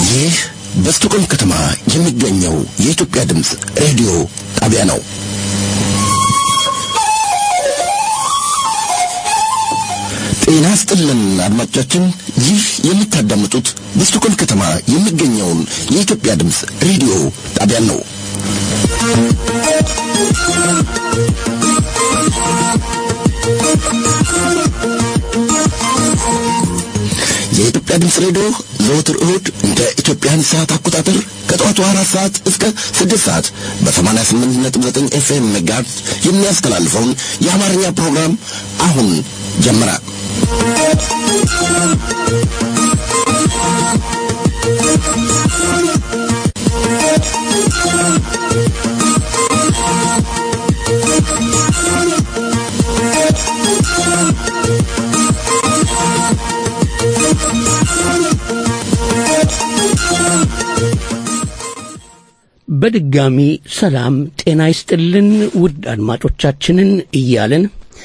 ይህ በስቶኮልም ከተማ የሚገኘው የኢትዮጵያ ድምፅ ሬዲዮ ጣቢያ ነው። ጤና ስጥልን አድማጮቻችን፣ ይህ የምታዳምጡት በስቶኮልም ከተማ የሚገኘውን የኢትዮጵያ ድምፅ ሬዲዮ ጣቢያን ነው። የኢትዮጵያ ድምፅ ሬዲዮ ዘወትር እሁድ እንደ ኢትዮጵያን ሰዓት አቆጣጠር ከጠዋቱ አራት ሰዓት እስከ ስድስት ሰዓት በሰማንያ ስምንት ነጥብ ዘጠኝ ኤፍኤም ሜጋሄርዝ የሚያስተላልፈውን የአማርኛ ፕሮግራም አሁን ጀመረ። በድጋሚ ሰላም ጤና ይስጥልን ውድ አድማጮቻችንን እያለን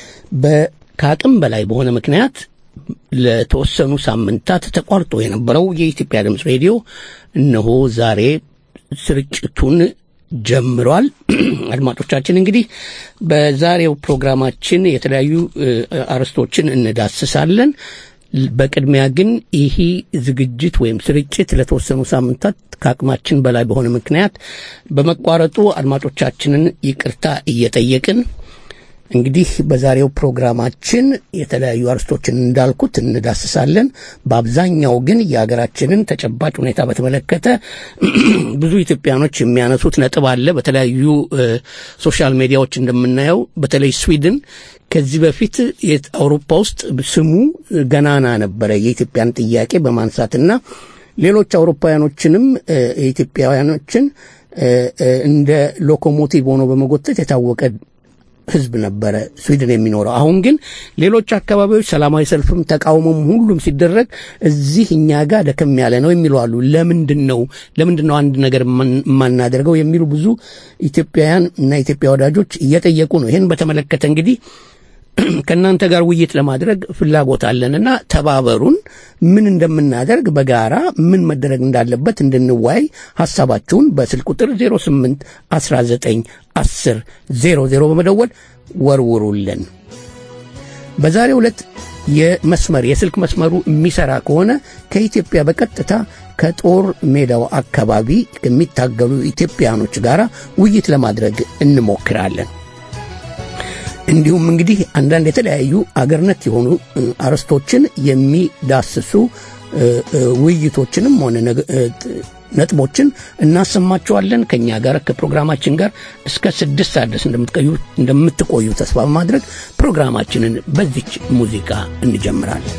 ከአቅም በላይ በሆነ ምክንያት ለተወሰኑ ሳምንታት ተቋርጦ የነበረው የኢትዮጵያ ድምፅ ሬዲዮ እነሆ ዛሬ ስርጭቱን ጀምሯል። አድማጮቻችን እንግዲህ በዛሬው ፕሮግራማችን የተለያዩ አርዕስቶችን እንዳስሳለን። በቅድሚያ ግን ይህ ዝግጅት ወይም ስርጭት ለተወሰኑ ሳምንታት ከአቅማችን በላይ በሆነ ምክንያት በመቋረጡ አድማጮቻችንን ይቅርታ እየጠየቅን እንግዲህ በዛሬው ፕሮግራማችን የተለያዩ አርስቶችን እንዳልኩት እንዳስሳለን። በአብዛኛው ግን የሀገራችንን ተጨባጭ ሁኔታ በተመለከተ ብዙ ኢትዮጵያኖች የሚያነሱት ነጥብ አለ። በተለያዩ ሶሻል ሚዲያዎች እንደምናየው በተለይ ስዊድን ከዚህ በፊት አውሮፓ ውስጥ ስሙ ገናና ነበረ የኢትዮጵያን ጥያቄ በማንሳትና ሌሎች አውሮፓውያኖችንም የኢትዮጵያውያኖችን እንደ ሎኮሞቲቭ ሆኖ በመጎተት የታወቀ ህዝብ ነበረ ስዊድን የሚኖረው። አሁን ግን ሌሎች አካባቢዎች ሰላማዊ ሰልፍም ተቃውሞም ሁሉም ሲደረግ እዚህ እኛ ጋር ደከም ያለ ነው የሚሉ አሉ። ለምንድን ነው ለምንድን ነው አንድ ነገር የማናደርገው የሚሉ ብዙ ኢትዮጵያውያን እና ኢትዮጵያ ወዳጆች እየጠየቁ ነው። ይህን በተመለከተ እንግዲህ ከእናንተ ጋር ውይይት ለማድረግ ፍላጎት አለንና ተባበሩን። ምን እንደምናደርግ በጋራ ምን መደረግ እንዳለበት እንድንወያይ ሐሳባችሁን በስልክ ቁጥር 08 19 10 00 በመደወል ወርውሩልን። በዛሬው ዕለት የመስመር የስልክ መስመሩ የሚሰራ ከሆነ ከኢትዮጵያ በቀጥታ ከጦር ሜዳው አካባቢ ከሚታገሉ ኢትዮጵያኖች ጋር ውይይት ለማድረግ እንሞክራለን። እንዲሁም እንግዲህ አንዳንድ የተለያዩ አገርነት የሆኑ አርዕስቶችን የሚዳስሱ ውይይቶችንም ሆነ ነጥቦችን እናሰማቸዋለን። ከእኛ ጋር ከፕሮግራማችን ጋር እስከ ስድስት ሰዓት ድረስ እንደምትቆዩ ተስፋ በማድረግ ፕሮግራማችንን በዚች ሙዚቃ እንጀምራለን።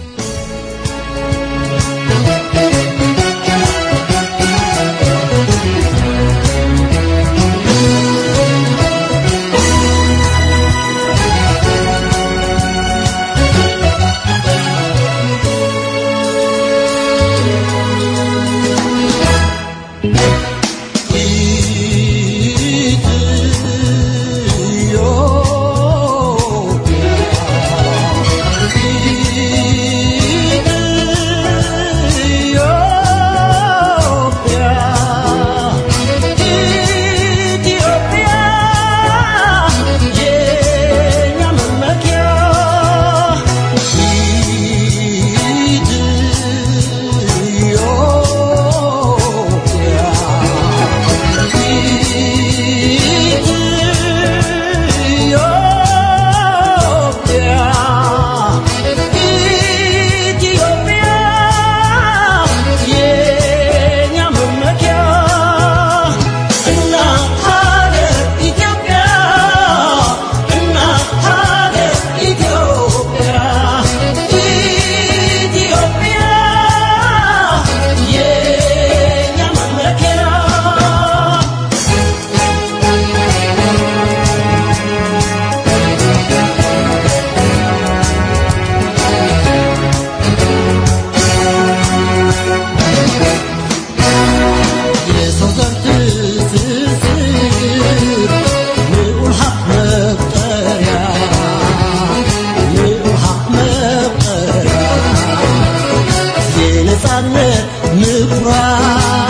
ምኩራብ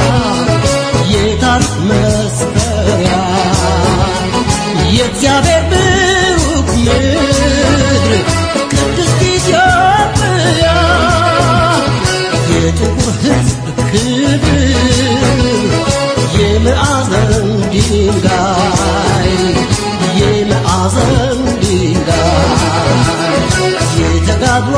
ታሪክ መስፈሪያ የእግዚአብሔር ብሩክ ምድር ቅድስት ኢትዮጵያ የጥቁር ሕዝብ ክብር የማዕዘን ድንጋይ የማዕዘን ድንጋይ የተጋድሎ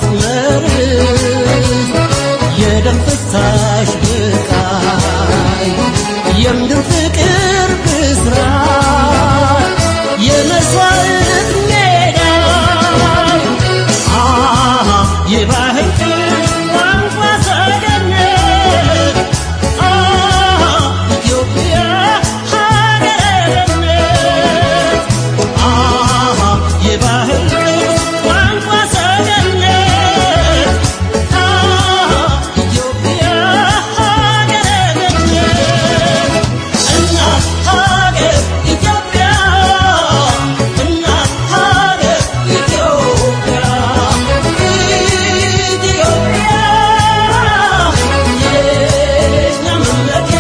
አስመርስ የደም ፍሳሽ ብቃይ የምድር ፍቅር ብስራት የመስዋዕት ሜዳ አሃ የባህል ቋንቋ ሰገነት አሃ ኢትዮጵያ ሀገርነት አሃ የባህል ቋንቋ ሰገነት አሃ ኢትዮጵያ ሀገርነት እናት ሀገር ኢትዮጵያ እናት ሀገር ኢትዮጵያ ኢትዮጵያ የእኛ መመኪያ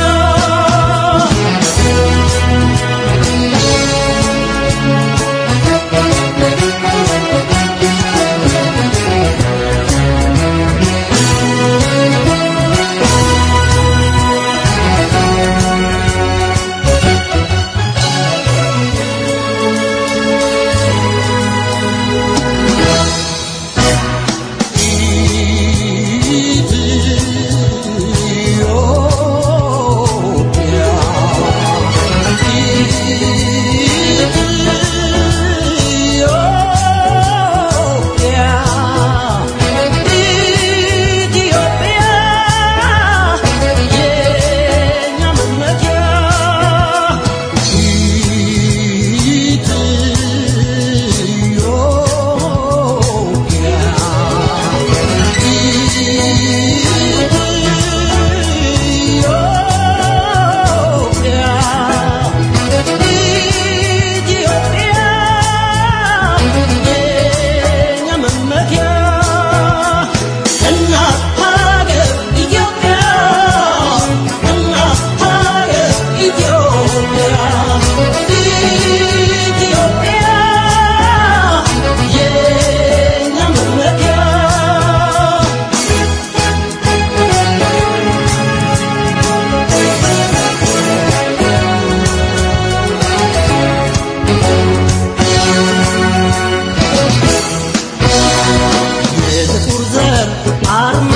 የጥቁር ዘር አርማ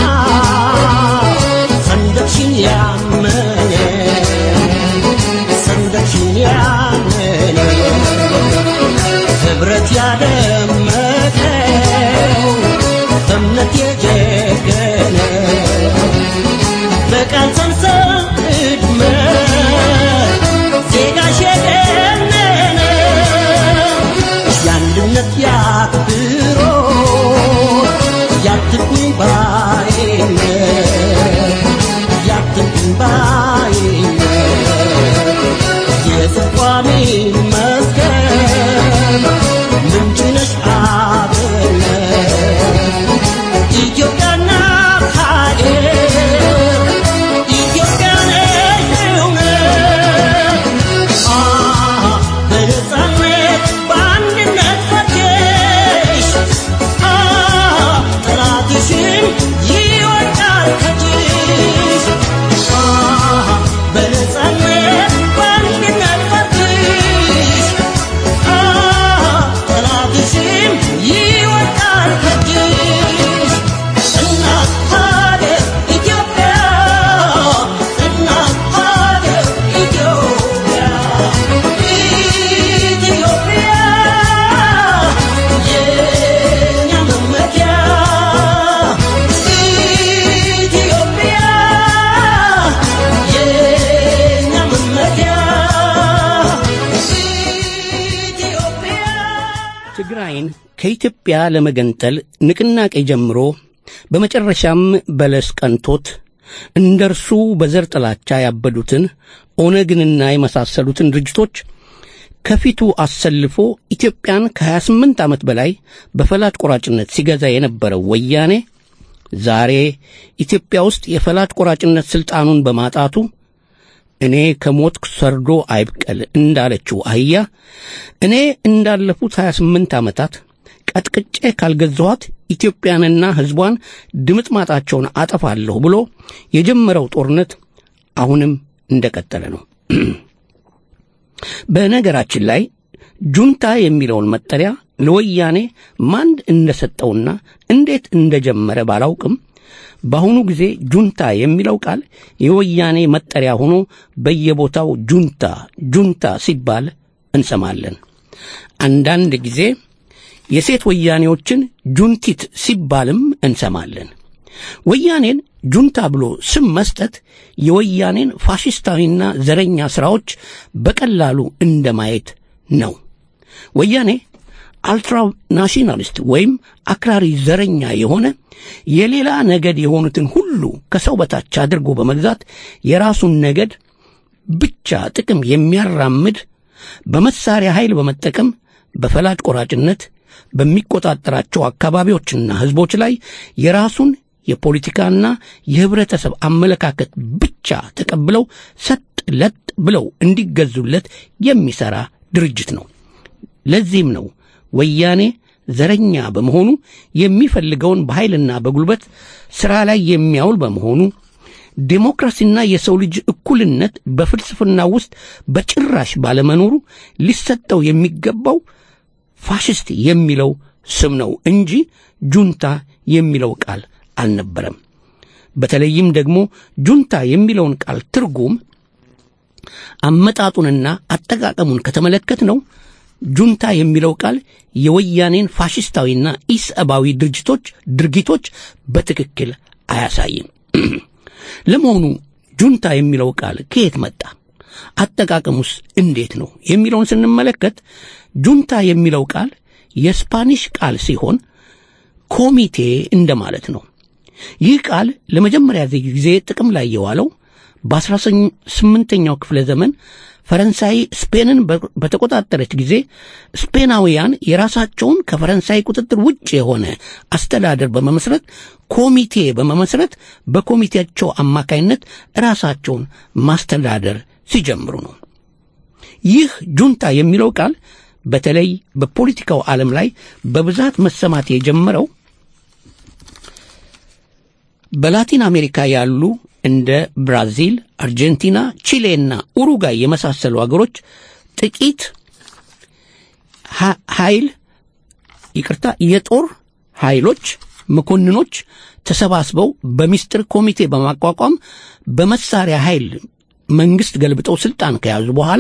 ሰንደቅሽን ያመነ ሰንደቅሽን ያመነ ህብረት ያደመቀው በእምነት የጀገነ በቃል ሰንሰለት እድመት ዜጋሽ የገነነ የአንድነት ያክብሮት ያትኩኝ ባይነት ያትኩኝ ባይነት የጽቋሚ መስገን ምንጭ ነሽ አብነት ኢትዮጵያና ሀገር ኢትዮጵያ ነሽ እውነት አሃ በነፃነት በአንድነት ፈጀሽ አሃ ጠላትሽን ይወድቃል ከእጅሽ አሃ በነፃነት በአንድነት ፈጀሽ አሃ ጠላትሽን ይወድቃል ከእጅሽ እናት ሀገር ኢትዮጵያ እናት ሀገር ኢትዮጵያ ኢትዮጵያ የእኛ መመኪያ ኢትዮጵያ የእኛ መመኪያ ኢትዮጵያ ትግራይን ከኢትዮጵያ ለመገንጠል ንቅናቄ ጀምሮ በመጨረሻም በለስ ቀንቶት እንደ እርሱ በዘር ጥላቻ ያበዱትን ኦነግንና የመሳሰሉትን ድርጅቶች ከፊቱ አሰልፎ ኢትዮጵያን ከ28 ዓመት በላይ በፈላጭ ቆራጭነት ሲገዛ የነበረው ወያኔ ዛሬ ኢትዮጵያ ውስጥ የፈላጭ ቆራጭነት ሥልጣኑን በማጣቱ እኔ ከሞትኩ ሰርዶ አይብቀል እንዳለችው አህያ እኔ እንዳለፉት 28 ዓመታት ቀጥቅጬ ካልገዛኋት ኢትዮጵያንና ሕዝቧን ድምጥማጣቸውን አጠፋለሁ ብሎ የጀመረው ጦርነት አሁንም እንደቀጠለ ነው። በነገራችን ላይ ጁንታ የሚለውን መጠሪያ ለወያኔ ማን እንደሰጠውና እንዴት እንደጀመረ ባላውቅም በአሁኑ ጊዜ ጁንታ የሚለው ቃል የወያኔ መጠሪያ ሆኖ በየቦታው ጁንታ ጁንታ ሲባል እንሰማለን። አንዳንድ ጊዜ የሴት ወያኔዎችን ጁንቲት ሲባልም እንሰማለን። ወያኔን ጁንታ ብሎ ስም መስጠት የወያኔን ፋሽስታዊና ዘረኛ ሥራዎች በቀላሉ እንደማየት ነው። ወያኔ አልትራ ናሽናሊስት ወይም አክራሪ ዘረኛ የሆነ የሌላ ነገድ የሆኑትን ሁሉ ከሰው በታች አድርጎ በመግዛት የራሱን ነገድ ብቻ ጥቅም የሚያራምድ በመሳሪያ ኃይል በመጠቀም በፈላጭ ቆራጭነት በሚቆጣጠራቸው አካባቢዎችና ሕዝቦች ላይ የራሱን የፖለቲካና የህብረተሰብ አመለካከት ብቻ ተቀብለው ሰጥ ለጥ ብለው እንዲገዙለት የሚሠራ ድርጅት ነው። ለዚህም ነው ወያኔ ዘረኛ በመሆኑ የሚፈልገውን በኃይልና በጉልበት ሥራ ላይ የሚያውል በመሆኑ ዴሞክራሲና የሰው ልጅ እኩልነት በፍልስፍና ውስጥ በጭራሽ ባለመኖሩ ሊሰጠው የሚገባው ፋሽስት የሚለው ስም ነው እንጂ ጁንታ የሚለው ቃል አልነበረም። በተለይም ደግሞ ጁንታ የሚለውን ቃል ትርጉም አመጣጡንና አጠቃቀሙን ከተመለከት ነው ጁንታ የሚለው ቃል የወያኔን ፋሽስታዊና ኢሰብአዊ ድርጅቶች ድርጊቶች በትክክል አያሳይም። ለመሆኑ ጁንታ የሚለው ቃል ከየት መጣ? አጠቃቀሙስ እንዴት ነው የሚለውን ስንመለከት ጁንታ የሚለው ቃል የስፓኒሽ ቃል ሲሆን ኮሚቴ እንደማለት ነው። ይህ ቃል ለመጀመሪያ ጊዜ ጥቅም ላይ የዋለው በአስራ ስምንተኛው ክፍለ ዘመን ፈረንሳይ ስፔንን በተቆጣጠረች ጊዜ ስፔናውያን የራሳቸውን ከፈረንሳይ ቁጥጥር ውጭ የሆነ አስተዳደር በመመስረት ኮሚቴ በመመስረት በኮሚቴያቸው አማካይነት ራሳቸውን ማስተዳደር ሲጀምሩ ነው። ይህ ጁንታ የሚለው ቃል በተለይ በፖለቲካው ዓለም ላይ በብዛት መሰማት የጀመረው በላቲን አሜሪካ ያሉ እንደ ብራዚል፣ አርጀንቲና፣ ቺሌና ኡሩጋይ የመሳሰሉ አገሮች ጥቂት ኃይል ይቅርታ የጦር ኃይሎች መኮንኖች ተሰባስበው በሚስጥር ኮሚቴ በማቋቋም በመሳሪያ ኃይል መንግስት ገልብጠው ስልጣን ከያዙ በኋላ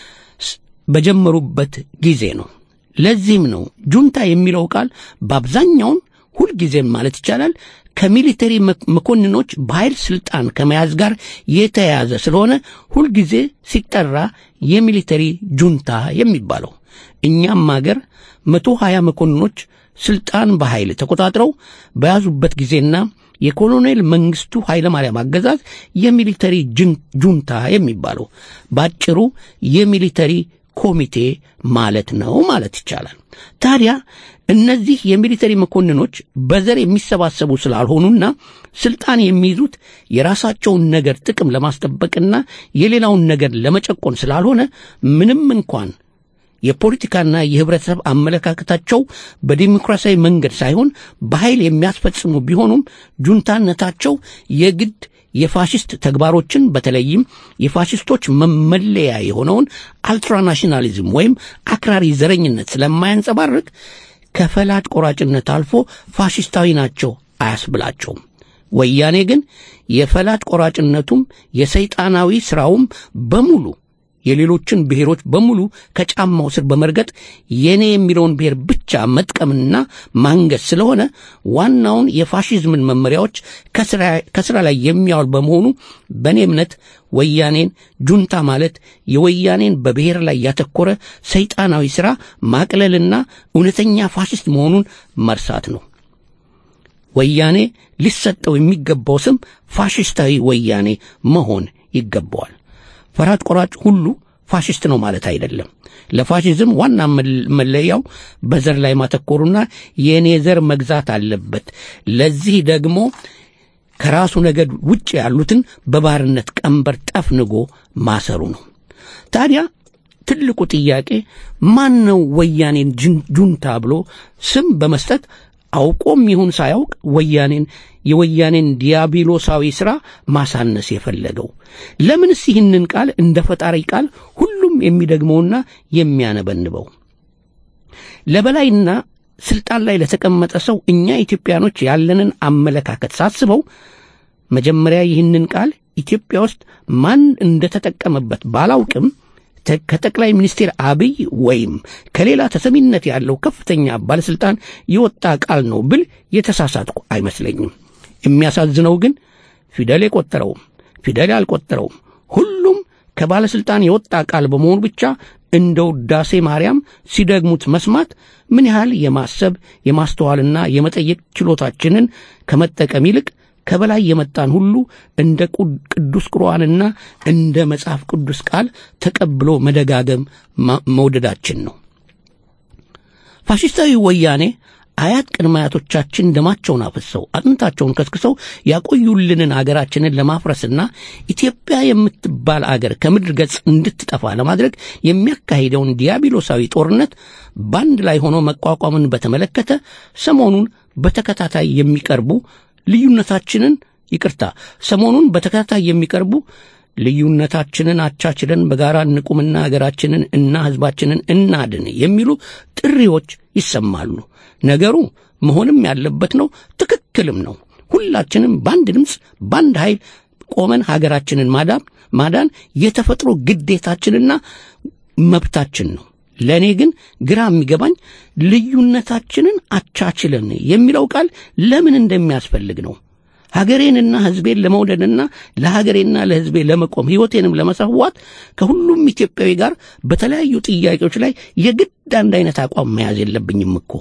በጀመሩበት ጊዜ ነው። ለዚህም ነው ጁንታ የሚለው ቃል በአብዛኛውን ሁልጊዜም ማለት ይቻላል ከሚሊተሪ መኮንኖች በኃይል ስልጣን ከመያዝ ጋር የተያያዘ ስለሆነ ሁልጊዜ ሲጠራ የሚሊተሪ ጁንታ የሚባለው። እኛም አገር መቶ ሀያ መኮንኖች ስልጣን በኃይል ተቆጣጥረው በያዙበት ጊዜና የኮሎኔል መንግስቱ ኃይለማርያም አገዛዝ የሚሊተሪ ጁንታ የሚባለው ባጭሩ የሚሊተሪ ኮሚቴ ማለት ነው ማለት ይቻላል። ታዲያ እነዚህ የሚሊተሪ መኮንኖች በዘር የሚሰባሰቡ ስላልሆኑና ስልጣን የሚይዙት የራሳቸውን ነገር ጥቅም ለማስጠበቅና የሌላውን ነገር ለመጨቆን ስላልሆነ ምንም እንኳን የፖለቲካና የህብረተሰብ አመለካከታቸው በዲሞክራሲያዊ መንገድ ሳይሆን በኃይል የሚያስፈጽሙ ቢሆኑም ጁንታነታቸው የግድ የፋሽስት ተግባሮችን በተለይም የፋሽስቶች መመለያ የሆነውን አልትራናሽናሊዝም ወይም አክራሪ ዘረኝነት ስለማያንጸባርቅ ከፈላጭ ቆራጭነት አልፎ ፋሽስታዊ ናቸው አያስብላቸውም። ወያኔ ግን የፈላጭ ቆራጭነቱም የሰይጣናዊ ሥራውም በሙሉ የሌሎችን ብሔሮች በሙሉ ከጫማው ስር በመርገጥ የኔ የሚለውን ብሔር ብቻ መጥቀምና ማንገስ ስለሆነ ዋናውን የፋሽዝምን መመሪያዎች ከስራ ላይ የሚያውል በመሆኑ በእኔ እምነት ወያኔን ጁንታ ማለት የወያኔን በብሔር ላይ ያተኮረ ሰይጣናዊ ሥራ ማቅለልና እውነተኛ ፋሽስት መሆኑን መርሳት ነው። ወያኔ ሊሰጠው የሚገባው ስም ፋሽስታዊ ወያኔ መሆን ይገባዋል። ፈራጭ ቆራጭ ሁሉ ፋሽስት ነው ማለት አይደለም። ለፋሽዝም ዋና መለያው በዘር ላይ ማተኮሩና የእኔ ዘር መግዛት አለበት። ለዚህ ደግሞ ከራሱ ነገድ ውጭ ያሉትን በባርነት ቀንበር ጠፍንጎ ማሰሩ ነው። ታዲያ ትልቁ ጥያቄ ማን ነው ወያኔን ጅን- ጁንታ ብሎ ስም በመስጠት አውቆም ይሁን ሳያውቅ ወያኔን የወያኔን ዲያብሎሳዊ ሥራ ማሳነስ የፈለገው? ለምንስ ይህንን ቃል እንደ ፈጣሪ ቃል ሁሉም የሚደግመውና የሚያነበንበው? ለበላይና ስልጣን ላይ ለተቀመጠ ሰው እኛ ኢትዮጵያኖች ያለንን አመለካከት ሳስበው መጀመሪያ ይህንን ቃል ኢትዮጵያ ውስጥ ማን እንደተጠቀመበት ባላውቅም ተ- ከጠቅላይ ሚኒስትር አብይ ወይም ከሌላ ተሰሚነት ያለው ከፍተኛ ባለስልጣን የወጣ ቃል ነው ብል የተሳሳትኩ አይመስለኝም። የሚያሳዝነው ግን ፊደል የቆጠረውም ፊደል ያልቆጠረውም ሁሉም ከባለስልጣን የወጣ ቃል በመሆኑ ብቻ እንደ ውዳሴ ማርያም ሲደግሙት መስማት ምን ያህል የማሰብ የማስተዋልና የመጠየቅ ችሎታችንን ከመጠቀም ይልቅ ከበላይ የመጣን ሁሉ እንደ ቁ- ቅዱስ ቁርአንና እንደ መጽሐፍ ቅዱስ ቃል ተቀብሎ መደጋገም ማ- መውደዳችን ነው። ፋሽስታዊ ወያኔ አያት ቅድመ አያቶቻችን ደማቸውን አፍሰው አጥንታቸውን ከስክሰው ያቆዩልንን አገራችንን ለማፍረስና ኢትዮጵያ የምትባል አገር ከምድር ገጽ እንድትጠፋ ለማድረግ የሚያካሂደውን ዲያብሎሳዊ ጦርነት በአንድ ላይ ሆኖ መቋቋምን በተመለከተ ሰሞኑን በተከታታይ የሚቀርቡ ልዩነታችንን ይቅርታ ሰሞኑን በተከታታይ የሚቀርቡ ልዩነታችንን አቻችለን በጋራ እንቁምና ሀገራችንን እና ሕዝባችንን እናድን የሚሉ ጥሪዎች ይሰማሉ። ነገሩ መሆንም ያለበት ነው፣ ትክክልም ነው። ሁላችንም በአንድ ድምፅ በአንድ ኃይል ቆመን ሀገራችንን ማዳን ማዳን የተፈጥሮ ግዴታችንና መብታችን ነው። ለእኔ ግን ግራ የሚገባኝ ልዩነታችንን አቻችለን የሚለው ቃል ለምን እንደሚያስፈልግ ነው። ሀገሬንና ሕዝቤን ለመውደድና ለሀገሬና ለሕዝቤ ለመቆም ሕይወቴንም ለመሰዋት ከሁሉም ኢትዮጵያዊ ጋር በተለያዩ ጥያቄዎች ላይ የግድ አንድ አይነት አቋም መያዝ የለብኝም እኮ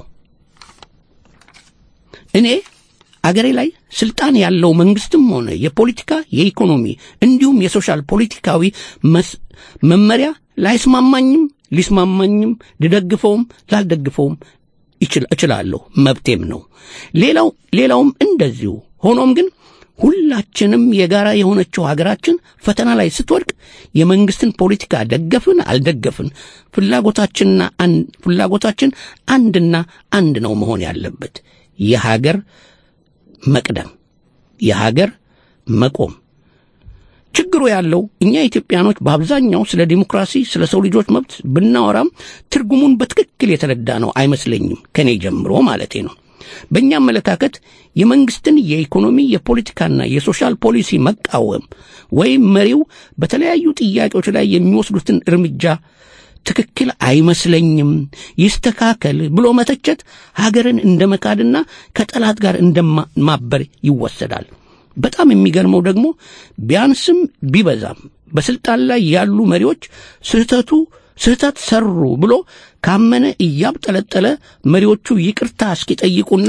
እኔ አገሬ ላይ ስልጣን ያለው መንግስትም ሆነ የፖለቲካ የኢኮኖሚ እንዲሁም የሶሻል ፖለቲካዊ መስ- መመሪያ ላይስማማኝም ሊስማማኝም ልደግፈውም ላልደግፈውም ይችል- እችላለሁ መብቴም ነው። ሌላው ሌላውም እንደዚሁ። ሆኖም ግን ሁላችንም የጋራ የሆነችው ሀገራችን ፈተና ላይ ስትወድቅ የመንግስትን ፖለቲካ ደገፍን አልደገፍን ፍላጎታችንና አን- ፍላጎታችን አንድና አንድ ነው መሆን ያለበት የሀገር መቅደም የሀገር መቆም ችግሩ ያለው እኛ ኢትዮጵያኖች በአብዛኛው ስለ ዲሞክራሲ ስለ ሰው ልጆች መብት ብናወራም ትርጉሙን በትክክል የተረዳ ነው አይመስለኝም ከኔ ጀምሮ ማለቴ ነው በእኛ አመለካከት የመንግስትን የኢኮኖሚ የፖለቲካና የሶሻል ፖሊሲ መቃወም ወይም መሪው በተለያዩ ጥያቄዎች ላይ የሚወስዱትን እርምጃ ትክክል አይመስለኝም፣ ይስተካከል ብሎ መተቸት ሀገርን እንደ መካድና ከጠላት ጋር እንደማበር ይወሰዳል። በጣም የሚገርመው ደግሞ ቢያንስም ቢበዛም በስልጣን ላይ ያሉ መሪዎች ስህተቱ ስህተት ሰሩ ብሎ ካመነ እያብጠለጠለ መሪዎቹ ይቅርታ እስኪጠይቁና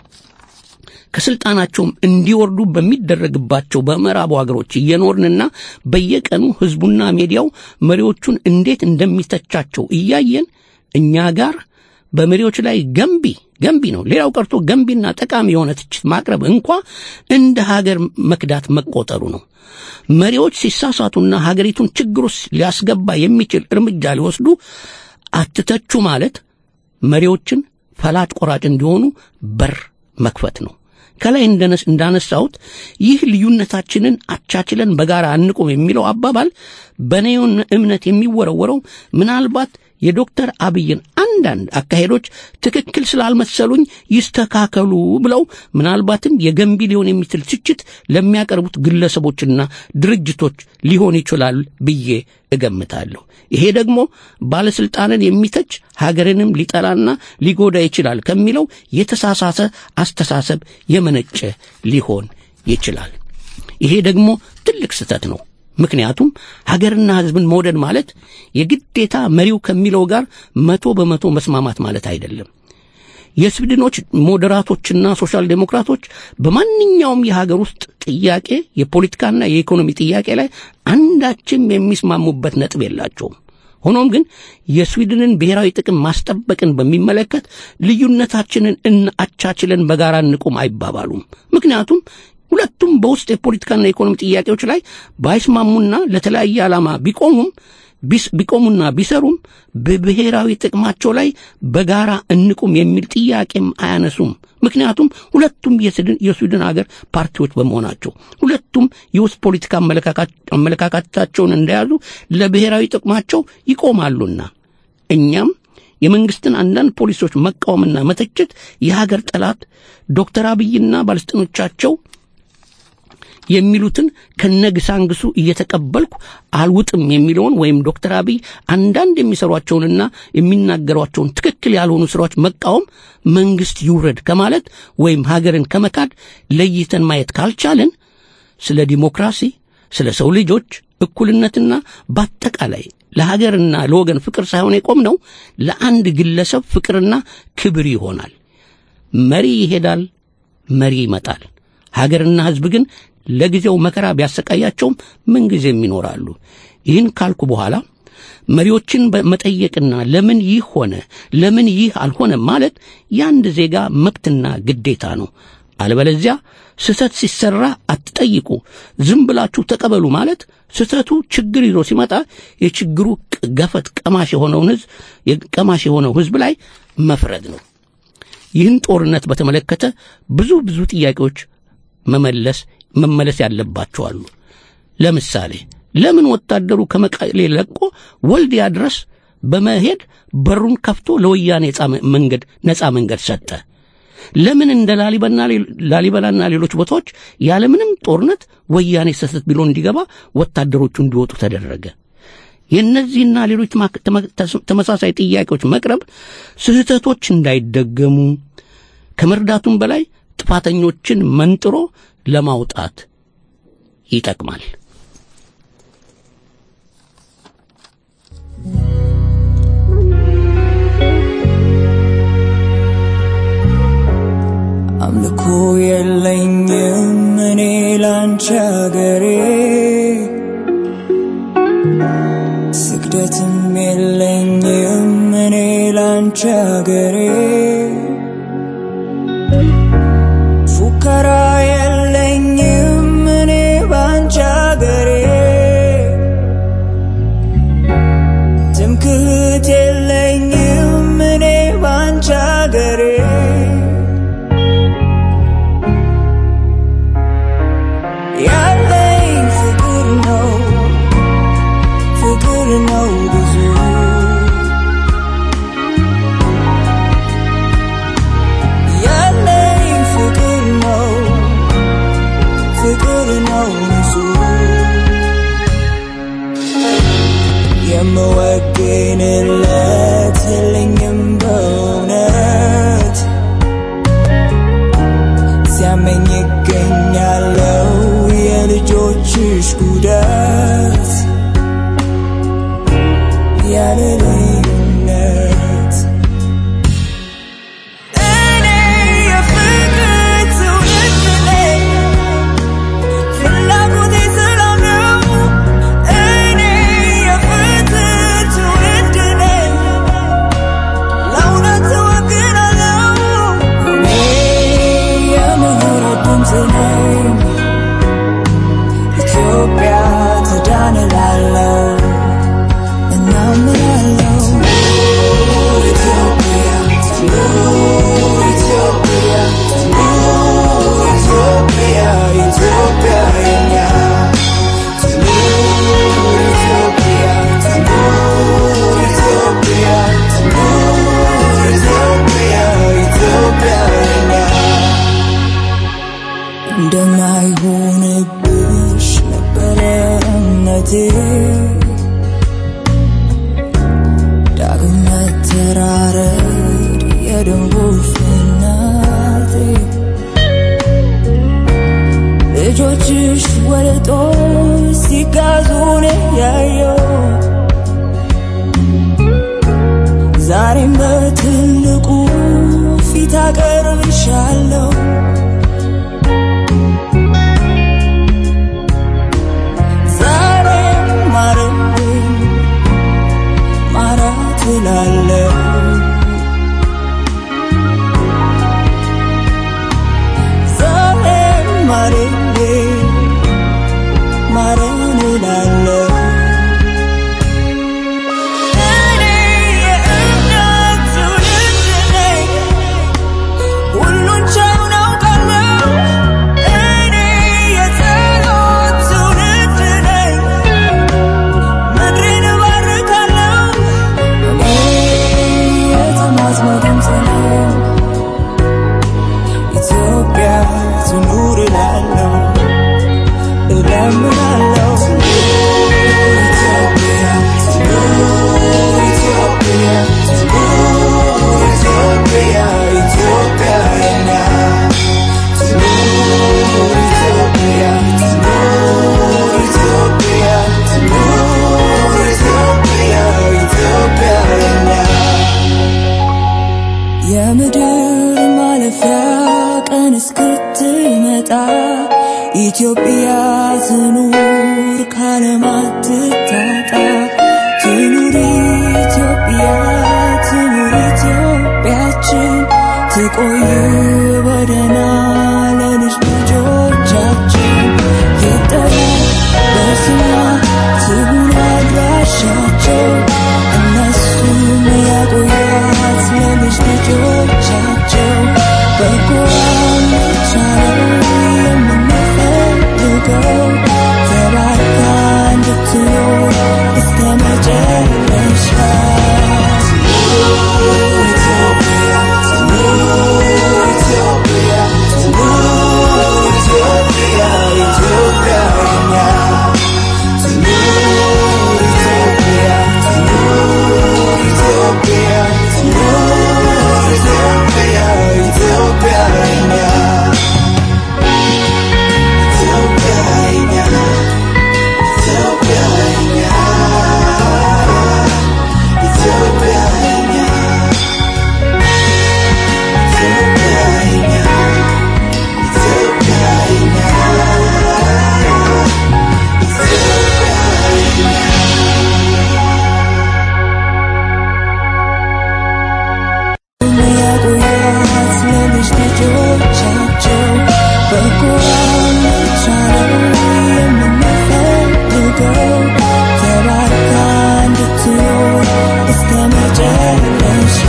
ከስልጣናቸውም እንዲወርዱ በሚደረግባቸው በምዕራቡ ሀገሮች እየኖርንና በየቀኑ ህዝቡና ሚዲያው መሪዎቹን እንዴት እንደሚተቻቸው እያየን እኛ ጋር በመሪዎች ላይ ገንቢ ገንቢ ነው ሌላው ቀርቶ ገንቢና ጠቃሚ የሆነ ትችት ማቅረብ እንኳ እንደ ሀገር መክዳት መቆጠሩ ነው መሪዎች ሲሳሳቱና ሀገሪቱን ችግር ውስጥ ሊያስገባ የሚችል እርምጃ ሊወስዱ አትተቹ ማለት መሪዎችን ፈላጭ ቆራጭ እንዲሆኑ በር መክፈት ነው ከላይ እንደነስ- እንዳነሳሁት ይህ ልዩነታችንን አቻችለን በጋራ አንቁም የሚለው አባባል በእኔ እምነት የሚወረወረው ምናልባት የዶክተር አብይን አንዳንድ አካሄዶች ትክክል ስላልመሰሉኝ ይስተካከሉ ብለው ምናልባትም የገንቢ ሊሆን የሚችል ትችት ለሚያቀርቡት ግለሰቦችና ድርጅቶች ሊሆን ይችላል ብዬ እገምታለሁ። ይሄ ደግሞ ባለስልጣንን የሚተች ሀገርንም ሊጠላና ሊጎዳ ይችላል ከሚለው የተሳሳተ አስተሳሰብ የመነጨ ሊሆን ይችላል። ይሄ ደግሞ ትልቅ ስህተት ነው። ምክንያቱም ሀገርና ሕዝብን መውደድ ማለት የግዴታ መሪው ከሚለው ጋር መቶ በመቶ መስማማት ማለት አይደለም። የስዊድኖች ሞዴራቶችና ሶሻል ዴሞክራቶች በማንኛውም የሀገር ውስጥ ጥያቄ የፖለቲካና የኢኮኖሚ ጥያቄ ላይ አንዳችም የሚስማሙበት ነጥብ የላቸውም። ሆኖም ግን የስዊድንን ብሔራዊ ጥቅም ማስጠበቅን በሚመለከት ልዩነታችንን እና አቻችለን በጋራ እንቁም አይባባሉም። ምክንያቱም ሁለቱም በውስጥ የፖለቲካና የኢኮኖሚ ጥያቄዎች ላይ ባይስማሙና ለተለያየ ዓላማ ቢቆሙም ቢስ- ቢቆሙና ቢሰሩም በብሔራዊ ጥቅማቸው ላይ በጋራ እንቁም የሚል ጥያቄም አያነሱም። ምክንያቱም ሁለቱም የስድን- የስዊድን ሀገር ፓርቲዎች በመሆናቸው ሁለቱም የውስጥ ፖለቲካ አመለካካት- አመለካከታቸውን እንደያዙ ለብሔራዊ ጥቅማቸው ይቆማሉና እኛም የመንግስትን አንዳንድ ፖሊሶች መቃወምና መተቸት የሀገር ጠላት ዶክተር አብይና ባለስልጣኖቻቸው የሚሉትን ከነግሳንግሱ እየተቀበልኩ አልውጥም የሚለውን ወይም ዶክተር አብይ አንዳንድ የሚሰሯቸውንና የሚናገሯቸውን ትክክል ያልሆኑ ስራዎች መቃወም መንግስት ይውረድ ከማለት ወይም ሀገርን ከመካድ ለይተን ማየት ካልቻልን ስለ ዲሞክራሲ፣ ስለ ሰው ልጆች እኩልነትና በአጠቃላይ ለሀገርና ለወገን ፍቅር ሳይሆን የቆምነው ለአንድ ግለሰብ ፍቅርና ክብር ይሆናል። መሪ ይሄዳል፣ መሪ ይመጣል። ሀገርና ሕዝብ ግን ለጊዜው መከራ ቢያሰቃያቸውም ምንጊዜም ይኖራሉ። ይህን ካልኩ በኋላ መሪዎችን መጠየቅና ለምን ይህ ሆነ፣ ለምን ይህ አልሆነ ማለት የአንድ ዜጋ መብትና ግዴታ ነው። አለበለዚያ ስህተት ሲሰራ አትጠይቁ፣ ዝም ብላችሁ ተቀበሉ ማለት ስህተቱ ችግር ይዞ ሲመጣ የችግሩ ቅ- ገፈት ቀማሽ የሆነውን ህዝብ ቀማሽ የሆነው ህዝብ ላይ መፍረድ ነው። ይህን ጦርነት በተመለከተ ብዙ ብዙ ጥያቄዎች መመለስ መመለስ ያለባቸው አሉ። ለምሳሌ ለምን ወታደሩ ከመቀሌ ለቆ ወልዲያ ድረስ በመሄድ በሩን ከፍቶ ለወያኔ ነጻ መንገድ ነጻ መንገድ ሰጠ? ለምን እንደ ላሊበና ላሊበላና ሌሎች ቦታዎች ያለምንም ጦርነት ወያኔ ሰሰት ብሎ እንዲገባ ወታደሮቹ እንዲወጡ ተደረገ? የእነዚህና ሌሎች ማክ- ተመ- ተስ- ተመሳሳይ ጥያቄዎች መቅረብ ስህተቶች እንዳይደገሙ ከመርዳቱም በላይ ጥፋተኞችን መንጥሮ ለማውጣት ይጠቅማል። አምልኮ የለኝም እኔ ላንቺ አገሬ ስግደትም የለኝም እኔ ላንቺ አገሬ ፉከራ የለኝም እኔ ባንቺ አገሬ ትምክህት የለኝም እኔ ባንቺ አገሬ ያለኝ ፍቅር ነው ፍቅር ነው ብዙ ያለኝ ፍቅር ነው ፍቅር ነው ብዙ የምወግንለት የለኝም በእውነት ሲያመኝ ይገኛለው የልጆችሽ ጉዳት ያለ ልዩነት እኔ የፍቅር ትውልድ ነኝ ፍላጎቴ ሰላም ነው እኔ የፍትህ ትውልድ ነኝ ለእውነት እወግናለሁ እኔ የምህረት ድምፅ ነኝ ኢትዮጵያ ትዳን እላለሁ እናምናለሁ ኢትዮጵያ ትኑር ኢትዮጵያ ትኑር ኢትዮጵያ ኢትዮጵያ የኛ ትኑር ኢትዮጵያ ትኑር ኢትዮጵያ ትኑር ኢትዮጵያ ኢትዮጵያ የኛ እንደማይሆንብሽ ነበረ እምነቴ ዳግም መተራረድ የደንቦች እናቴ ልጆችሽ ወደ ጦር ሲጋዙን ያየው ዛሬም በትልቁ ፊት አቀርብሻለሁ ዛሬም ማረብኝ ማራት እላለሁ ዛሬም ማረኝ ትኑር ካለማትታጣ ትኑር ኢትዮጵያ ትኑር ኢትዮጵያችን ትቆይ በደህና ለልጅ ልጆቻችን ይጠሩ በስሟ ትሁን አድራሻቸው እነሱም ያቆያት ለልጅ ልጆቻቸው በጎዋን ብቻ ነው የምንፈልገው ተባርካ እንድትኖር እስከ መጨረሻ ያቆያት ለልጅ ልጆቻቸው በጎዋን ብቻ ነው የምንፈልገው ተባርካ እንድትኖር እስከ መጨረሻ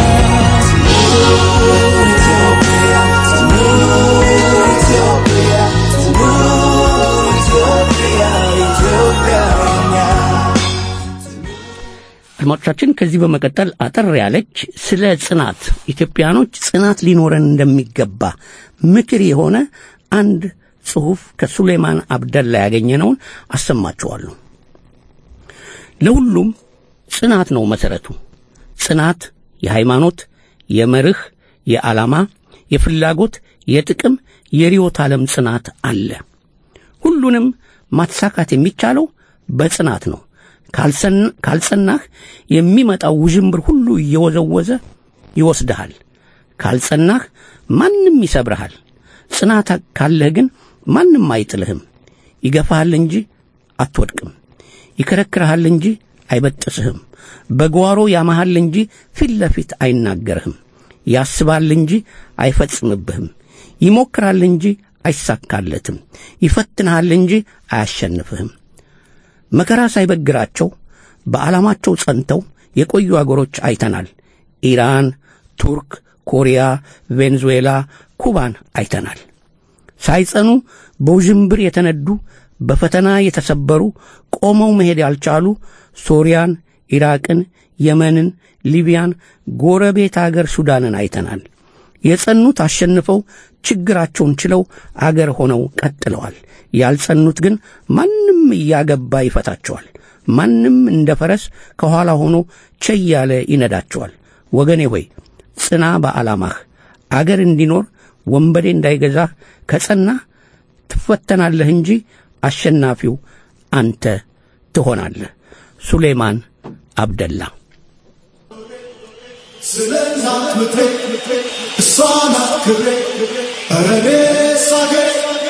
አድማጮቻችን ከዚህ በመቀጠል አጠር ያለች ስለ ጽናት ኢትዮጵያኖች ጽናት ሊኖረን እንደሚገባ ምክር የሆነ አንድ ጽሑፍ ከሱሌማን አብደላ ያገኘነውን አሰማችኋለሁ። ለሁሉም ጽናት ነው መሰረቱ። ጽናት የሃይማኖት፣ የመርህ፣ የዓላማ፣ የፍላጎት፣ የጥቅም፣ የርዕዮተ ዓለም ጽናት አለ። ሁሉንም ማሳካት የሚቻለው በጽናት ነው። ካልሰን- ካልጸናህ የሚመጣው ውዥንብር ሁሉ እየወዘወዘ ይወስድሃል። ካልጸናህ ማንም ይሰብርሃል። ጽናት ካለህ ግን ማንም አይጥልህም። ይገፋሃል እንጂ አትወድቅም። ይከረክርሃል እንጂ አይበጥስህም። በጓሮ ያማሃል እንጂ ፊት ለፊት አይናገርህም። ያስባል እንጂ አይፈጽምብህም። ይሞክራል እንጂ አይሳካለትም። ይፈትንሃል እንጂ አያሸንፍህም። መከራ ሳይበግራቸው በዓላማቸው ጸንተው የቆዩ አገሮች አይተናል። ኢራን፣ ቱርክ፣ ኮሪያ፣ ቬንዙዌላ፣ ኩባን አይተናል። ሳይጸኑ በውዥንብር የተነዱ በፈተና የተሰበሩ ቆመው መሄድ ያልቻሉ ሶሪያን፣ ኢራቅን፣ የመንን፣ ሊቢያን፣ ጎረቤት አገር ሱዳንን አይተናል። የጸኑት አሸንፈው ችግራቸውን ችለው አገር ሆነው ቀጥለዋል። ያልጸኑት ግን ማንም እያገባ ይፈታቸዋል። ማንም እንደ ፈረስ ከኋላ ሆኖ ቸይ ያለ ይነዳቸዋል። ወገኔ ሆይ ጽና በዓላማህ። አገር እንዲኖር ወንበዴ እንዳይገዛህ ከጸናህ ትፈተናለህ እንጂ አሸናፊው አንተ ትሆናለህ። ሱሌማን አብደላ ስለ እናት ምድሬ እሷ ናት ክብሬ ኧረ እኔስ አገሬ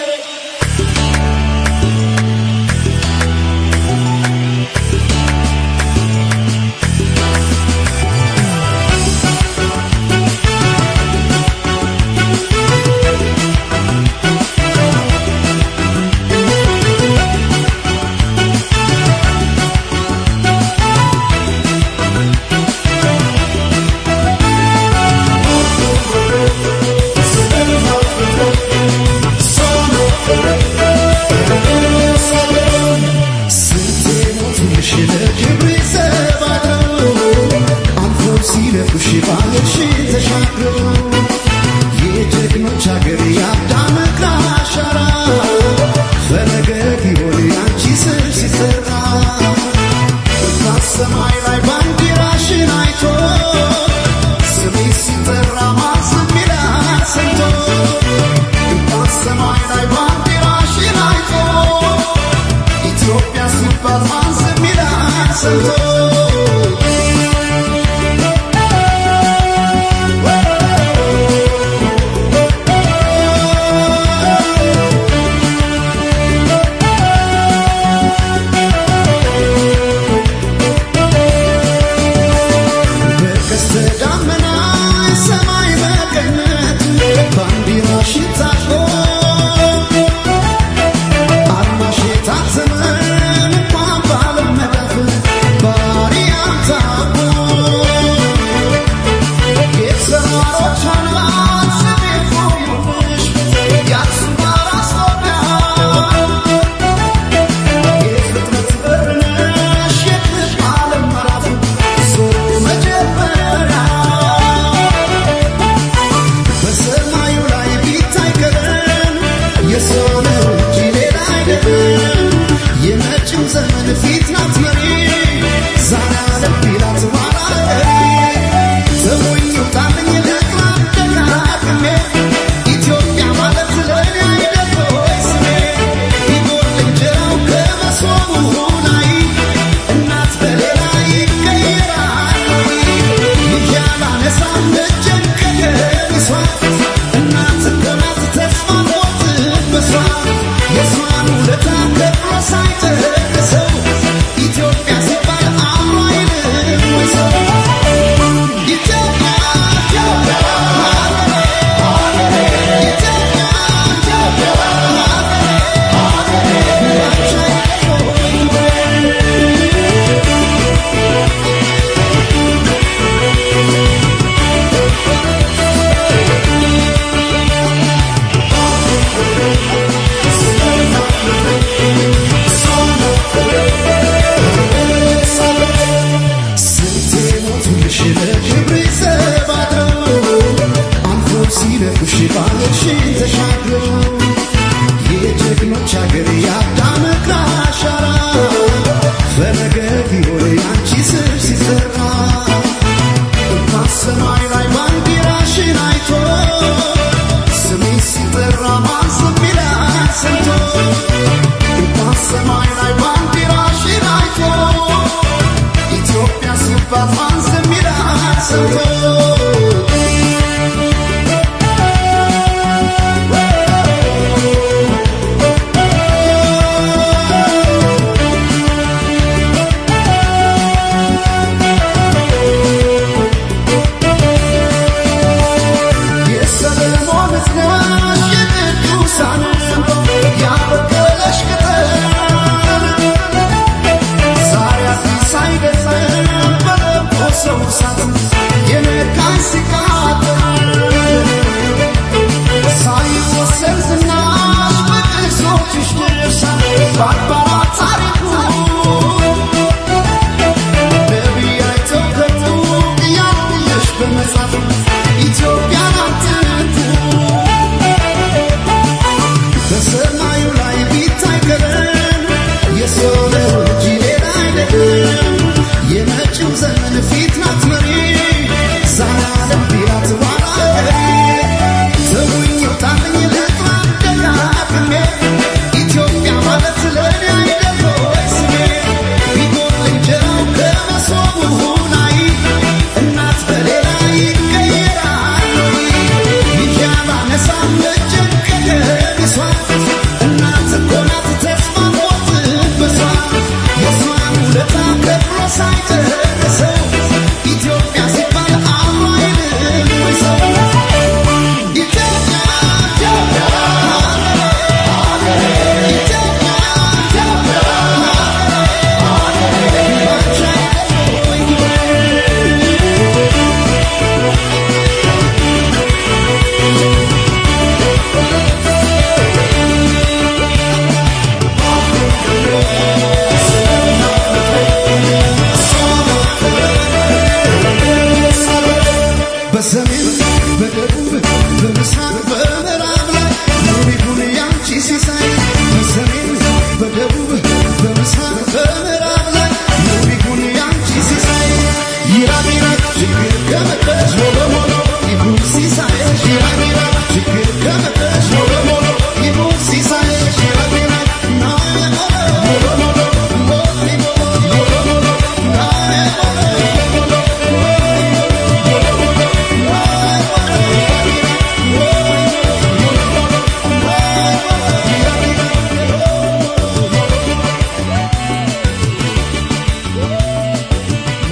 ሰማይ ላይ ባንዲራሽን አይቶ ስሜ ሲጠራ ማስም ይላል ሰምቶ ሰማይ ላይ ባንዲራሽን አይቶ ኢትዮጵያ ሲባል ማን ዝም ይላል ሰምቶ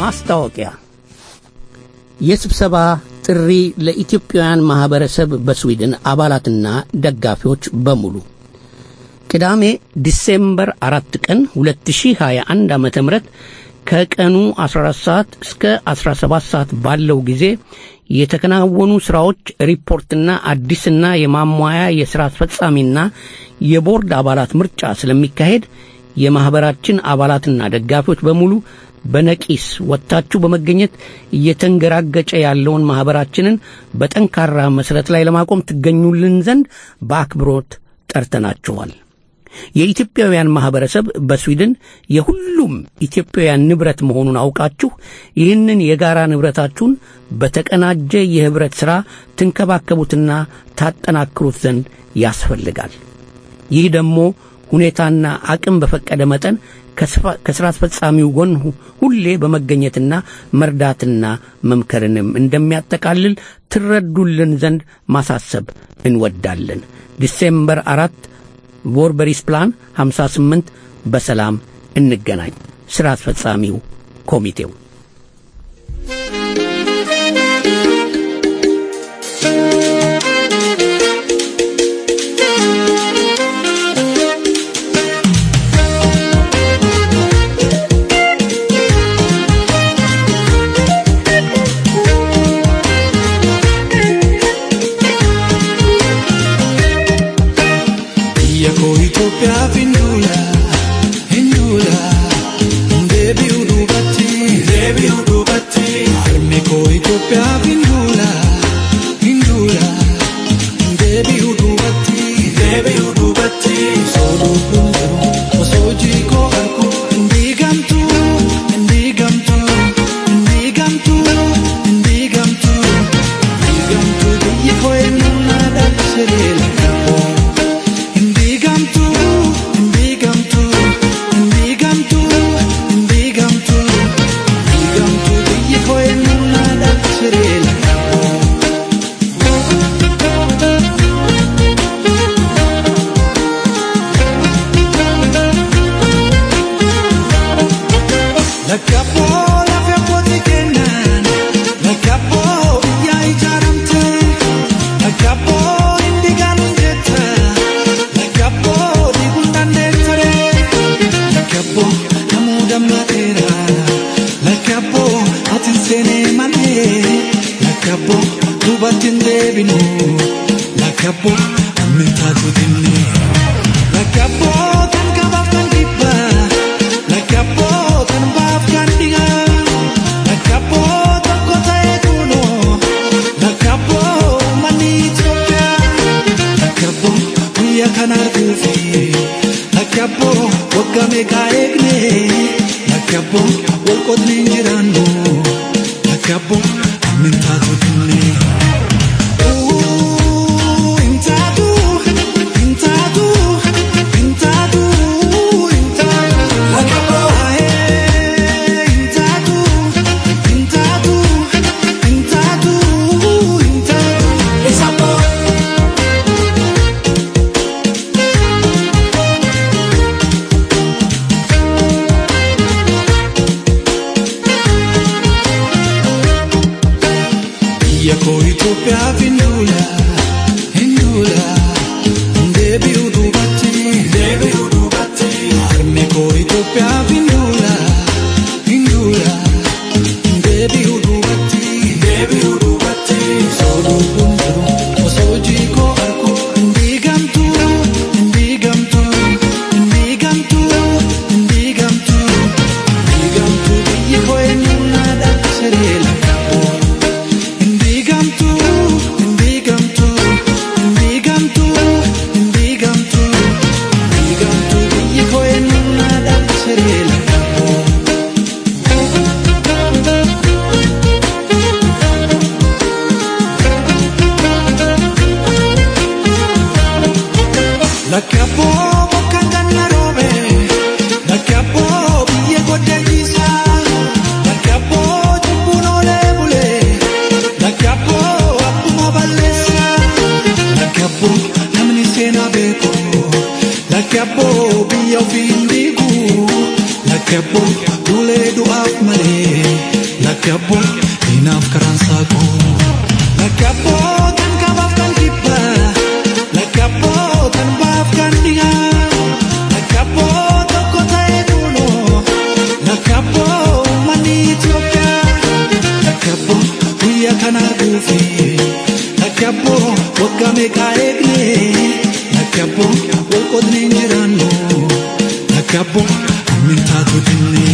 ማስታወቂያ የስብሰባ ጥሪ ለኢትዮጵያውያን ማህበረሰብ በስዊድን አባላትና ደጋፊዎች በሙሉ ቅዳሜ ዲሴምበር አራት ቀን 2021 ዓ ም ከቀኑ 14 ሰዓት እስከ 17 ሰዓት ባለው ጊዜ የተከናወኑ ሥራዎች ሪፖርትና አዲስና የማሟያ የሥራ አስፈጻሚና የቦርድ አባላት ምርጫ ስለሚካሄድ የማኅበራችን አባላትና ደጋፊዎች በሙሉ በነቂስ ወጥታችሁ በመገኘት እየተንገራገጨ ያለውን ማኅበራችንን በጠንካራ መሠረት ላይ ለማቆም ትገኙልን ዘንድ በአክብሮት ጠርተናችኋል። የኢትዮጵያውያን ማኅበረሰብ በስዊድን የሁሉም ኢትዮጵያውያን ንብረት መሆኑን አውቃችሁ ይህንን የጋራ ንብረታችሁን በተቀናጀ የኅብረት ሥራ ትንከባከቡትና ታጠናክሩት ዘንድ ያስፈልጋል። ይህ ደግሞ ሁኔታና አቅም በፈቀደ መጠን ከሥራ አስፈጻሚው ጎን ሁሌ በመገኘትና መርዳትና መምከርንም እንደሚያጠቃልል ትረዱልን ዘንድ ማሳሰብ እንወዳለን። ዲሴምበር አራት ቮርበሪስ ፕላን 58 በሰላም እንገናኝ። ሥራ አስፈጻሚው ኮሚቴው Biyya koo Itoophiyaaf hin duula, hin duula, hin deebi'u duubatti, deebi'u duubatti. Harmi koo Itoophiyaaf hin duula, hin duula, hin deebi'u duubatti, deebi'u duubatti. Osoo lubbuun jiru, osoo hojii koo argu, hin diigamtu, hin diigamtu, hin diigamtu, hin diigamtu, hin diigamtu. Biyyi koo eenyuun na dhalchee lakkaa'u. Indigamtu, indigamtu, indigamtu, indigamtu, indigamtu. Biyyi koo eenyuun na dhalchee lakkaa'u. Lakkaa'oo lafa abbootii keenyaan, lakkaa'oo biyya ijaaramte, lakkaa'oo hindi gaaluun jetta, lakkaa'oo diiguun dandeessare, lakkaa'oo namuu dammateera, lakkaa'oo ati hin seenee malee, lakkaa'oo duubatti hin deebinu, lakkaa'oo ammintaatu dinne, lakkaa'oo kan qabaaf kan dhibbaa. Lakkaa'oo kan baaf kan dhigaa, lakkaa'oo tokko ta'ee kunoo, lakkaa'oo manni Itoophiyaa, lakkaa'oo biyya kana arguufi, lakkaa'oo waggaa meeqaa eegne, lakkaa'oo wal qotne hin jiraannu, lakkaa'oo ammintaatu dinne. Uu, hin taatu, hin taatu, hin taatu, hin taatu. Aee, hin taatu, hin taatu, hin taatu, hin taatu. Biyya koo Itoophiyaaf hin duula, hin duula, hin deebi'u duubatti, deebi'u duubatti. Harmi koo Itoophiyaaf hin duula, hin duula, hin deebi'u duubatti, deebi'u duubatti. Osoo lubbuun jiru, osoo hojii koo argu, hin diigamtu, hin diigamtu, hin diigamtu, hin diigamtu, hin diigamtu. Biyyi koo eenyuun na dhalchee lakkaa'u. Indigamtu, indigamtu, indigamtu, indigamtu, indigamtu. Biyyi koo eenyuun na dhalchee lakkaa'u. Lakkaa'oo bakka ganna roobe, lakkaa'oo biyya goddeessiisa, lakkaa'oo cubbuun oolee bulee, lakkaa'oo akkuma balleessa, lakkaa'oo namni seenaa beeku, lakkaa'oo biyya ofii hin diigu, lakkaa'oo duulee du'aaf malee, Lakabbo inaaf karaan saaqu. Lakabbo kan qabaaf kan kibba. Lakabbo kan baaf kan dhiha. Lakabbo tokko ta'ee duulo. Lakabbo uummanni Itoophiyaa. Lakabbo guyyaa kana arguufi. Lakabbo waggaa meeqaa eegne. Lakabbo wal qodnee hin jiraannu. Lakabbo hammin taatu dinne.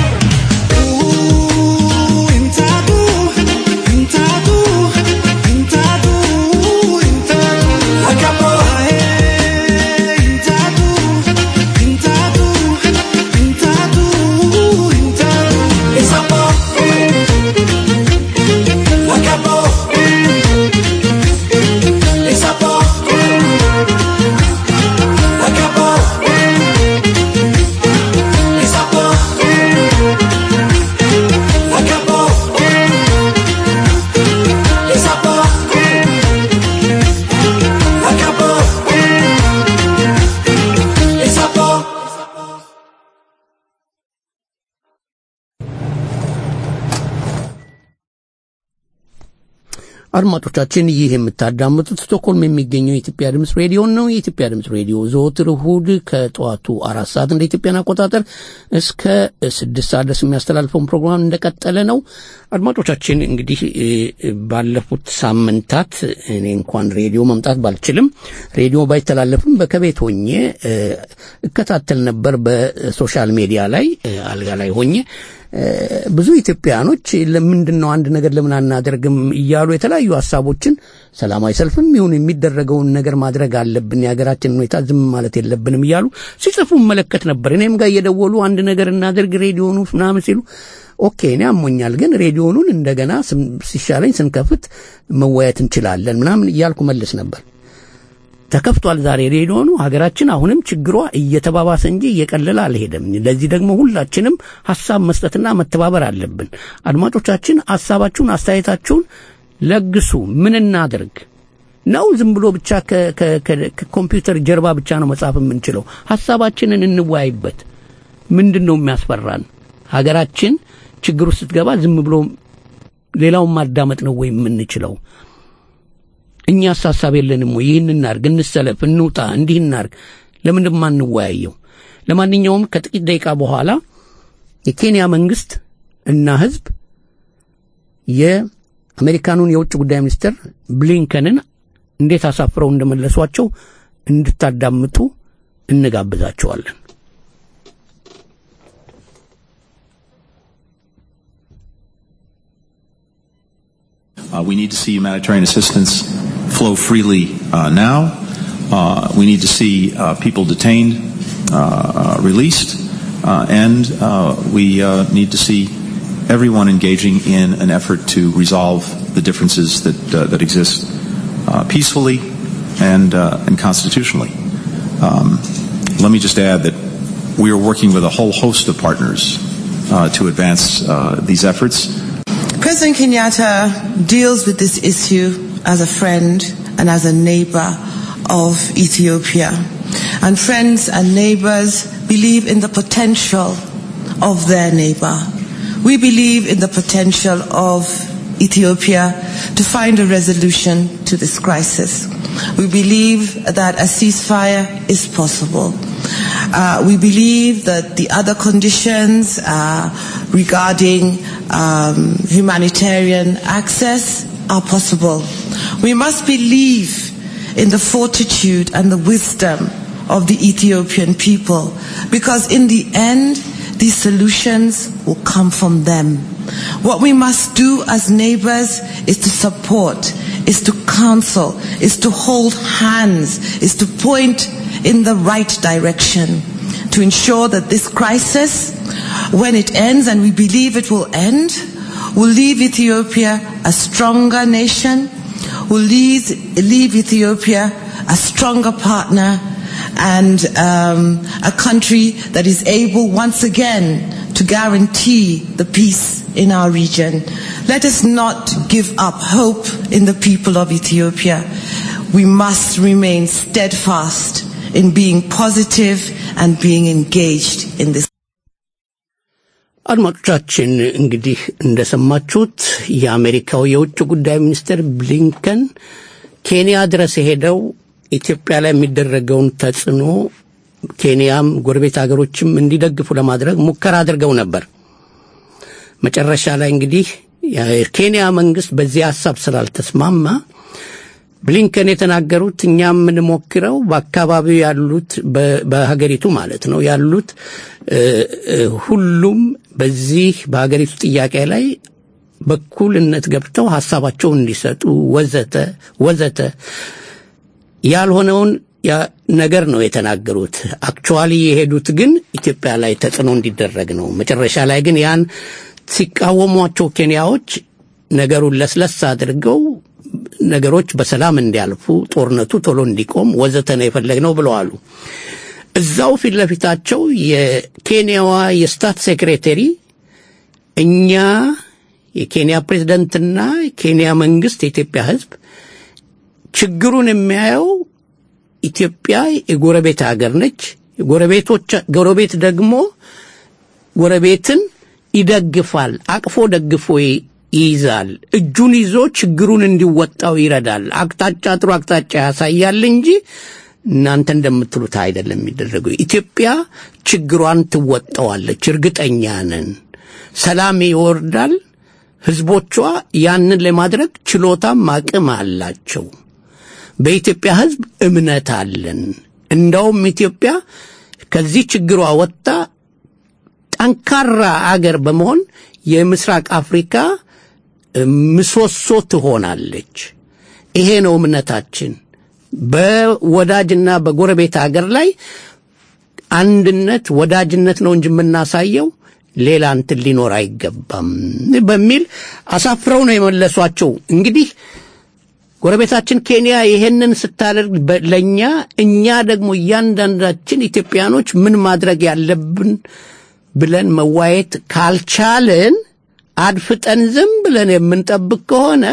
አድማጮቻችን ይህ የምታዳምጡት ስቶክሆልም የሚገኘው የኢትዮጵያ ድምፅ ሬዲዮ ነው። የኢትዮጵያ ድምፅ ሬዲዮ ዘወትር እሁድ ከጠዋቱ አራት ሰዓት እንደ ኢትዮጵያን አቆጣጠር እስከ ስድስት ሰዓት ድረስ የሚያስተላልፈውን ፕሮግራም እንደቀጠለ ነው። አድማጮቻችን እንግዲህ እ፣ ባለፉት ሳምንታት እኔ እንኳን ሬዲዮ መምጣት ባልችልም ሬዲዮ ባይተላለፍም በከቤት ሆኜ እ፣ እከታተል ነበር በሶሻል ሚዲያ ላይ እ፣ አልጋ ላይ ሆኜ ብዙ ኢትዮጵያኖች ለምንድን ነው አንድ ነገር ለምን አናደርግም እያሉ የተለያዩ ሀሳቦችን ሰላማዊ ሰልፍም ይሁን የሚደረገውን ነገር ማድረግ አለብን፣ የሀገራችን ሁኔታ ዝም ማለት የለብንም እያሉ ሲጽፉ መለከት ነበር። እኔም ጋር እየደወሉ አንድ ነገር እናደርግ ሬዲዮኑ ምናምን ሲሉ ኦኬ እኔ አሞኛል፣ ግን ሬዲዮኑን እንደገና ስም- ሲሻለኝ ስንከፍት መወያየት እንችላለን ምናምን እያልኩ መልስ ነበር። ተከፍቷል ዛሬ ሬዲዮኑ። ሀገራችን አሁንም ችግሯ እየተባባሰ እንጂ እየቀለለ አልሄደም። ለዚህ ደግሞ ሁላችንም ሀሳብ መስጠትና መተባበር አለብን። አድማጮቻችን ሀሳባችሁን፣ አስተያየታችሁን ለግሱ። ምን እናድርግ ነው? ዝም ብሎ ብቻ ከ- ከ- ከ- ከኮምፒውተር ጀርባ ብቻ ነው መጻፍ የምንችለው? ሀሳባችንን እንወያይበት። ምንድን ነው የሚያስፈራን? ሀገራችን ችግር ውስጥ ስትገባ ዝም ብሎ ሌላውን ማዳመጥ ነው ወይ የምንችለው? እኛስ ሀሳብ የለንም ወይ? ይህን እናርግ፣ እንሰለፍ፣ እንውጣ፣ እንዲህ እናርግ። ለምንድን ማንወያየው? ለማንኛውም ከጥቂት ደቂቃ በኋላ የኬንያ መንግስት እና ህዝብ የአሜሪካኑን የውጭ ጉዳይ ሚኒስትር ብሊንከንን እንዴት አሳፍረው እንደመለሷቸው እንድታዳምጡ እንጋብዛቸዋለን። Uh, we need to see humanitarian assistance flow freely uh, now. Uh, we need to see uh, people detained, uh, uh, released, uh, and uh, we uh, need to see everyone engaging in an effort to resolve the differences that uh, that exist uh, peacefully and uh, and constitutionally. Um, let me just add that we are working with a whole host of partners uh, to advance uh, these efforts. President Kenyatta deals with this issue as a friend and as a neighbor of Ethiopia. And friends and neighbors believe in the potential of their neighbor. We believe in the potential of Ethiopia to find a resolution to this crisis. We believe that a ceasefire is possible. Uh, we believe that the other conditions uh, regarding um, humanitarian access are possible. We must believe in the fortitude and the wisdom of the Ethiopian people because in the end, these solutions will come from them. What we must do as neighbors is to support, is to counsel, is to hold hands, is to point in the right direction to ensure that this crisis, when it ends, and we believe it will end, will leave Ethiopia a stronger nation, will leave, leave Ethiopia a stronger partner, and um, a country that is able once again to guarantee the peace in our region. Let us not give up hope in the people of Ethiopia. We must remain steadfast in being positive and being engaged in this. አድማጮቻችን እንግዲህ እንደሰማችሁት የአሜሪካው የውጭ ጉዳይ ሚኒስትር ብሊንከን ኬንያ ድረስ የሄደው ኢትዮጵያ ላይ የሚደረገውን ተጽዕኖ ኬንያም ጎረቤት ሀገሮችም እንዲደግፉ ለማድረግ ሙከራ አድርገው ነበር። መጨረሻ ላይ እንግዲህ የኬንያ መንግስት በዚህ ሀሳብ ስላልተስማማ ብሊንከን የተናገሩት እኛ የምንሞክረው በአካባቢው ያሉት በ- በሀገሪቱ ማለት ነው ያሉት እ፣ እ፣ ሁሉም በዚህ በሀገሪቱ ጥያቄ ላይ በኩልነት ገብተው ሀሳባቸውን እንዲሰጡ ወዘተ ወዘተ ያልሆነውን ያ- ነገር ነው የተናገሩት። አክቹዋሊ የሄዱት ግን ኢትዮጵያ ላይ ተጽዕኖ እንዲደረግ ነው። መጨረሻ ላይ ግን ያን ሲቃወሟቸው ኬንያዎች ነገሩን ለስለስ አድርገው ነገሮች በሰላም እንዲያልፉ ጦርነቱ ቶሎ እንዲቆም ወዘተ ነው የፈለግነው ብለዋሉ። እዛው ፊት ለፊታቸው የኬንያዋ የስታት ሴክሬተሪ እኛ የኬንያ ፕሬዝደንትና የኬንያ መንግስት የኢትዮጵያ ህዝብ ችግሩን የሚያየው ኢትዮጵያ የጎረቤት ሀገር ነች። ጎረቤቶች ጎረቤት ደግሞ ጎረቤትን ይደግፋል፣ አቅፎ ደግፎ ይ- ይይዛል፣ እጁን ይዞ ችግሩን እንዲወጣው ይረዳል፣ አቅጣጫ ጥሩ አቅጣጫ ያሳያል እንጂ እናንተ እንደምትሉት አይደለም የሚደረገው። ኢትዮጵያ ችግሯን ትወጣዋለች፣ እርግጠኛ ነን። ሰላም ይወርዳል። ህዝቦቿ ያንን ለማድረግ ችሎታም አቅም አላቸው። በኢትዮጵያ ህዝብ እምነት አለን። እንደውም ኢትዮጵያ ከዚህ ችግሯ ወጥታ ጠንካራ አገር በመሆን የምስራቅ አፍሪካ ምሰሶ ትሆናለች። ይሄ ነው እምነታችን። በወዳጅና በጎረቤት አገር ላይ አንድነት፣ ወዳጅነት ነው እንጂ የምናሳየው ሌላ እንትን ሊኖር አይገባም በሚል አሳፍረው ነው የመለሷቸው። እንግዲህ ጎረቤታችን ኬንያ ይሄንን ስታደርግ በ- ለእኛ እኛ ደግሞ እያንዳንዳችን ኢትዮጵያኖች ምን ማድረግ ያለብን ብለን መዋየት ካልቻልን አድፍጠን ዝም ብለን የምንጠብቅ ከሆነ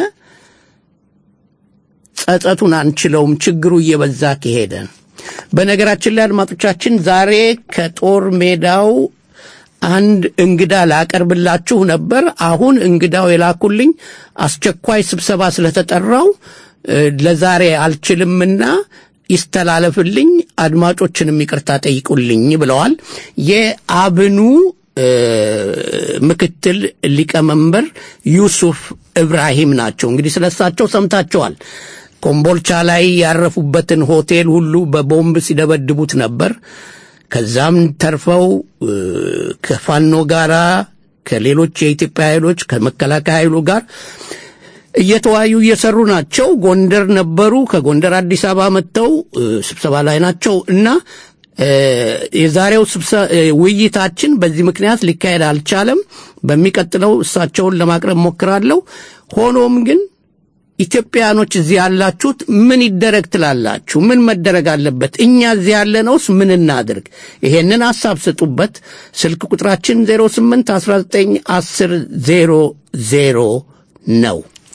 ጸጸቱን አንችለውም፣ ችግሩ እየበዛ ከሄደ። በነገራችን ላይ አድማጮቻችን ዛሬ ከጦር ሜዳው አንድ እንግዳ ላቀርብላችሁ ነበር። አሁን እንግዳው የላኩልኝ አስቸኳይ ስብሰባ ስለተጠራው እ፣ ለዛሬ አልችልምና ይስተላለፍልኝ፣ አድማጮችንም ይቅርታ ጠይቁልኝ ብለዋል። የአብኑ እ፣ ምክትል ሊቀመንበር ዩሱፍ እብራሂም ናቸው። እንግዲህ ስለሳቸው ሰምታቸዋል። ኮምቦልቻ ላይ ያረፉበትን ሆቴል ሁሉ በቦምብ ሲደበድቡት ነበር። ከዛም ተርፈው እ፣ ከፋኖ ጋራ ከሌሎች የኢትዮጵያ ኃይሎች ከመከላከያ ኃይሉ ጋር እየተወያዩ እየሰሩ ናቸው። ጎንደር ነበሩ። ከጎንደር አዲስ አበባ መጥተው እ፣ ስብሰባ ላይ ናቸው እና እ፣ የዛሬው ስብሰ- እ፣ ውይይታችን በዚህ ምክንያት ሊካሄድ አልቻለም። በሚቀጥለው እሳቸውን ለማቅረብ ሞክራለሁ። ሆኖም ግን ኢትዮጵያኖች እዚህ ያላችሁት ምን ይደረግ ትላላችሁ? ምን መደረግ አለበት? እኛ እዚህ ያለነውስ ምን እናድርግ? ይሄንን ሐሳብ ስጡበት። ስልክ ቁጥራችን 08 19 10 00 ነው።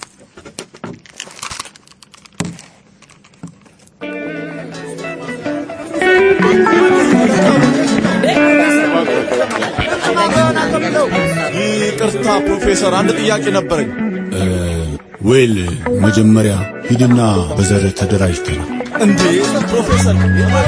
ይቅርታ ፕሮፌሰር፣ አንድ ጥያቄ ነበረኝ። ዌል መጀመሪያ ሂድና በዘር ተደራጅተና እንዴ ፕሮፌሰር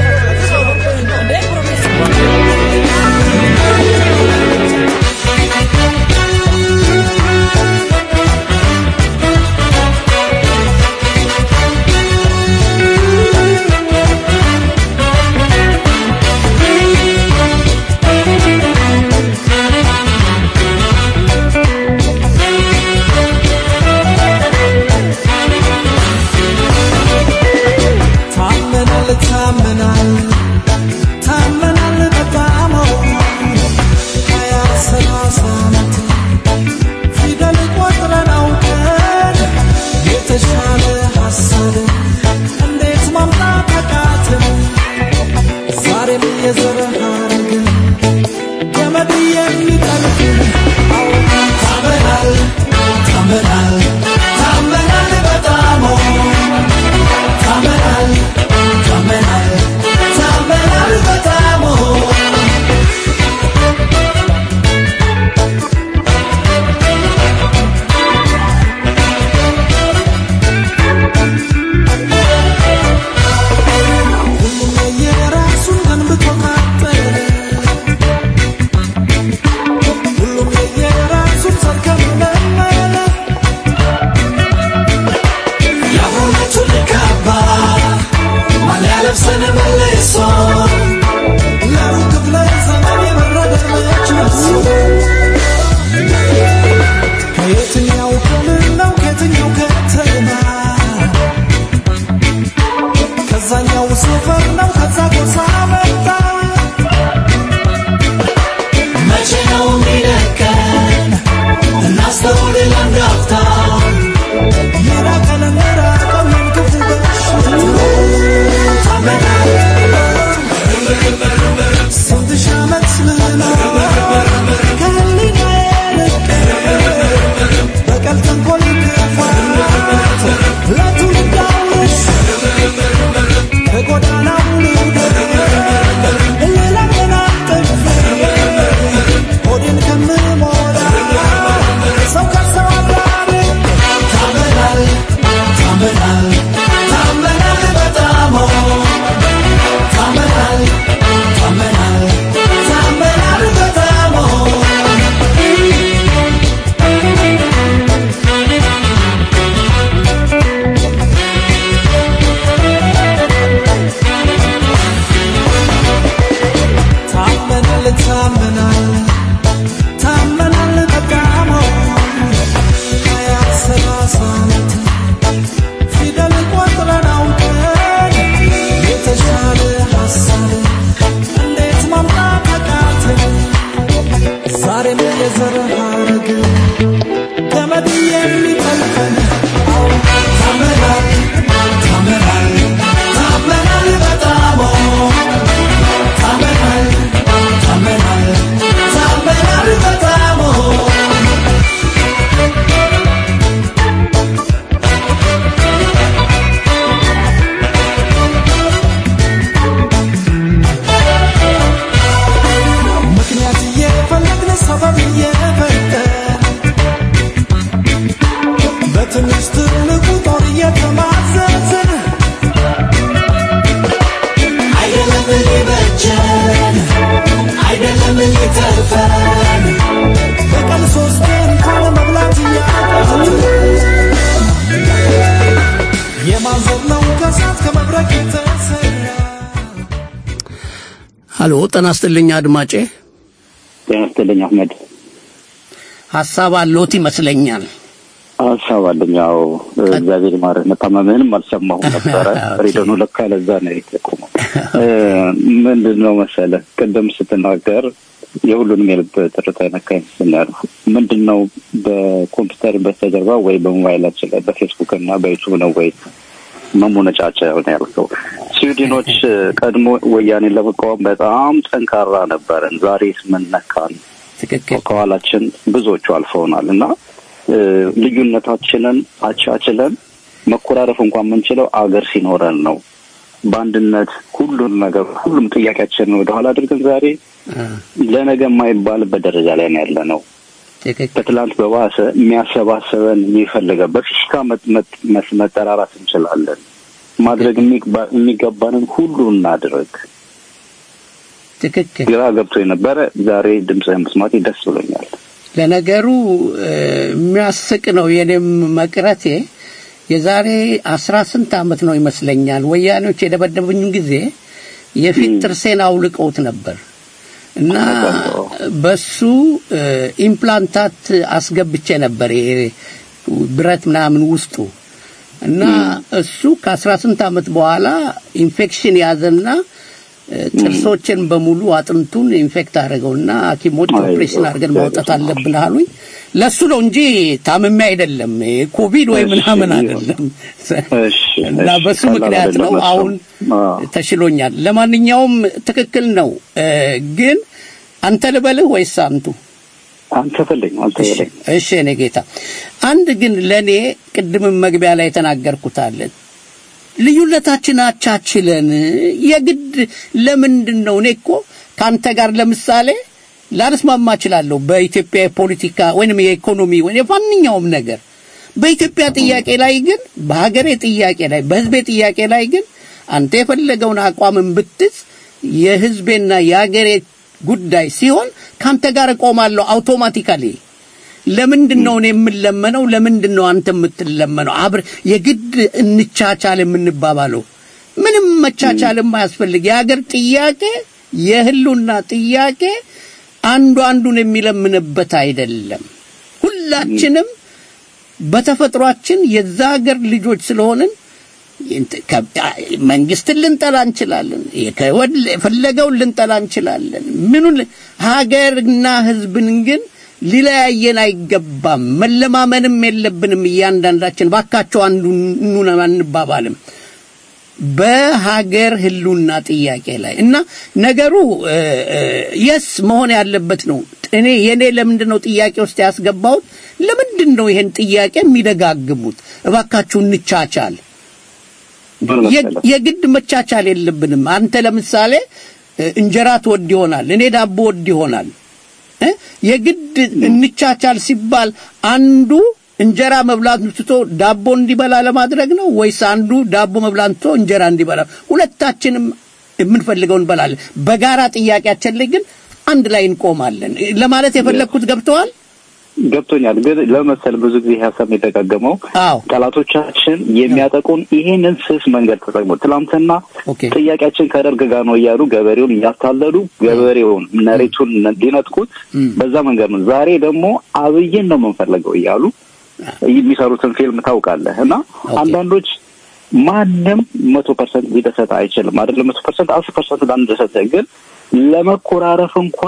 ታመናል ታመናል ታመናል በጣም ሀያ ሰላሳ ዓመት ፊደል ቆጥረን አውቀን የተሻለ ሀሳብ እንዴት ማምጣት አቃተን? ዛሬም የዘር ሐረግ ገመድ የሚጠልቅ አዎ ታመናል ታመናል ታመናል በጣም ታመናል ታመናል ታመናል በጣም ዛሬም የዘር ሐረግ ገመድ የሚጠልፈን አዎ ታመናል ታመናል ታመናል በጣም ታመናል ታመናል ታመናል በጣም ምክንያት እየፈለግን ሰበብ እየፈጠን በትንሽ ትልቁ ጦር እየተማዘዝን አይደለም ሊበጀን አይደለም ሊተርፈን በቀን ሶስት እንኳን መብላት እያቃተን የማዘር ነው ከሳት ከመብረቅ የተሰራ ሀሎ ጤና ይስጥልኝ አድማጬ ጤና ይስጥልኝ አህመድ። ሀሳብ አለዎት ይመስለኛል ሀሳብ አለኝ። ያው እግዚአብሔር ይማርህ። መታመምህንም አልሰማሁም ነበረ። ሬዲዮኑ ለካ ለዛ ነው የተቆመው። ምንድን ነው መሰለህ ቅድም ስትናገር የሁሉንም የልብ ትርታ የነካ ይመስለኛል። ምንድን ነው በኮምፒውተር በስተጀርባ ወይ በሞባይላችን ላይ በፌስቡክ እና በዩቱብ ነው ወይ መሞነጫጫ የሆነ ያልከው? ስዊድኖች ቀድሞ ወያኔን ለመቃወም በጣም ጠንካራ ነበርን። ዛሬ ምን ነካን? ከኋላችን ብዙዎቹ አልፈውናል እና እ፣ ልዩነታችንን አቻችለን መኮራረፍ እንኳን የምንችለው አገር ሲኖረን ነው። በአንድነት ሁሉን ነገር ሁሉም ጥያቄያችንን ወደኋላ አድርገን ዛሬ ለነገ የማይባልበት ደረጃ ላይ ነው ያለ ነው። ከትላንት በባሰ የሚያሰባሰበን የሚፈልገ በፊሽካ መጥ- መጥ- መስ- መጠራራት እንችላለን። ማድረግ የሚግባ- የሚገባንን ሁሉ እናድርግ። ትክክል ግራ ገብቶ የነበረ ዛሬ ድምፅህን መስማቴ ደስ ብሎኛል። ለነገሩ እ፣ የሚያስቅ ነው የኔም መቅረቴ የዛሬ አስራ ስንት ዓመት ነው ይመስለኛል ወያኔዎች የደበደቡኝ ጊዜ የፊት ጥርሴን አውልቀውት ነበር እና በሱ እ፣ ኢምፕላንታት አስገብቼ ነበር ይሄ ብረት ምናምን ውስጡ እና እሱ ከአስራ ስንት ዓመት በኋላ ኢንፌክሽን ያዘና እ፣ ጥርሶችን በሙሉ አጥንቱን ኢንፌክት አደረገውና ሐኪሞች ኦፕሬሽን አድርገን ማውጣት አለብን አሉኝ። ለሱ ነው እንጂ ታምሜ አይደለም ኮቪድ ወይ ምናምን አይደለም። እና በሱ ምክንያት ነው አሁን ተሽሎኛል። ለማንኛውም ትክክል ነው እ፣ ግን አንተ ልበልህ ወይስ አንቱ? አንተ በለኝ አንተ በለኝ። እሺ እኔ ጌታ አንድ ግን ለኔ ቅድምም መግቢያ ላይ የተናገርኩት አለ ልዩነታችን አቻችለን የግድ ለምንድን ነው እኔ እኮ ከአንተ ጋር ለምሳሌ ላልስማማ እችላለሁ በኢትዮጵያ የፖለቲካ ወይንም የኢኮኖሚ ወይም የማንኛውም ነገር በኢትዮጵያ ጥያቄ ላይ ግን በሀገሬ ጥያቄ ላይ በህዝቤ ጥያቄ ላይ ግን አንተ የፈለገውን አቋምን ብትዝ የህዝቤና የሀገሬ ጉዳይ ሲሆን ከአንተ ጋር እቆማለሁ አውቶማቲካሊ ለምንድን ነው እኔ የምለመነው? ለምንድን ነው አንተ የምትለመነው? አብር የግድ እንቻቻል የምንባባለው ምንም መቻቻልም አያስፈልግ። የሀገር ጥያቄ የህሉና ጥያቄ አንዱ አንዱን የሚለምንበት አይደለም። ሁላችንም በተፈጥሯችን የዛ ሀገር ልጆች ስለሆንን መንግስትን ልንጠላ እንችላለን። ከወድ- የፈለገውን ልንጠላ እንችላለን። ምኑን ሀገርና ህዝብን ግን ሊለያየን አይገባም። መለማመንም የለብንም። እያንዳንዳችን ባካቸው አንዱ ኑን አንባባልም። በሀገር ህሉና ጥያቄ ላይ እና ነገሩ የስ መሆን ያለበት ነው። እኔ የኔ ለምንድን ነው ጥያቄ ውስጥ ያስገባሁት? ለምንድን ነው ይሄን ጥያቄ የሚደጋግሙት? እባካችሁ እንቻቻል። የ- የግድ መቻቻል የለብንም። አንተ ለምሳሌ እ፣ እንጀራ ትወድ ይሆናል፣ እኔ ዳቦ ወድ ይሆናል። እ? የግድ እንቻቻል ሲባል አንዱ እንጀራ መብላት ትቶ ዳቦ እንዲበላ ለማድረግ ነው ወይስ አንዱ ዳቦ መብላት ትቶ እንጀራ እንዲበላ? ሁለታችንም የምንፈልገው እንበላለን። በጋራ ጥያቄያችን ላይ ግን አንድ ላይ እንቆማለን ለማለት የፈለግኩት ገብተዋል? ገብቶኛል። ግን ለመሰል ብዙ ጊዜ ይህ ሀሳብ የተደጋገመው አዎ ጠላቶቻችን የሚያጠቁን ይሄንን ስስ መንገድ ተጠቅሞ ትላንትና ጥያቄያችን ከደርግ ጋር ነው እያሉ ገበሬውን እያታለሉ ገበሬውን መሬቱን ሊነጥቁት በዛ መንገድ ነው። ዛሬ ደግሞ አብይን ነው የምንፈልገው እያሉ የሚሰሩትን ፊልም ታውቃለህ። እና አንዳንዶች ማንም መቶ ፐርሰንት ሊደሰት አይችልም አይደለም። መቶ ፐርሰንት አስር ፐርሰንት ላንደሰት ግን ለመኮራረፍ እንኳን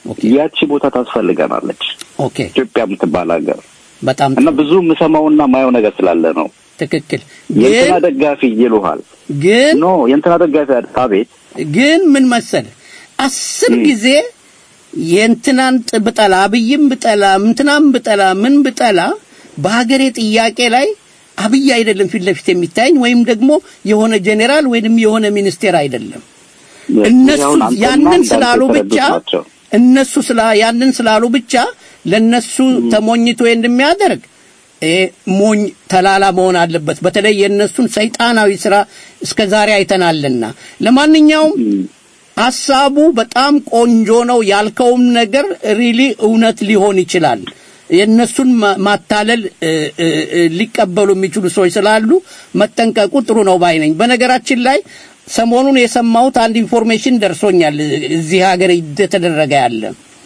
ያቺ ቦታ ታስፈልገናለች። ኦኬ ኢትዮጵያ የምትባል ሀገር በጣም እና ብዙ የምሰማውና ማየው ነገር ስላለ ነው። ትክክል። የእንትና ግን ደጋፊ ይሉሃል። ግን ኖ የእንትና ደጋፊ አቤት ግን ምን መሰል አስር ጊዜ የእንትናን ጥ- ብጠላ አብይም ብጠላ እንትናም ብጠላ ምን ብጠላ በሀገሬ ጥያቄ ላይ አብይ አይደለም ፊት ለፊት የሚታየኝ ወይም ደግሞ የሆነ ጄኔራል ወይንም የሆነ ሚኒስቴር አይደለም። እነሱ አሁን አንተና ያንን እንዳንተ ስላሉ የተረዱት ብቻ ናቸው። እነሱ ስላ ያንን ስላሉ ብቻ ለነሱ ተሞኝቶ እንደሚያደርግ ይሄ ሞኝ ተላላ መሆን አለበት። በተለይ የእነሱን ሰይጣናዊ ስራ እስከ ዛሬ አይተናልና። ለማንኛውም ሀሳቡ በጣም ቆንጆ ነው። ያልከውም ነገር ሪሊ እውነት ሊሆን ይችላል። የእነሱን ማ- ማታለል እ፣ እ፣ እ፣ ሊቀበሉ የሚችሉ ሰዎች ስላሉ መጠንቀቁ ጥሩ ነው ባይ ነኝ። በነገራችን ላይ ሰሞኑን የሰማሁት አንድ ኢንፎርሜሽን ደርሶኛል። እዚህ ሀገር እየተደረገ ያለ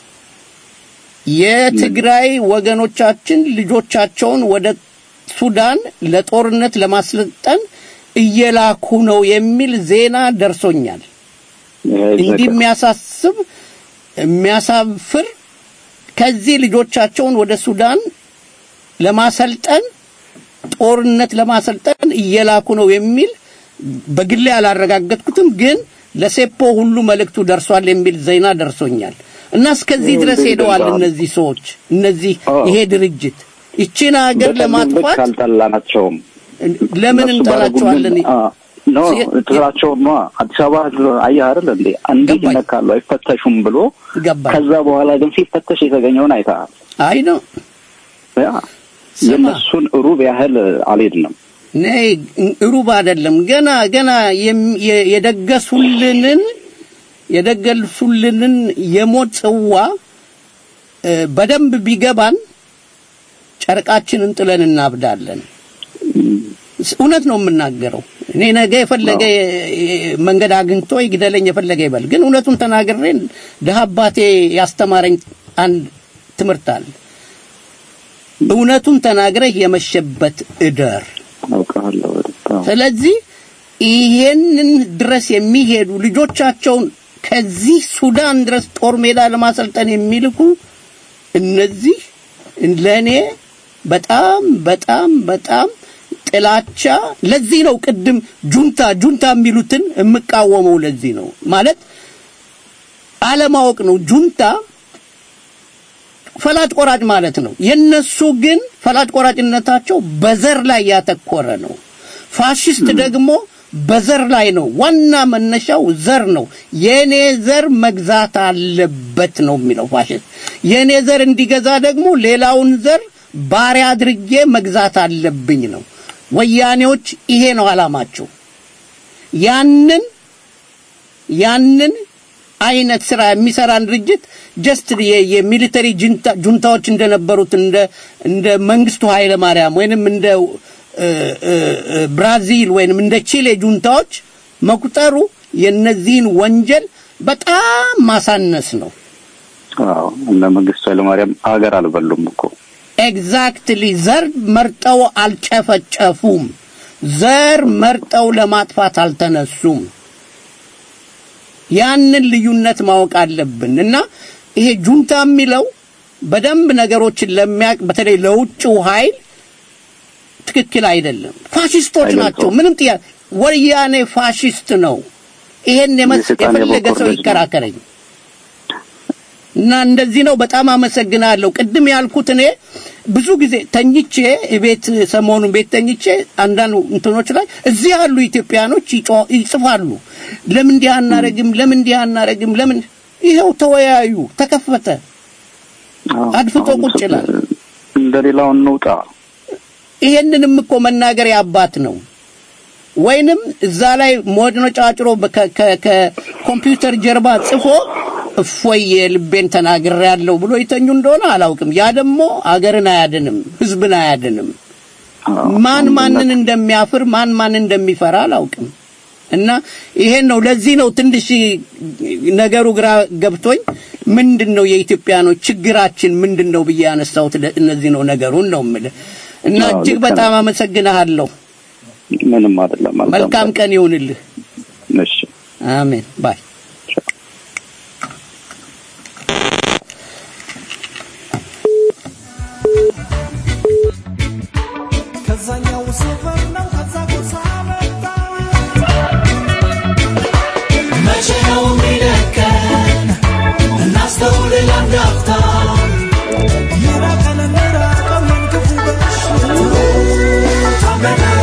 የትግራይ ወገኖቻችን ልጆቻቸውን ወደ ሱዳን ለጦርነት ለማስለጠን እየላኩ ነው የሚል ዜና ደርሶኛል። እንዲህ የሚያሳስብ የሚያሳፍር ከዚህ ልጆቻቸውን ወደ ሱዳን ለማሰልጠን ጦርነት ለማሰልጠን እየላኩ ነው የሚል በግሌ አላረጋገጥኩትም፣ ግን ለሴፖ ሁሉ መልእክቱ ደርሷል የሚል ዜና ደርሶኛል እና እስከዚህ ድረስ ሄደዋል እነዚህ ሰዎች እነዚህ ይሄ ድርጅት ይችን ሀገር ለማጥፋት ካልጠላናቸውም ለምን እነሱ እንጠላቸዋለን? ባደረጉልን- አ- ኖ ትላቸውም ነዋ። አዲስ አበባ ህዝብ አየህ አይደል እንዴ እንዴት ይነካሉ አይፈተሹም ብሎ ገባኝ። ከዛ በኋላ ግን ሲፈተሽ የተገኘውን አይተሃል። አይ ነው ያ የእነሱን ሩብ ያህል አልሄድንም። ነይ ሩብ አይደለም ገና ገና የም- የ- የደገሱልንን የደገሱልንን የሞት ጽዋ እ፣ በደንብ ቢገባን ጨርቃችንን ጥለን እናብዳለን። ስ- እውነት ነው የምናገረው። እኔ ነገ የፈለገ የ- የ- መንገድ አግኝቶ ይግደለኝ የፈለገ ይበል፣ ግን እውነቱን ተናግሬ ድሀ አባቴ ያስተማረኝ አንድ ትምህርት አለ። እውነቱን ተናግረህ የመሸበት እደር። አውቃለሁ። ስለዚህ ይሄንን ድረስ የሚሄዱ ልጆቻቸውን ከዚህ ሱዳን ድረስ ጦር ሜዳ ለማሰልጠን የሚልኩ እነዚህ ለእኔ በጣም በጣም በጣም ጥላቻ። ለዚህ ነው ቅድም ጁንታ ጁንታ የሚሉትን የምቃወመው። ለዚህ ነው ማለት አለማወቅ ነው። ጁንታ ፈላጭ ቆራጭ ማለት ነው። የነሱ ግን ፈላጭ ቆራጭነታቸው በዘር ላይ ያተኮረ ነው። ፋሽስት ደግሞ በዘር ላይ ነው። ዋና መነሻው ዘር ነው። የኔ ዘር መግዛት አለበት ነው የሚለው ፋሽስት። የኔ ዘር እንዲገዛ ደግሞ ሌላውን ዘር ባሪያ አድርጌ መግዛት አለብኝ ነው። ወያኔዎች ይሄ ነው አላማቸው። ያንን ያንን አይነት ስራ የሚሰራን ድርጅት ጀስት የሚሊተሪ ጁንታዎች እንደነበሩት እንደ እንደ መንግስቱ ኃይለ ማርያም ወይንም እንደ እ፣ እ፣ እ፣ ብራዚል ወይንም እንደ ቺሌ ጁንታዎች መቁጠሩ የነዚህን ወንጀል በጣም ማሳነስ ነው። አዎ እነ መንግስቱ ኃይለማርያም ሀገር አልበሉም እኮ ኤግዛክትሊ ዘር መርጠው አልጨፈጨፉም። ዘር መርጠው ለማጥፋት አልተነሱም። ያንን ልዩነት ማወቅ አለብን እና ይሄ ጁንታ የሚለው በደንብ ነገሮችን ለሚያውቅ በተለይ ለውጭው ኃይል ትክክል አይደለም። ፋሽስቶች ናቸው። ምንም ጥያቄ ወያኔ ፋሽስት ነው። ይሄን የመስ የሰይጣን የፈለገ የበኩር ሰው ልጅ ነው። ይከራከረኝ እና እንደዚህ ነው። በጣም አመሰግናለሁ። ቅድም ያልኩት እኔ ብዙ ጊዜ ተኝቼ ቤት ሰሞኑን ቤት ተኝቼ አንዳንድ እንትኖች ላይ እዚህ ያሉ ኢትዮጵያኖች ይጮ- ይጽፋሉ። ለምን እንዲህ አናረግም? ለምን እንዲህ አናረግም? ለምን ይኸው ተወያዩ፣ ተከፈተ፣ አድፍጦ ቁጭ ይላል። እንደ ሌላው እንውጣ። ይሄንንም እኮ መናገር ያባት ነው። ወይንም እዛ ላይ ሞድኖ ጫጭሮ በከ- ከ- ከኮምፒውተር ጀርባ ጽፎ እፎይ የልቤን ተናግሬ ያለው ብሎ ይተኙ እንደሆነ አላውቅም። ያ ደግሞ አገርን አያድንም፣ ህዝብን አያድንም። ማን ማንን እንደሚያፍር ማን ማን እንደሚፈራ አላውቅም። እና ይሄን ነው ለዚህ ነው ትንሽ ነገሩ ግራ ገብቶኝ ምንድን ነው የኢትዮጵያኖች ችግራችን ምንድን ነው ብዬ ያነሳሁት ለ- እነዚህ ነው ነገሩን ነው የምልህ። እና አዎ፣ እጅግ ልክ በጣም ነው። አመሰግንሃለሁ። ምንም አይደለም። መልካም ቀን ይሁንልህ። እሺ አሜን ባይ ከዛኛው ሰፈር ነው ከዛ ጎሳ መጣ መቼ ነው የሚለቀን እናስተውል ለአንድ አፍታ የራቀን እንራቀው ይህን ክፉ በሽታ ታመናል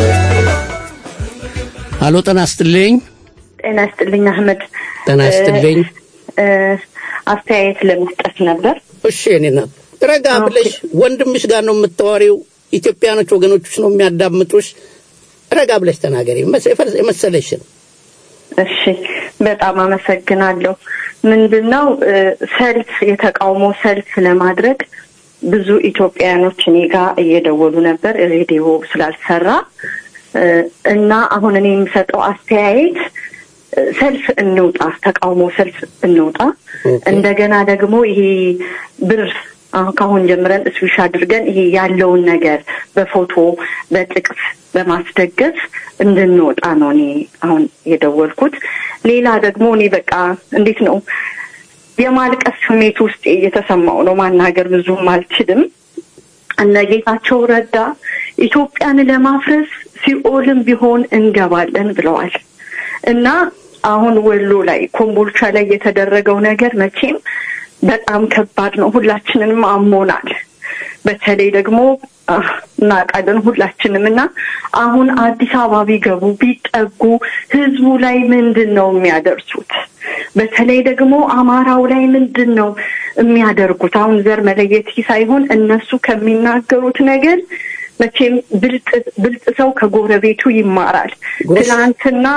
አሎ ጤና ይስጥልኝ ጤና ይስጥልኝ አህመድ። ጤና ይስጥልኝ እ፣ አስተያየት ለመስጠት ነበር። እሺ እኔ ናት ረጋ ብለሽ ወንድምሽ ጋር ነው የምታወሪው ኢትዮጵያኖች ወገኖችሽ ነው የሚያዳምጡሽ ረጋ ብለሽ ተናገሪ መስ- የፈር- የመሰለሽን እሺ፣ በጣም አመሰግናለሁ። ምንድን ነው እ፣ ሰልፍ የተቃውሞ ሰልፍ ለማድረግ ብዙ ኢትዮጵያውያኖች እኔ ጋር እየደወሉ ነበር ሬዲዮ ስላልሰራ እ፣ እና አሁን እኔ የምሰጠው አስተያየት እ፣ ሰልፍ እንውጣ፣ ተቃውሞ ሰልፍ እንውጣ። እንደገና ደግሞ ይሄ ብር አሁን ከአሁን ጀምረን እስዊሽ አድርገን ይሄ ያለውን ነገር በፎቶ በጥቅስ በማስደገፍ እንድንወጣ ነው እኔ አሁን የደወልኩት። ሌላ ደግሞ እኔ በቃ እንዴት ነው የማልቀስ ስሜት ውስጥ እየተሰማው ነው። ማናገር ብዙም አልችልም። እነ ጌታቸው ረዳ ኢትዮጵያን ለማፍረስ ሲኦልም ቢሆን እንገባለን ብለዋል እና አሁን ወሎ ላይ ኮምቦልቻ ላይ የተደረገው ነገር መቼም በጣም ከባድ ነው። ሁላችንንም አሞናል። በተለይ ደግሞ አህ፣ እናውቃለን ሁላችንም እና አሁን አዲስ አበባ ቢገቡ ቢጠጉ ህዝቡ ላይ ምንድን ነው የሚያደርሱት? በተለይ ደግሞ አማራው ላይ ምንድን ነው የሚያደርጉት? አሁን ዘር መለየት ሳይሆን እነሱ ከሚናገሩት ነገር መቼም ብልጥ ብልጥ ሰው ከጎረቤቱ ይማራል። ትናንትና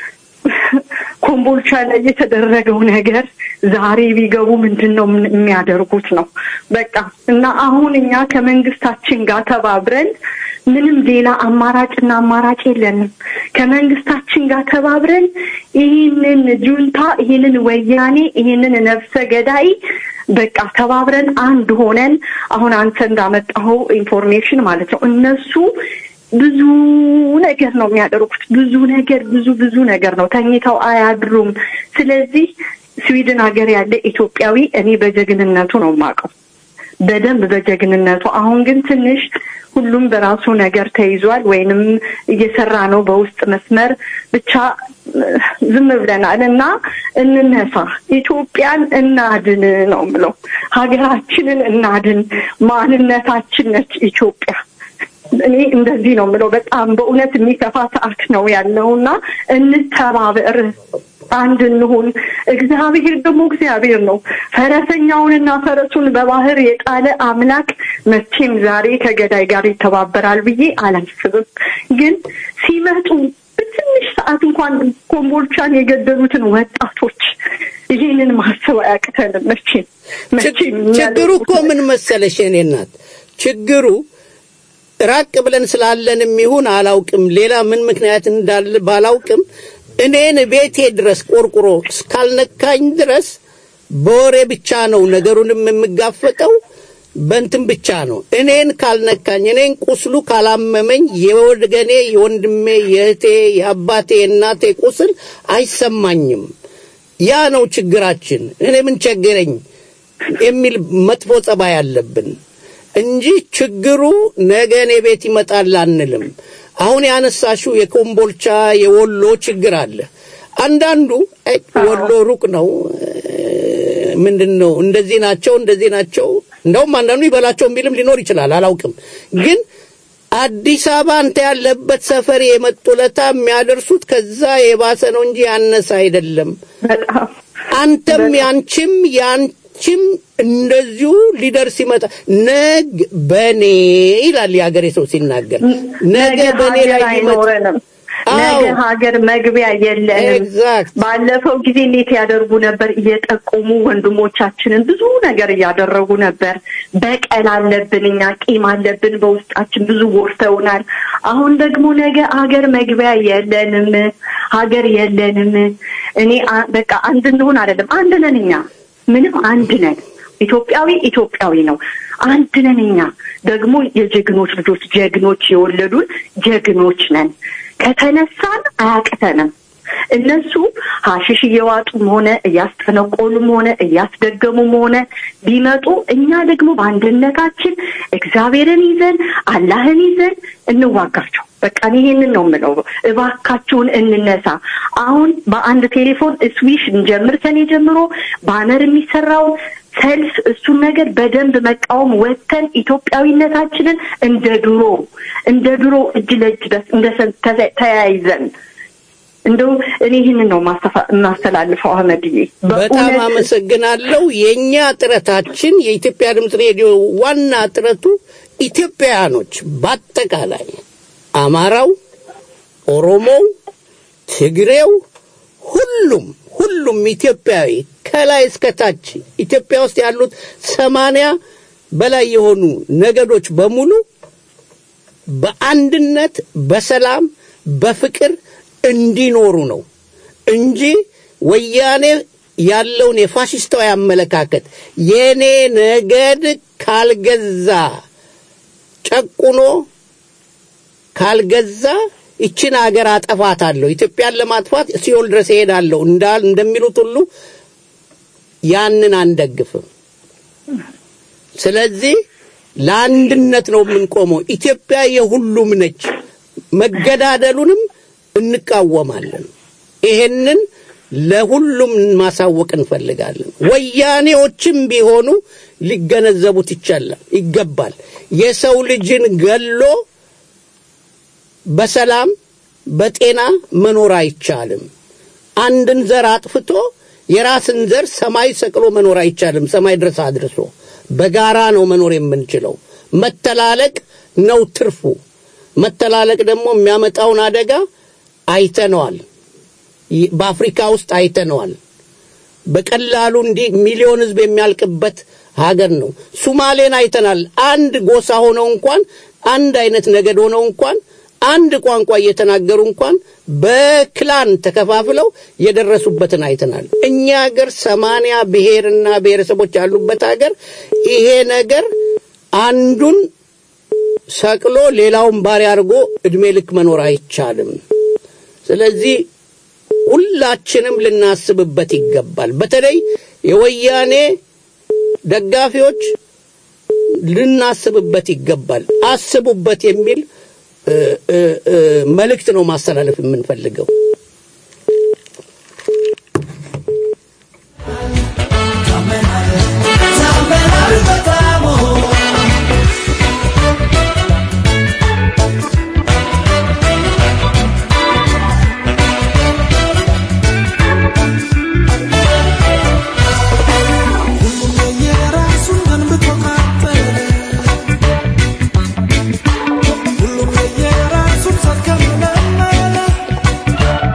ኮምቦልቻ ላይ የተደረገው ነገር ዛሬ ቢገቡ ምንድን ነው ምን- የሚያደርጉት ነው በቃ እና አሁን እኛ ከመንግስታችን ጋር ተባብረን ምንም ሌላ አማራጭና አማራጭ የለንም። ከመንግስታችን ጋር ተባብረን ይህንን ጁንታ፣ ይህንን ወያኔ፣ ይህንን ነፍሰ ገዳይ በቃ ተባብረን አንድ ሆነን አሁን አንተ እንዳመጣኸው ኢንፎርሜሽን ማለት ነው እነሱ ብዙ ነገር ነው የሚያደርጉት። ብዙ ነገር ብዙ ብዙ ነገር ነው። ተኝተው አያድሩም። ስለዚህ ስዊድን ሀገር ያለ ኢትዮጵያዊ እኔ በጀግንነቱ ነው የማውቀው፣ በደንብ በጀግንነቱ። አሁን ግን ትንሽ ሁሉም በራሱ ነገር ተይዟል፣ ወይንም እየሰራ ነው በውስጥ መስመር ብቻ እ፣ ዝም ብለናል እና እንነሳ፣ ኢትዮጵያን እናድን ነው የምለው። ሀገራችንን እናድን። ማንነታችን ነች ኢትዮጵያ። እኔ እንደዚህ ነው የምለው። በጣም በእውነት የሚከፋ ሰዓት ነው ያለው እና እንተባበር፣ አንድ እንሁን። እግዚአብሔር ደግሞ እግዚአብሔር ነው። ፈረሰኛውንና ፈረሱን በባህር የጣለ አምላክ መቼም ዛሬ ከገዳይ ጋር ይተባበራል ብዬ አላስብም። ግን ሲመጡ በትንሽ ሰዓት እንኳን ኮምቦልቻን የገደሉትን ወጣቶች ይህንን ማሰብ አያቅተንም። መቼም መቼም ችግሩ እኮ ምን መሰለሽ የኔ እናት ችግሩ ራቅ ብለን ስላለንም ይሁን አላውቅም፣ ሌላ ምን ምክንያት እንዳለ ባላውቅም እኔን ቤቴ ድረስ ቆርቁሮ እስካልነካኝ ድረስ በወሬ ብቻ ነው ነገሩንም የምጋፈጠው በንትን ብቻ ነው። እኔን ካልነካኝ፣ እኔን ቁስሉ ካላመመኝ የወገኔ የወንድሜ፣ የእህቴ፣ የአባቴ፣ የእናቴ ቁስል አይሰማኝም። ያ ነው ችግራችን። እኔ ምን ቸገረኝ የሚል መጥፎ ጸባይ አለብን እንጂ ችግሩ ነገ እኔ ቤት ይመጣል አንልም። አሁን ያነሳሽው የኮምቦልቻ የወሎ ችግር አለ። አንዳንዱ አይ ወሎ ሩቅ ነው ምንድን ነው እንደዚህ ናቸው እንደዚህ ናቸው። እንደውም አንዳንዱ ይበላቸው የሚልም ሊኖር ይችላል፣ አላውቅም። ግን አዲስ አበባ አንተ ያለበት ሰፈር የመጡለታ የሚያደርሱት ከዛ የባሰ ነው እንጂ ያነሰ አይደለም። አንተም ያንቺም ያንቺም እንደዚሁ ሊደርስ ይመጣ ነግ በኔ ይላል የሀገሬ ሰው ሲናገር ነገ በኔ ሀገር ላይ ይመጣ አይኖረንም። ነገ ሀገር መግቢያ የለንም። ባለፈው ጊዜ እንዴት ያደርጉ ነበር? እየጠቆሙ ወንድሞቻችንን ብዙ ነገር እያደረጉ ነበር። በቀል አለብን፣ እኛ ቂም አለብን በውስጣችን፣ ብዙ ጎርተውናል። አሁን ደግሞ ነገ ሀገር መግቢያ የለንም፣ ሀገር የለንም። እኔ አ- በቃ አንድ እንሆን አይደለም፣ አንድ ነን እኛ፣ ምንም አንድ ነን። ኢትዮጵያዊ ኢትዮጵያዊ ነው። አንድ ነን እኛ። ደግሞ የጀግኖች ልጆች ጀግኖች የወለዱን ጀግኖች ነን። ከተነሳን አያቅተንም። እነሱ ሀሽሽ እየዋጡም ሆነ እያስጠነቆሉም ሆነ እያስደገሙም ሆነ ቢመጡ እኛ ደግሞ በአንድነታችን እግዚአብሔርን ይዘን አላህን ይዘን እንዋጋቸው። በቃ እኔ ይሄንን ነው የምለው። እባካችሁን እንነሳ። አሁን በአንድ ቴሌፎን ስዊሽ እንጀምር። ሰኔ ጀምሮ ባነር የሚሰራው ሰልፍ፣ እሱን ነገር በደንብ መቃወም ወጥተን ኢትዮጵያዊነታችንን እንደ ድሮ እንደ ድሮ እጅ ለእጅ ደስ- እንደ ሰ- ተዘ- ተያይዘን እንደው እኔ ይህንን ነው ማስተፋ- የማስተላልፈው አህመድዬ። በጣም በእውነት አመሰግናለሁ። የእኛ ጥረታችን የኢትዮጵያ ድምፅ ሬዲዮ ዋና ጥረቱ ኢትዮጵያውያኖች በአጠቃላይ አማራው፣ ኦሮሞው፣ ትግሬው፣ ሁሉም ሁሉም ኢትዮጵያዊ ከላይ እስከ ታች ኢትዮጵያ ውስጥ ያሉት ሰማንያ በላይ የሆኑ ነገዶች በሙሉ በአንድነት በሰላም በፍቅር እንዲኖሩ ነው እንጂ ወያኔ ያለውን የፋሽስታዊ አመለካከት የኔ ነገድ ካልገዛ ጨቁኖ ካልገዛ ይችን ሀገር አጠፋታለሁ፣ ኢትዮጵያን ለማጥፋት ሲኦል ድረስ እሄዳለሁ እንዳል እንደሚሉት ሁሉ ያንን አንደግፍም። ስለዚህ ለአንድነት ነው የምንቆመው። ኢትዮጵያ የሁሉም ነች። መገዳደሉንም እንቃወማለን። ይሄንን ለሁሉም ማሳወቅ እንፈልጋለን። ወያኔዎችም ቢሆኑ ሊገነዘቡት ይቻላል ይገባል። የሰው ልጅን ገሎ በሰላም በጤና መኖር አይቻልም። አንድን ዘር አጥፍቶ የራስን ዘር ሰማይ ሰቅሎ መኖር አይቻልም። ሰማይ ድረስ አድርሶ በጋራ ነው መኖር የምንችለው። መተላለቅ ነው ትርፉ። መተላለቅ ደግሞ የሚያመጣውን አደጋ አይተነዋል። ይ- በአፍሪካ ውስጥ አይተነዋል። በቀላሉ እንዲህ ሚሊዮን ህዝብ የሚያልቅበት ሀገር ነው። ሱማሌን አይተናል። አንድ ጎሳ ሆነው እንኳን አንድ አይነት ነገድ ሆነው እንኳን አንድ ቋንቋ እየተናገሩ እንኳን በክላን ተከፋፍለው የደረሱበትን አይተናል። እኛ ሀገር ሰማንያ ብሔርና ብሔረሰቦች ያሉበት ሀገር ይሄ ነገር አንዱን ሰቅሎ ሌላውን ባሪያ አድርጎ እድሜ ልክ መኖር አይቻልም። ስለዚህ ሁላችንም ልናስብበት ይገባል። በተለይ የወያኔ ደጋፊዎች ልናስብበት ይገባል። አስቡበት የሚል እ፣ እ፣ እ፣ መልእክት ነው ማስተላለፍ የምንፈልገው። ታመናል በጣም ሁሉም የየራሱን ገንብቶ ካጠለ ሁሉም የየራሱን ሰከመመለ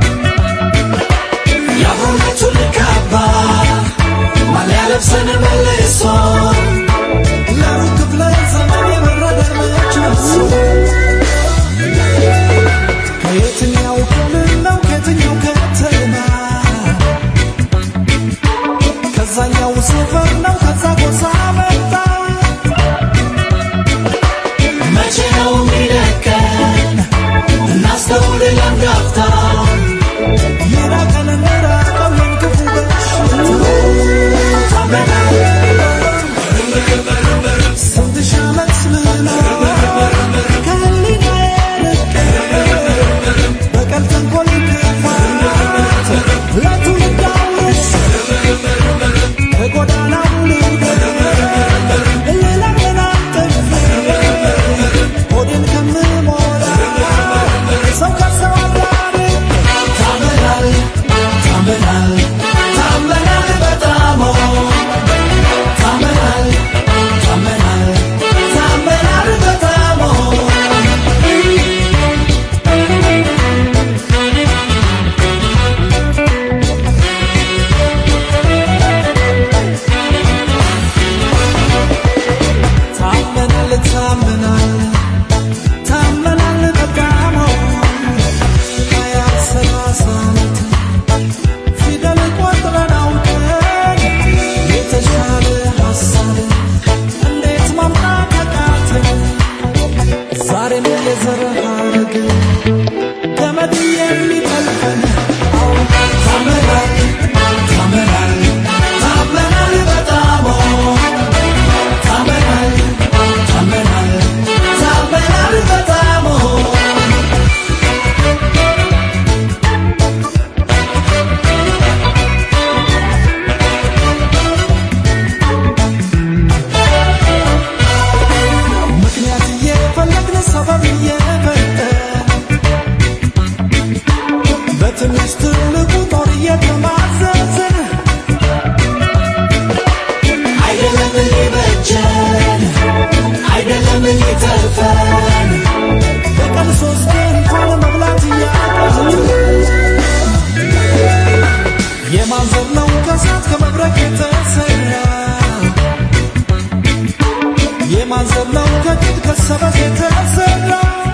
የማንዘለው ከቂጥ ከሰበዝ የተሰራ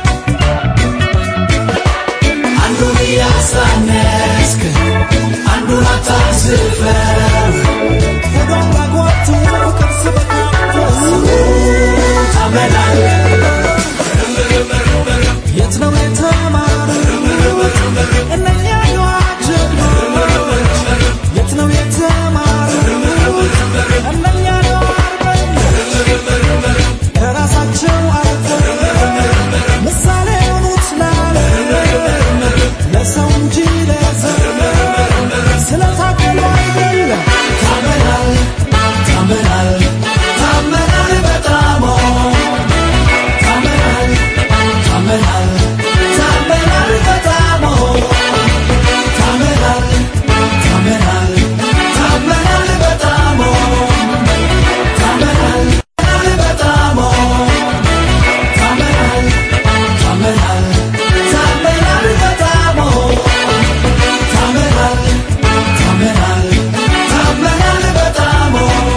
አንዱን እያሳነስክ አንዱን አታዝፈው ሆዷን ባጓቱ ቅርስ በካቶስ ታመላለህ የት ነው የተማሩት እነኛ የዋህ ጀግኖች? የት ነው የተማሩት እነኛ የዋህ አርበኞች? ከራሳቸው አልፈው ምሳሌ የሆኑት ለዓለም ለሰው እንጂ ለዘር ስለታገሉ አይደለም። ታመናል ታመናል ታመናል በጣም ታመናል ታመናል ታመናል በጣም ታመናል ታመናል ታመናል በጣም ታመናል በጣም ታመናል ታመናል ታመናል በጣም ታመናል ታመናል ታመናል በጣም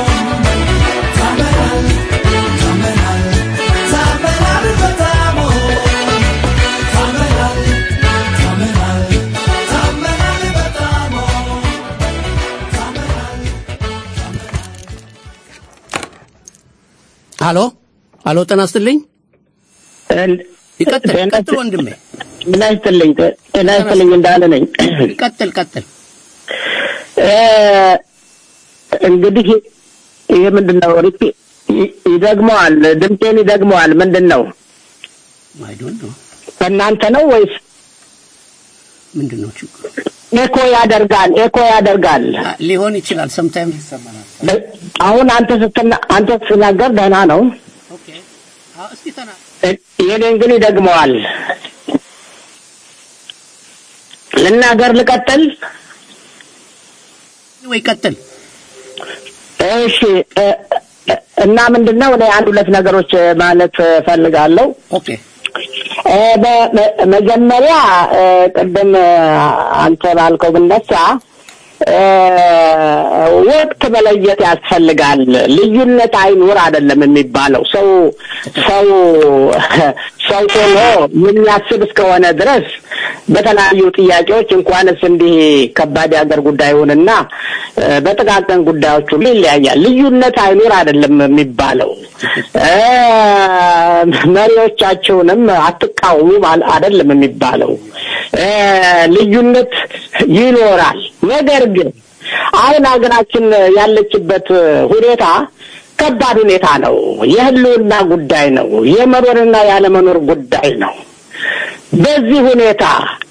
ታመናል ታመናል ታመናል በጣም ታመናል ታመናል ታመናል በጣም አሎ አሎ፣ ጤና ይስጥልኝ። ይቀጥል ቀጥል ወንድሜ፣ ጤና ይስጥልኝ ጤና ይስጥልኝ እንዳለ ነኝ። ቀጥል ቀጥል። እ፣ እንግዲህ ይሄ ምንድን ነው? ሪፒ ይ- ይደግመዋል፣ ድምጤን ይደግመዋል። ምንድን ነው? አይ ዶንት ኖ ከእናንተ ነው ወይስ ምንድን ነው ችግሩ? ኤኮ ያደርጋል? ኤኮ ያደርጋል። ሊሆን ይችላል። ሰምታይም ይሰማናል። አሁን አንተ ስትና አንተ ስትናገር ደህና ነው። እስቲ ተና የኔን ግን ይደግመዋል። ልናገር ልቀጥል? ወይ ቀጥል። እሺ እ፣ እ፣ እና ምንድነው እኔ አንድ ሁለት ነገሮች ማለት ፈልጋለሁ። ኦኬ እ፣ በ- በ- መጀመሪያ እ፣ ቅድም እ፣ አንተ ባልከው ብነሳ እ፣ ወቅት መለየት ያስፈልጋል። ልዩነት አይኑር አይደለም የሚባለው። ሰው ሰው ሰው ሆኖ የሚያስብ እስከሆነ ድረስ በተለያዩ ጥያቄዎች እንኳንስ እንዲህ ከባድ የሀገር ጉዳይ ይሁንና እ፣ በጥቃቅን ጉዳዮች ሁሉ ይለያያል። ልዩነት አይኑር አይደለም የሚባለው እ፣ መሪዎቻቸውንም አትቃወሙ ማል- አይደለም የሚባለው እ፣ ልዩነት ይኖራል። ነገር ግን አሁን ሀገራችን ያለችበት ሁኔታ ከባድ ሁኔታ ነው። የህልውና ጉዳይ ነው። የመኖርና ያለመኖር ጉዳይ ነው። በዚህ ሁኔታ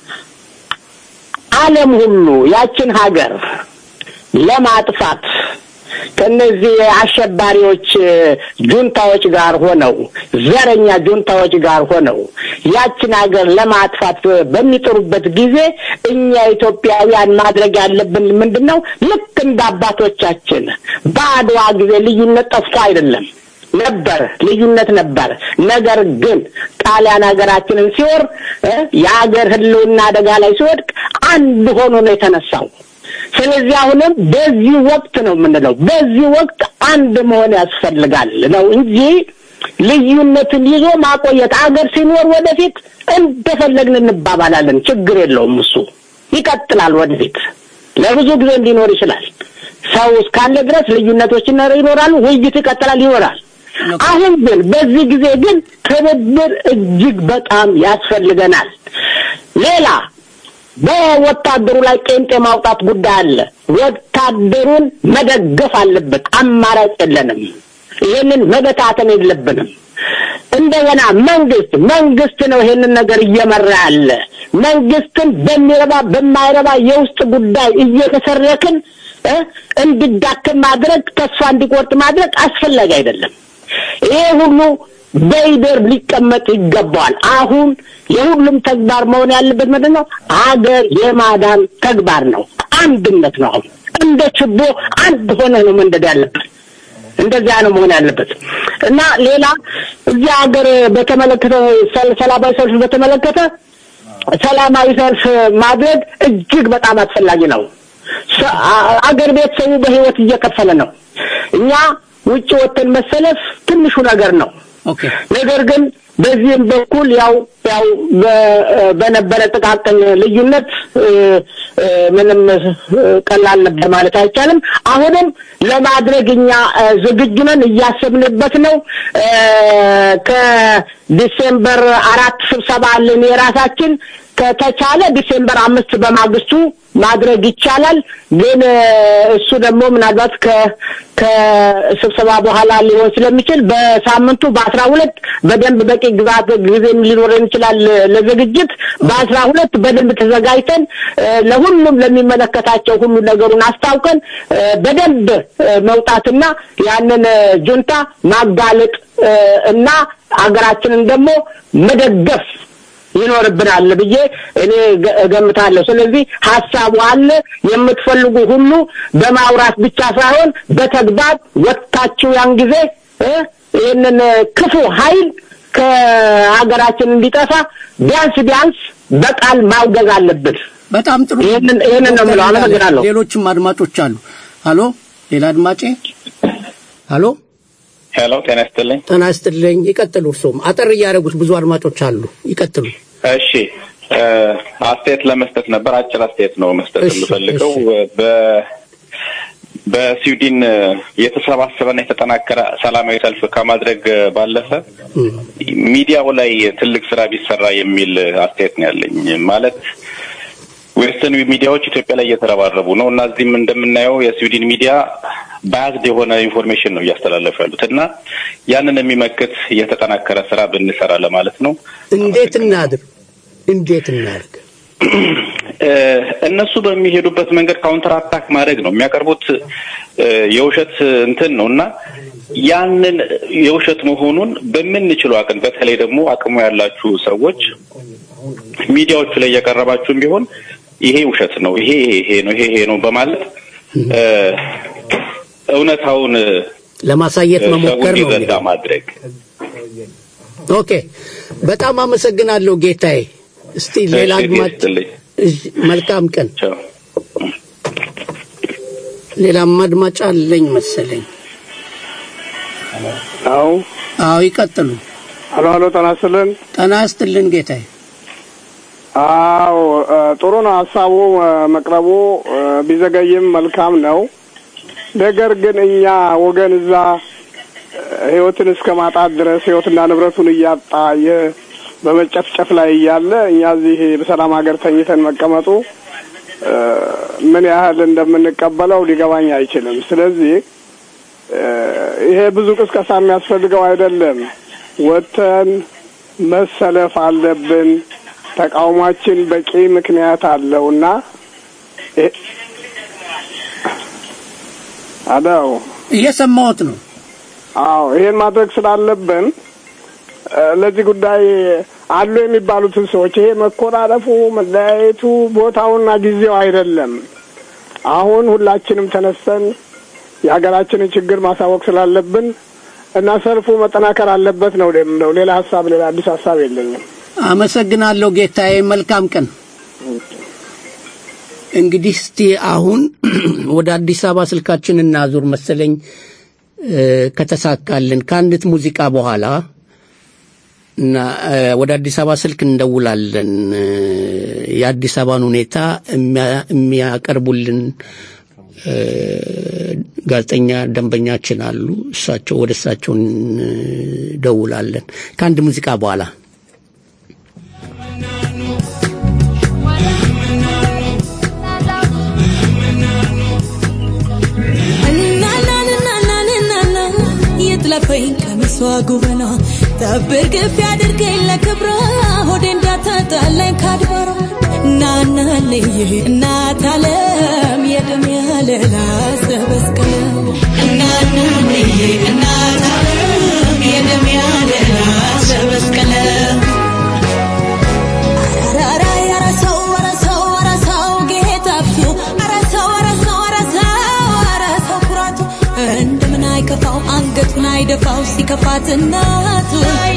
ዓለም ሁሉ ያችን ሀገር ለማጥፋት ከነዚህ አሸባሪዎች ጁንታዎች ጋር ሆነው ዘረኛ ጁንታዎች ጋር ሆነው ያችን ሀገር ለማጥፋት በሚጥሩበት ጊዜ እኛ ኢትዮጵያውያን ማድረግ ያለብን ምንድን ነው? ልክ እንደ አባቶቻችን በአድዋ ጊዜ ልዩነት ጠፍቶ አይደለም ነበር፣ ልዩነት ነበር። ነገር ግን ጣሊያን ሀገራችንን ሲወር እ የሀገር ህልውና አደጋ ላይ ሲወድቅ አንድ ሆኖ ነው የተነሳው። ስለዚህ አሁንም በዚህ ወቅት ነው የምንለው፣ በዚህ ወቅት አንድ መሆን ያስፈልጋል ነው እንጂ ልዩነትን ይዞ ማቆየት አገር ሲኖር ወደፊት እንደፈለግን እንባባላለን። ችግር የለውም። እሱ ይቀጥላል ወደፊት ለብዙ ጊዜ እንዲኖር ይችላል። ሰው እስካለ ድረስ ልዩነቶች ይኖራሉ፣ ውይይት ይቀጥላል፣ ይኖራል። አሁን ግን በዚህ ጊዜ ግን ትብብር እጅግ በጣም ያስፈልገናል። ሌላ በወታደሩ ላይ ቄንጤ ማውጣት ጉዳይ አለ። ወታደሩን መደገፍ አለበት። አማራጭ የለንም። ይህንን መበታተን የለብንም። እንደገና መንግስት መንግስት ነው ይሄንን ነገር እየመራ ያለ። መንግስትን በሚረባ በማይረባ የውስጥ ጉዳይ እየተሰረክን እ እንዲዳክም ማድረግ ተስፋ እንዲቆርጥ ማድረግ አስፈላጊ አይደለም። ይሄ ሁሉ በይደር ሊቀመጥ ይገባዋል። አሁን የሁሉም ተግባር መሆን ያለበት ምንድን ነው? አገር የማዳን ተግባር ነው። አንድነት ነው። አሁን እንደ ችቦ አንድ ሆነ ነው መንደድ ያለበት። እንደዚያ ነው መሆን ያለበት እና ሌላ እዚህ ሀገር በተመለከተ ሰላማዊ ሰልፍ በተመለከተ ሰላማዊ ሰልፍ ማድረግ እጅግ በጣም አስፈላጊ ነው። አገር ቤት ሰው በህይወት እየከፈለ ነው። እኛ ውጭ ወጥተን መሰለፍ ትንሹ ነገር ነው። ኦኬ ነገር ግን በዚህም በኩል ያው ያው በ- በነበረ ጥቃቅን ልዩነት እ፣ እ፣ ምንም እ፣ ቀላል ነበር ማለት አይቻልም። አሁንም ለማድረግ እኛ እ፣ ዝግጁ ነን፣ እያሰብንበት ነው። እ፣ ከዲሴምበር አራት ስብሰባ አለን የራሳችን ከተቻለ ዲሴምበር አምስት በማግስቱ ማድረግ ይቻላል። ግን እ፣ እሱ ደግሞ ምናልባት ከ ከስብሰባ በኋላ ሊሆን ስለሚችል በሳምንቱ በአስራ ሁለት በደንብ በቂ ግዛት ጊዜም ሊኖረን ይችላል ለዝግጅት በአስራ ሁለት በደንብ ተዘጋጅተን እ፣ ለሁሉም ለሚመለከታቸው ሁሉ ነገሩን አስታውቀን እ፣ በደንብ እ፣ መውጣትና ያንን እ፣ ጁንታ ማጋለጥ እ፣ እና አገራችንን ደግሞ መደገፍ ይኖርብናል ብዬ እኔ ገ- እገምታለሁ። ስለዚህ ሀሳቡ አለ። የምትፈልጉ ሁሉ በማውራት ብቻ ሳይሆን በተግባር ወጥታችሁ ያን ጊዜ እ ይህንን ክፉ ኃይል ከሀገራችን እንዲጠፋ ቢያንስ ቢያንስ በቃል ማውገዝ አለብን። በጣም ጥሩ። ይህንን ይህንን ነው የምለው። አመሰግናለሁ። ሌሎችም አድማጮች አሉ። ሀሎ፣ ሌላ አድማጬ። ሀሎ፣ ሄሎ፣ ጤና ይስጥልኝ። ጤና ይስጥልኝ። ይቀጥሉ። እርስዎም አጠር እያደረጉት ብዙ አድማጮች አሉ። ይቀጥሉ። እሺ እ፣ አስተያየት ለመስጠት ነበር። አጭር አስተያየት ነው መስጠት እሺ፣ የምፈልገው። በ በስዊድን የተሰባሰበና የተጠናከረ ሰላማዊ ሰልፍ ከማድረግ ባለፈ ሚዲያው ላይ ትልቅ ስራ ቢሰራ የሚል አስተያየት ነው ያለኝ። ማለት ዌስተርን ሚዲያዎች ኢትዮጵያ ላይ እየተረባረቡ ነው እና እዚህም እንደምናየው የስዊድን ሚዲያ ባያዝድ የሆነ ኢንፎርሜሽን ነው እያስተላለፉ ያሉት እና ያንን የሚመክት የተጠናከረ ስራ ብንሰራ ለማለት ነው። እንዴት እናድር? እንዴት እናድርግ? እ፣ እነሱ በሚሄዱበት መንገድ ካውንተር አታክ ማድረግ ነው የሚያቀርቡት እ፣ የውሸት እንትን ነው እና ያንን የውሸት መሆኑን በምንችለው አቅም በተለይ ደግሞ አቅሙ ያላችሁ ሰዎች ሚዲያዎቹ ላይ እየቀረባችሁም ቢሆን ይሄ ውሸት ነው፣ ይሄ ይሄ ነው፣ ይሄ ይሄ ነው በማለት እ፣ እውነታውን ለማሳየት ሰው መሞከር ነው። እንዲረዳ ማድረግ ኦኬ፣ በጣም አመሰግናለሁ ጌታዬ። እስቲ ሌላ እሺ፣ አድማጭ ይስጥልኝ። እሺ፣ መልካም ቀን። ሌላም አድማጭ አለኝ መሰለኝ። አዎ አዎ፣ ይቀጥሉ። አሎ አሎ፣ ጤና ይስጥልን። ጤና ይስጥልን ጌታዬ። አዎ እ፣ ጥሩ ነው ሀሳቡ እ፣ መቅረቡ እ፣ ቢዘገይም መልካም ነው። ነገር ግን እኛ ወገን እዛ እ፣ ህይወትን እስከ ማጣት ድረስ ህይወትና ንብረቱን እያጣ የ- በመጨፍጨፍ ላይ እያለ እኛ እዚህ በሰላም ሀገር ተኝተን መቀመጡ እ፣ ምን ያህል እንደምንቀበለው ሊገባኝ አይችልም። ስለዚህ እ፣ ይሄ ብዙ ቅስቀሳ የሚያስፈልገው አይደለም። ወጥተን መሰለፍ አለብን። ተቃውሟችን በቂ ምክንያት አለው እና ይሄ- አዳው እየሰማሁት ነው። አዎ ይሄን ማድረግ ስላለብን እ፣ ለዚህ ጉዳይ አሉ የሚባሉትን ሰዎች ይሄ መኮራረፉ፣ መለያየቱ ቦታውና ጊዜው አይደለም። አሁን ሁላችንም ተነስተን የሀገራችንን ችግር ማሳወቅ ስላለብን እና ሰልፉ መጠናከር አለበት ነው የምለው። ሌላ ሀሳብ ሌላ አዲስ ሀሳብ የለኝም። አመሰግናለሁ ጌታዬ። መልካም ቀን። እንግዲህ እስቲ አሁን ወደ አዲስ አበባ ስልካችን እናዙር መሰለኝ እ፣ ከተሳካልን ከአንዲት ሙዚቃ በኋላ እና እ፣ ወደ አዲስ አበባ ስልክ እንደውላለን። እ፣ የአዲስ አበባን ሁኔታ የሚያ- የሚያቀርቡልን እ፣ ጋዜጠኛ ደንበኛችን አሉ። እሳቸው ወደ እሳቸው እንደውላለን ከአንድ ሙዚቃ በኋላ እናናንናናንናና የጥለፈኝ ቀሚሷ ጉበና ጠብር ግፍ ያድርገኝ ለክብሯ ሆዴ እንዳታጣላኝ ካድባሯ እናናንዬ እናት አለም የደም ያለላ ሰበስቀለ እናናንዬ እናት አለም የደም ያለላ ሰበስቀለ አራራ ኧረ ሰው ኧረ ሰው ኧረ ሰው ጌታቱ ኧረ ሰው ኧረ ሰው ኧረ ሰው ኧረ ሰው ኩራቱ እንደምን አይከፋው አንገቱን አይደፋው ሲከፋት እናቱ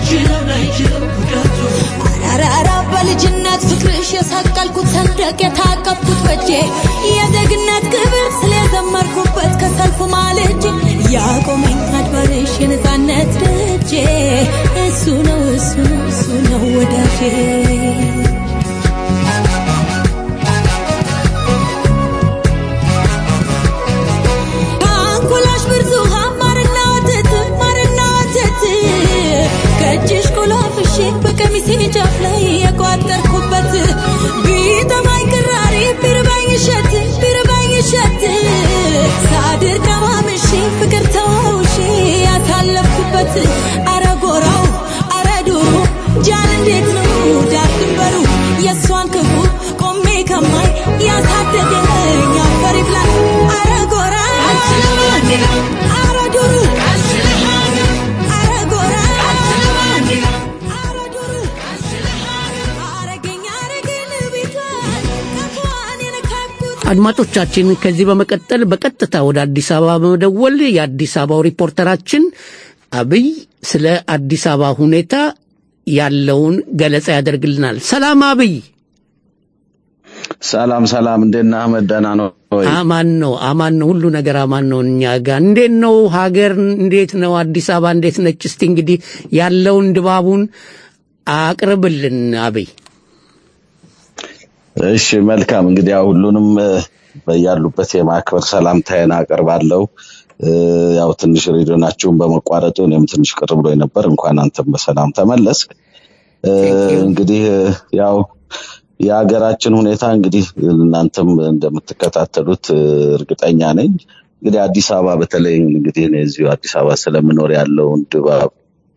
አራራ በልጅነት ፍቅርሽ የሰቀልኩት ሰንደቅ የታቀፍኩት በጄ የዜግነት ክብር ስለዘመርኩበት ከሰልፉ ማልጄ ያቆመኝ አድባርሽ የነፃነት ደጄ እሱ ነው እሱ ነው እሱ ነው ወዳጄ አንኮላሽ ብርቱካን ማርና ወተት ማርና ወተት ከእጅሽ ቆላፍሼ በቀሚሴ ጫፍ ላይ የቋጠርኩበት ቢጠማኝ ቅራሪ ቢርባኝ እሸት ቢርባኝ እሸት ሳድር ቀማምሼ ፍቅር ተዋውሼ ያሳለፍኩበት አረ ጎራው አረ ዱሩ ጃን እንዴት ነው ዳር ድንበሩ የእሷን ክፉ ቆሜ ከማይ ያሳደገኝ አፈር ይብላ አረ ጎራ አረ ዱሩ አረ ጎራ አረ ዱሩ አረገኝ አረገኝ ቤቷን ከፏን የነካኩት አድማጮቻችን ከዚህ በመቀጠል በቀጥታ ወደ አዲስ አበባ በመደወል የአዲስ አበባው ሪፖርተራችን አብይ ስለ አዲስ አበባ ሁኔታ ያለውን ገለጻ ያደርግልናል። ሰላም አብይ። ሰላም ሰላም፣ እንዴት ነህ አህመድ? ደህና ነው ወይ? አማን ነው አማን ነው፣ ሁሉ ነገር አማን ነው እኛ ጋር። እንዴት ነው ሀገር? እንዴት ነው አዲስ አበባ? እንዴት ነች? እስቲ እንግዲህ ያለውን ድባቡን አቅርብልን አብይ። እሺ መልካም። እንግዲህ ያው ሁሉንም እ፣ በያሉበት የማክበር ሰላምታዬን አቀርባለሁ። እ፣ ያው ትንሽ ሬዲዮናችሁን በመቋረጡ እኔም ትንሽ ቅር ብሎኝ ነበር። እንኳን አንተም በሰላም ተመለስ። እ፣ እንግዲህ እ፣ ያው የሀገራችን ሁኔታ እንግዲህ እናንተም እንደምትከታተሉት እ፣ እርግጠኛ ነኝ። እንግዲህ አዲስ አበባ በተለይ እንግዲህ እኔ እዚሁ አዲስ አበባ ስለምኖር ያለውን ድባብ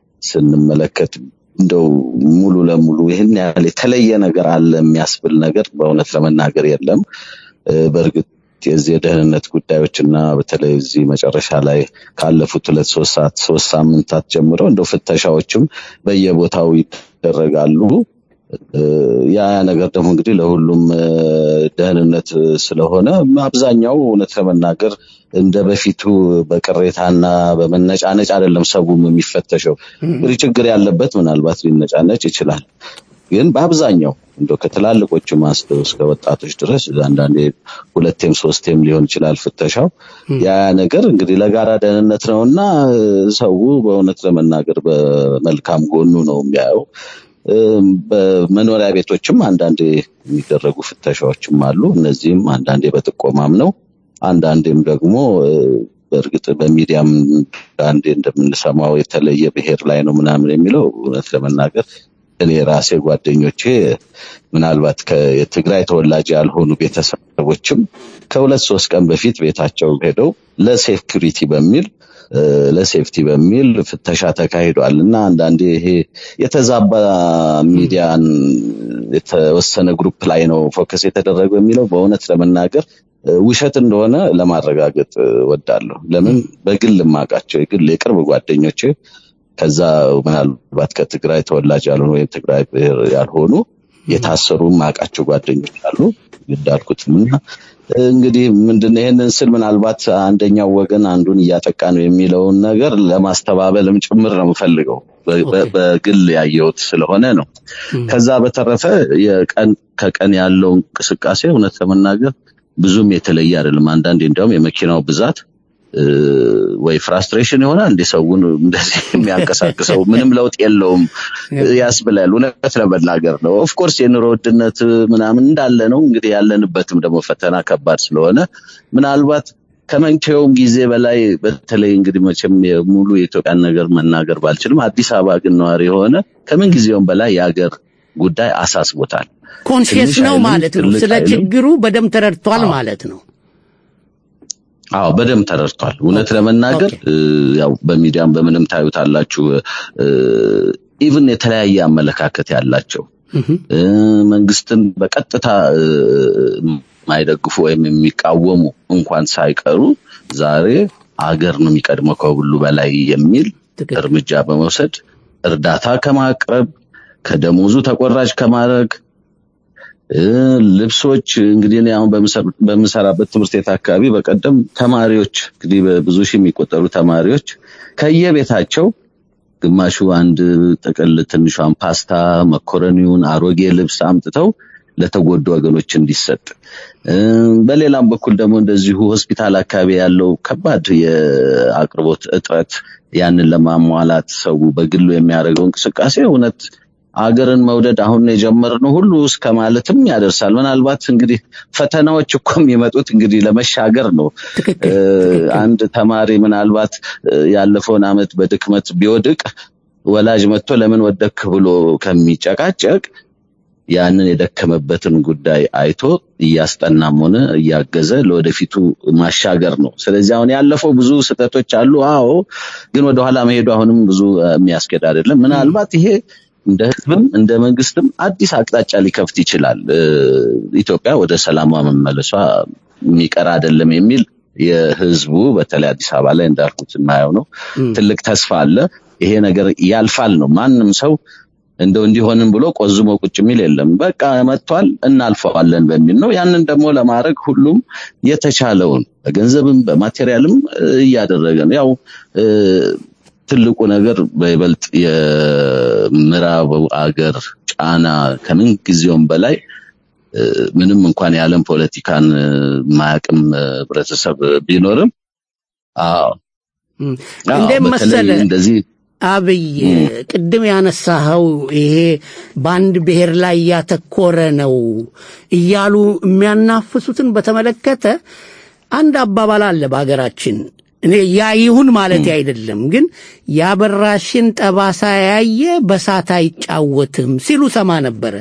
ስንመለከት እንደው ሙሉ ለሙሉ ይህን ያህል የተለየ ነገር አለ የሚያስብል ነገር በእውነት ለመናገር የለም። እ፣ በእርግጥ የዚህ የደህንነት ጉዳዮች እና በተለይ እዚህ መጨረሻ ላይ ካለፉት ሁለት ሶስት ሰዓት ሶስት ሳምንታት ጀምሮ እንደው ፍተሻዎችም በየቦታው ይደረጋሉ። እ፣ ያ ያ ነገር ደግሞ እንግዲህ ለሁሉም እ፣ ደህንነት ስለሆነ አብዛኛው እውነት ለመናገር እንደ በፊቱ በቅሬታና በመነጫነጭ አይደለም ሰውም የሚፈተሸው። እንግዲህ ችግር ያለበት ምናልባት ሊነጫነጭ ይችላል። ግን በአብዛኛው እንደው ከትላልቆቹም አንስተው እስከ ወጣቶች ድረስ አንዳንዴ ሁለቴም ሶስቴም ሊሆን ይችላል ፍተሻው። ያ ያ ነገር እንግዲህ ለጋራ ደህንነት ነው እና ሰው በእውነት ለመናገር በመልካም ጎኑ ነው የሚያየው። እም፣ በመኖሪያ ቤቶችም አንዳንዴ የሚደረጉ ፍተሻዎችም አሉ። እነዚህም አንዳንዴ በጥቆማም ነው፣ አንዳንዴም ደግሞ እ፣ በእርግጥ በሚዲያም አንዴ እንደምንሰማው የተለየ ብሔር ላይ ነው ምናምን የሚለው እውነት ለመናገር እኔ ራሴ ጓደኞቼ ምናልባት ከ- የትግራይ ተወላጅ ያልሆኑ ቤተሰቦችም ከሁለት ሶስት ቀን በፊት ቤታቸው ሄደው ለሴኩሪቲ በሚል እ፣ ለሴፍቲ በሚል ፍተሻ ተካሂዷል እና አንዳንዴ ይሄ የተዛባ ሚዲያን የተወሰነ ግሩፕ ላይ ነው ፎከስ የተደረገው የሚለው በእውነት ለመናገር እ፣ ውሸት እንደሆነ ለማረጋገጥ እ፣ ወዳለሁ። ለምን በግል የማውቃቸው የግል የቅርብ ጓደኞቼ ከዛ ምናልባት ከትግራይ ተወላጅ ያልሆኑ ወይም ትግራይ ብሔር ያልሆኑ የታሰሩ ማውቃቸው ጓደኞች አሉ እንዳልኩትም እና እንግዲህ ምንድን ይህንን ስል ምናልባት አንደኛው ወገን አንዱን እያጠቃ ነው የሚለውን ነገር ለማስተባበልም ጭምር ነው የምፈልገው በ- በ- በግል ያየሁት ስለሆነ ነው። ከዛ በተረፈ የቀን ከቀን ያለው እንቅስቃሴ እውነት ለመናገር ብዙም የተለየ አይደለም። አንዳንዴ እንዲያውም የመኪናው ብዛት እ፣ ወይ ፍራስትሬሽን ይሆናል እንደ ሰውን እንደዚህ የሚያንቀሳቅሰው ምንም ለውጥ የለውም ያስብላል። እውነት ለመናገር ነው። ኦፍኮርስ የኑሮ ውድነት ምናምን እንዳለ ነው። እንግዲህ ያለንበትም ደግሞ ፈተና ከባድ ስለሆነ ምናልባት ከመቼውም ጊዜ በላይ በተለይ እንግዲህ መቼም የሙሉ የኢትዮጵያን ነገር መናገር ባልችልም አዲስ አበባ ግን ነዋሪ የሆነ ከምን ጊዜውም በላይ የሀገር ጉዳይ አሳስቦታል። ኮንሽየስ ትንሽ ነው አይልም፣ ማለት ነው። ትልቅ ስለ አይልም። ችግሩ በደንብ ተረድቷል ማለት ነው። አዎ በደንብ ተረድቷል። እውነት ለመናገር እ፣ ያው በሚዲያም በምንም ታዩታላችሁ ኢቭን የተለያየ አመለካከት ያላቸው እ፣ መንግስትን በቀጥታ እ፣ የማይደግፉ ወይም የሚቃወሙ እንኳን ሳይቀሩ ዛሬ አገር ነው የሚቀድመው ከሁሉ በላይ የሚል እርምጃ በመውሰድ እርዳታ ከማቅረብ ከደሞዙ ተቆራጭ ከማድረግ እ፣ ልብሶች እንግዲህ እኔ አሁን በምሰር- በምሰራበት ትምህርት ቤት አካባቢ በቀደም ተማሪዎች እንግዲህ በብዙ ሺህ የሚቆጠሩ ተማሪዎች ከየቤታቸው ግማሹ አንድ ጥቅል ትንሿን ፓስታ፣ መኮረኒውን፣ አሮጌ ልብስ አምጥተው ለተጎዱ ወገኖች እንዲሰጥ እ፣ በሌላም በኩል ደግሞ እንደዚሁ ሆስፒታል አካባቢ ያለው ከባድ የአቅርቦት እጥረት ያንን ለማሟላት ሰው በግሉ የሚያደርገው እንቅስቃሴ እውነት አገርን መውደድ አሁን የጀመርነው ሁሉ እስከ ማለትም ያደርሳል። ምናልባት እንግዲህ ፈተናዎች እኮ የሚመጡት እንግዲህ ለመሻገር ነው። እ፣ አንድ ተማሪ ምናልባት እ፣ ያለፈውን ዓመት በድክመት ቢወድቅ ወላጅ መጥቶ ለምን ወደክ ብሎ ከሚጨቃጨቅ ያንን የደከመበትን ጉዳይ አይቶ እያስጠናም ሆነ እያገዘ ለወደፊቱ ማሻገር ነው። ስለዚህ አሁን ያለፈው ብዙ ስህተቶች አሉ። አዎ፣ ግን ወደኋላ መሄዱ አሁንም ብዙ እ፣ የሚያስኬድ አይደለም። ምናልባት ይሄ እንደ ህዝብም እንደ መንግስትም አዲስ አቅጣጫ ሊከፍት ይችላል። እ፣ ኢትዮጵያ ወደ ሰላሟ መመለሷ የሚቀር አይደለም የሚል የህዝቡ በተለይ አዲስ አበባ ላይ እንዳልኩት የማየው ነው። ትልቅ ተስፋ አለ። ይሄ ነገር ያልፋል ነው። ማንም ሰው እንደው እንዲሆንም ብሎ ቆዝሞ ቁጭ የሚል የለም። በቃ መጥቷል እናልፈዋለን በሚል ነው። ያንን ደግሞ ለማድረግ ሁሉም የተቻለውን በገንዘብም በማቴሪያልም እ፣ እያደረገ ነው። ያው እ፣ ትልቁ ነገር በይበልጥ የምዕራቡ አገር ጫና ከምን ጊዜውም በላይ እ፣ ምንም እንኳን የዓለም ፖለቲካን እ፣ ማያቅም እ፣ ህብረተሰብ ቢኖርም አዎ አዎ፣ እንዴት በተለይ መሰለ እንደዚህ አብይ ቅድም ያነሳኸው ይሄ በአንድ ብሔር ላይ ያተኮረ ነው እያሉ የሚያናፍሱትን በተመለከተ አንድ አባባል አለ በሀገራችን። እኔ ያ ይሁን ማለት አይደለም፣ ግን ያበራሽን ጠባሳ ያየ በሳት አይጫወትም ሲሉ ሰማ ነበረ።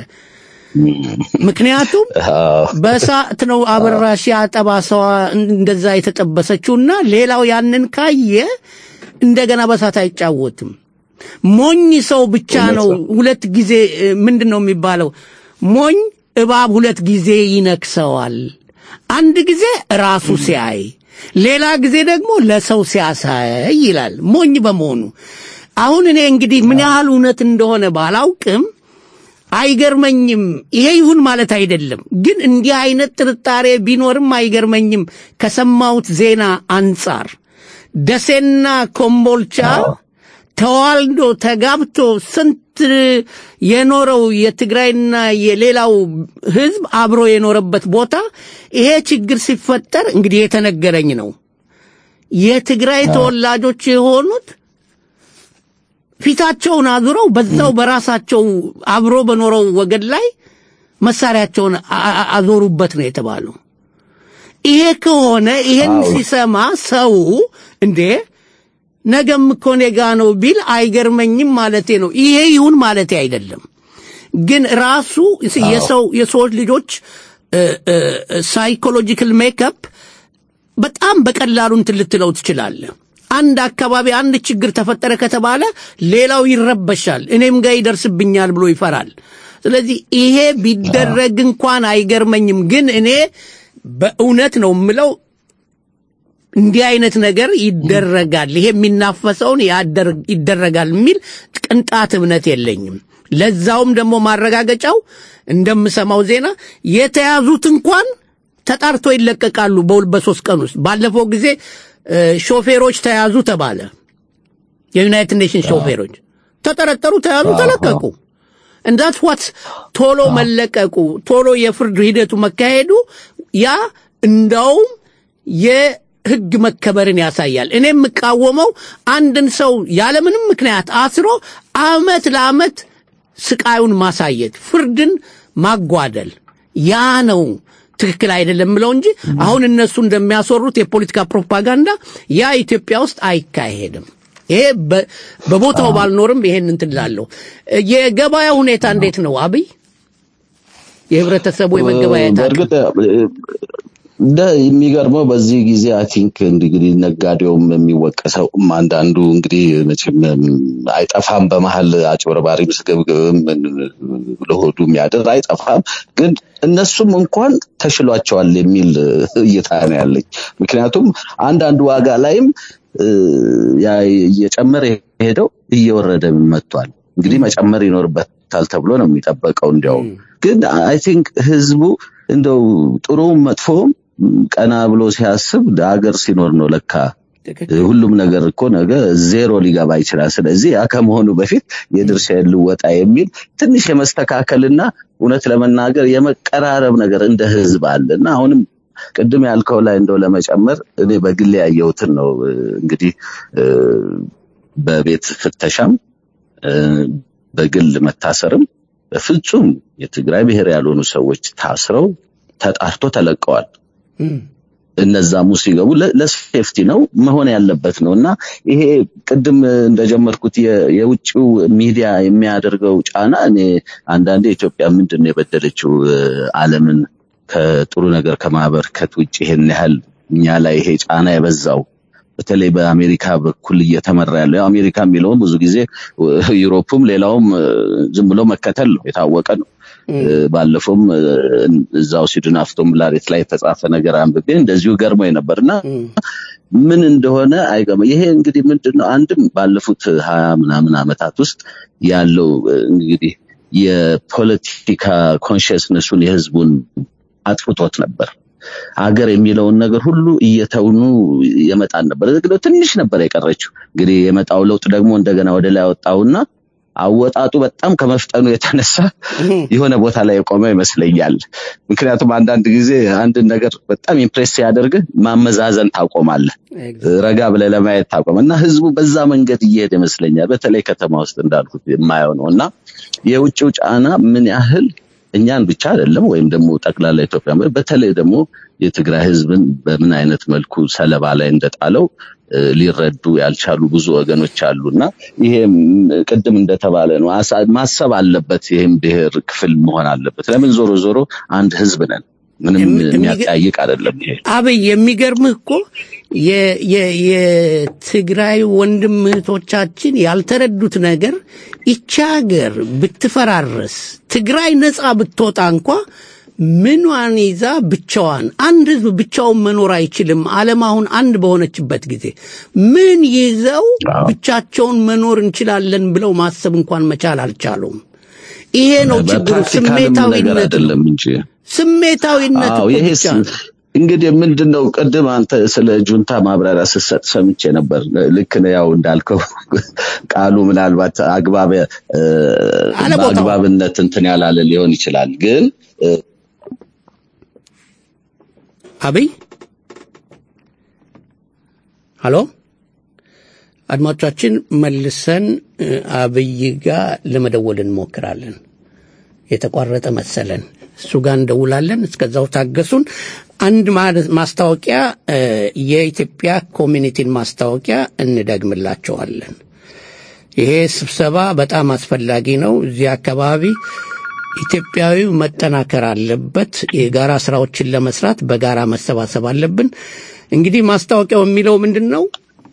ምክንያቱም በእሳት ነው አበራሽ ያ ጠባሳዋ እንደዛ የተጠበሰችውና ሌላው ያንን ካየ እንደገና በእሳት አይጫወትም። ሞኝ ሰው ብቻ ነው ሁለት ጊዜ እ፣ ምንድን ነው የሚባለው? ሞኝ እባብ ሁለት ጊዜ ይነክሰዋል። አንድ ጊዜ ራሱ ሲያይ፣ ሌላ ጊዜ ደግሞ ለሰው ሲያሳይ ይላል ሞኝ በመሆኑ። አሁን እኔ እንግዲህ ምን ያህል እውነት እንደሆነ ባላውቅም አይገርመኝም። ይሄ ይሁን ማለት አይደለም፣ ግን እንዲህ አይነት ጥርጣሬ ቢኖርም አይገርመኝም ከሰማሁት ዜና አንጻር ደሴና ኮምቦልቻ ተዋልዶ ተጋብቶ ስንት የኖረው የትግራይና የሌላው ህዝብ አብሮ የኖረበት ቦታ ይሄ ችግር ሲፈጠር እንግዲህ የተነገረኝ ነው። የትግራይ ተወላጆች የሆኑት ፊታቸውን አዙረው በዛው በራሳቸው አብሮ በኖረው ወገን ላይ መሳሪያቸውን አ- አ- አዞሩበት ነው የተባለው። ይሄ ከሆነ ይሄን ሲሰማ ሰው እንዴ ነገም እኮ እኔ ጋ ነው ቢል አይገርመኝም ማለቴ ነው። ይሄ ይሁን ማለቴ አይደለም። ግን ራሱ የሰው የሰዎች ልጆች ሳይኮሎጂካል ሜከፕ በጣም በቀላሉ እንትን ልትለው ትችላለህ። አንድ አካባቢ አንድ ችግር ተፈጠረ ከተባለ ሌላው ይረበሻል፣ እኔም ጋር ይደርስብኛል ብሎ ይፈራል። ስለዚህ ይሄ ቢደረግ እንኳን አይገርመኝም። ግን እኔ በእውነት ነው የምለው እንዲህ አይነት ነገር ይደረጋል፣ ይሄ የሚናፈሰውን ያደር- ይደረጋል የሚል ቅንጣት እምነት የለኝም። ለዛውም ደግሞ ማረጋገጫው እንደምሰማው ዜና የተያዙት እንኳን ተጣርቶ ይለቀቃሉ በሁል በሶስት ቀን ውስጥ። ባለፈው ጊዜ እ፣ ሾፌሮች ተያዙ ተባለ። የዩናይትድ ኔሽንስ ሾፌሮች ተጠረጠሩ፣ ተያዙ፣ ተለቀቁ። እንዳት ዋት ቶሎ መለቀቁ ቶሎ የፍርድ ሂደቱ መካሄዱ ያ እንዳውም የህግ መከበርን ያሳያል። እኔ የምቃወመው አንድን ሰው ያለምንም ምክንያት አስሮ አመት ለአመት ስቃዩን ማሳየት፣ ፍርድን ማጓደል ያ ነው ትክክል አይደለም ብለው እንጂ አሁን እነሱ እንደሚያስወሩት የፖለቲካ ፕሮፓጋንዳ ያ ኢትዮጵያ ውስጥ አይካሄድም። ይሄ በ- በቦታው ባልኖርም ይሄን እንትን እላለሁ። የገበያ ሁኔታ እንዴት ነው አብይ? የህብረተሰቡ የመገበያየት አቅም? በእርግጥ እንደ የሚገርመው በዚህ ጊዜ አይ ቲንክ እንግዲህ ነጋዴውም የሚወቀሰውም አንዳንዱ እንግዲህ መቼም አይጠፋም፣ በመሀል አጭበርባሪም ስግብግብም ለሆዱ የሚያድር አይጠፋም። ግን እነሱም እንኳን ተሽሏቸዋል የሚል እይታ ነው ያለኝ። ምክንያቱም አንዳንድ ዋጋ ላይም እ፣ ያ እየጨመረ የሄደው እየወረደ መጥቷል። እንግዲህ መጨመር ይኖርበታል ተብሎ ነው የሚጠበቀው። እንዲያውም ግን አይ ቲንክ ህዝቡ እንደው ጥሩም መጥፎም ቀና ብሎ ሲያስብ ሀገር ሲኖር ነው ለካ ሁሉም ነገር እኮ ነገ ዜሮ ሊገባ ይችላል። ስለዚህ ያ ከመሆኑ በፊት የድርሻዬን ልወጣ የሚል ትንሽ የመስተካከልና እውነት ለመናገር የመቀራረብ ነገር እንደ ህዝብ አለ እና አሁንም ቅድም ያልከው ላይ እንደው ለመጨመር እኔ በግሌ ያየሁትን ነው እንግዲህ እ፣ በቤት ፍተሻም እ፣ በግል መታሰርም በፍጹም የትግራይ ብሔር ያልሆኑ ሰዎች ታስረው ተጣርቶ ተለቀዋል። እነዛሙ ሲገቡ ለ- ለሴፍቲ ነው መሆን ያለበት ነው እና ይሄ ቅድም እንደጀመርኩት የ- የውጭው ሚዲያ የሚያደርገው ጫና እኔ አንዳንዴ ኢትዮጵያ ምንድን ነው የበደለችው እ፣ ዓለምን ከጥሩ ነገር ከማበርከት ውጭ ይሄን ያህል እኛ ላይ ይሄ ጫና የበዛው በተለይ በአሜሪካ በኩል እየተመራ ያለው ያው አሜሪካ የሚለውም ብዙ ጊዜ እ፣ ዩሮፕም ሌላውም እ፣ ዝም ብሎ መከተል ነው የታወቀ ነው። እ፣ ባለፈውም እ፣ እዛው ስዊድን አፍቶም ላሬት ላይ የተጻፈ ነገር አንብቤ እንደዚሁ ገርሞኝ ነበር እና ምን እንደሆነ አይገባም። ይሄ እንግዲህ ምንድን ነው አንድም ባለፉት ሀያ ምናምን ዓመታት ውስጥ ያለው እ፣ እንግዲህ የፖለቲካ ኮንሽስነሱን የህዝቡን አጥፍቶት ነበር። አገር የሚለውን ነገር ሁሉ እየተውኑ የመጣን ነበር። እንግዲህ ትንሽ ነበር የቀረችው። እንግዲህ የመጣው ለውጥ ደግሞ እንደገና ወደ ላይ ወጣውና አወጣጡ በጣም ከመፍጠኑ የተነሳ የሆነ ቦታ ላይ የቆመ ይመስለኛል። ምክንያቱም አንዳንድ ጊዜ አንድን ነገር በጣም ኢምፕሬስ ሲያደርግህ ማመዛዘን ታቆማለህ፣ ረጋ ብለህ ለማየት ታቆም እና ህዝቡ በዛ መንገድ እየሄደ ይመስለኛል። በተለይ ከተማ ውስጥ እንዳልኩት የማየው ነው እና የውጭው ጫና ምን ያህል እኛን ብቻ አይደለም ወይም ደግሞ ጠቅላላ ኢትዮጵያ በተለይ ደግሞ የትግራይ ህዝብን በምን አይነት መልኩ ሰለባ ላይ እንደጣለው እ፣ ሊረዱ ያልቻሉ ብዙ ወገኖች አሉ እና ይሄ ም፣ ቅድም እንደተባለ ነው አሳ- ማሰብ አለበት። ይህም ብሔር ክፍል መሆን አለበት። ለምን ዞሮ ዞሮ አንድ ህዝብ ነን። ምንም የሚያጠያይቅ አይደለም ይሄ። አብይ የሚገርምህ እኮ የ- የ- የትግራይ ወንድም እህቶቻችን ያልተረዱት ነገር ይቺ ሀገር ብትፈራረስ ትግራይ ነፃ ብትወጣ እንኳ ምኗን ይዛ ብቻዋን አንድ ህዝብ ብቻውን መኖር አይችልም። ዓለም አሁን አንድ በሆነችበት ጊዜ ምን ይዘው ብቻቸውን መኖር እንችላለን ብለው ማሰብ እንኳን መቻል አልቻሉም። ይሄ ነው ችግሩ። በፕራክቲካልም ነገር ስሜታዊነት ነው። አይደለም እንጂ ስሜታዊነት አዎ እኮ ይሄ ብቻ ነው። እንግዲህ ምንድን ነው ቅድም አንተ ስለ ጁንታ ማብራሪያ ስትሰጥ ሰምቼ ነበር። ልክ ነው ያው እንዳልከው ቃሉ ምናልባት አግባብ እ፣ በአግባብነት እንትን ያላለ ሊሆን ይችላል ግን እ፣ አብይ ሀሎ አድማጮቻችን መልሰን እ፣ አብይ ጋር ለመደወል እንሞክራለን። የተቋረጠ መሰለን። እሱ ጋር እንደውላለን። እስከዛው ታገሱን። አንድ ማ- ማስታወቂያ እ፣ የኢትዮጵያ ኮሚኒቲን ማስታወቂያ እንደግምላቸዋለን። ይሄ ስብሰባ በጣም አስፈላጊ ነው። እዚህ አካባቢ ኢትዮጵያዊው መጠናከር አለበት። የጋራ ስራዎችን ለመስራት በጋራ መሰባሰብ አለብን። እንግዲህ ማስታወቂያው የሚለው ምንድን ነው?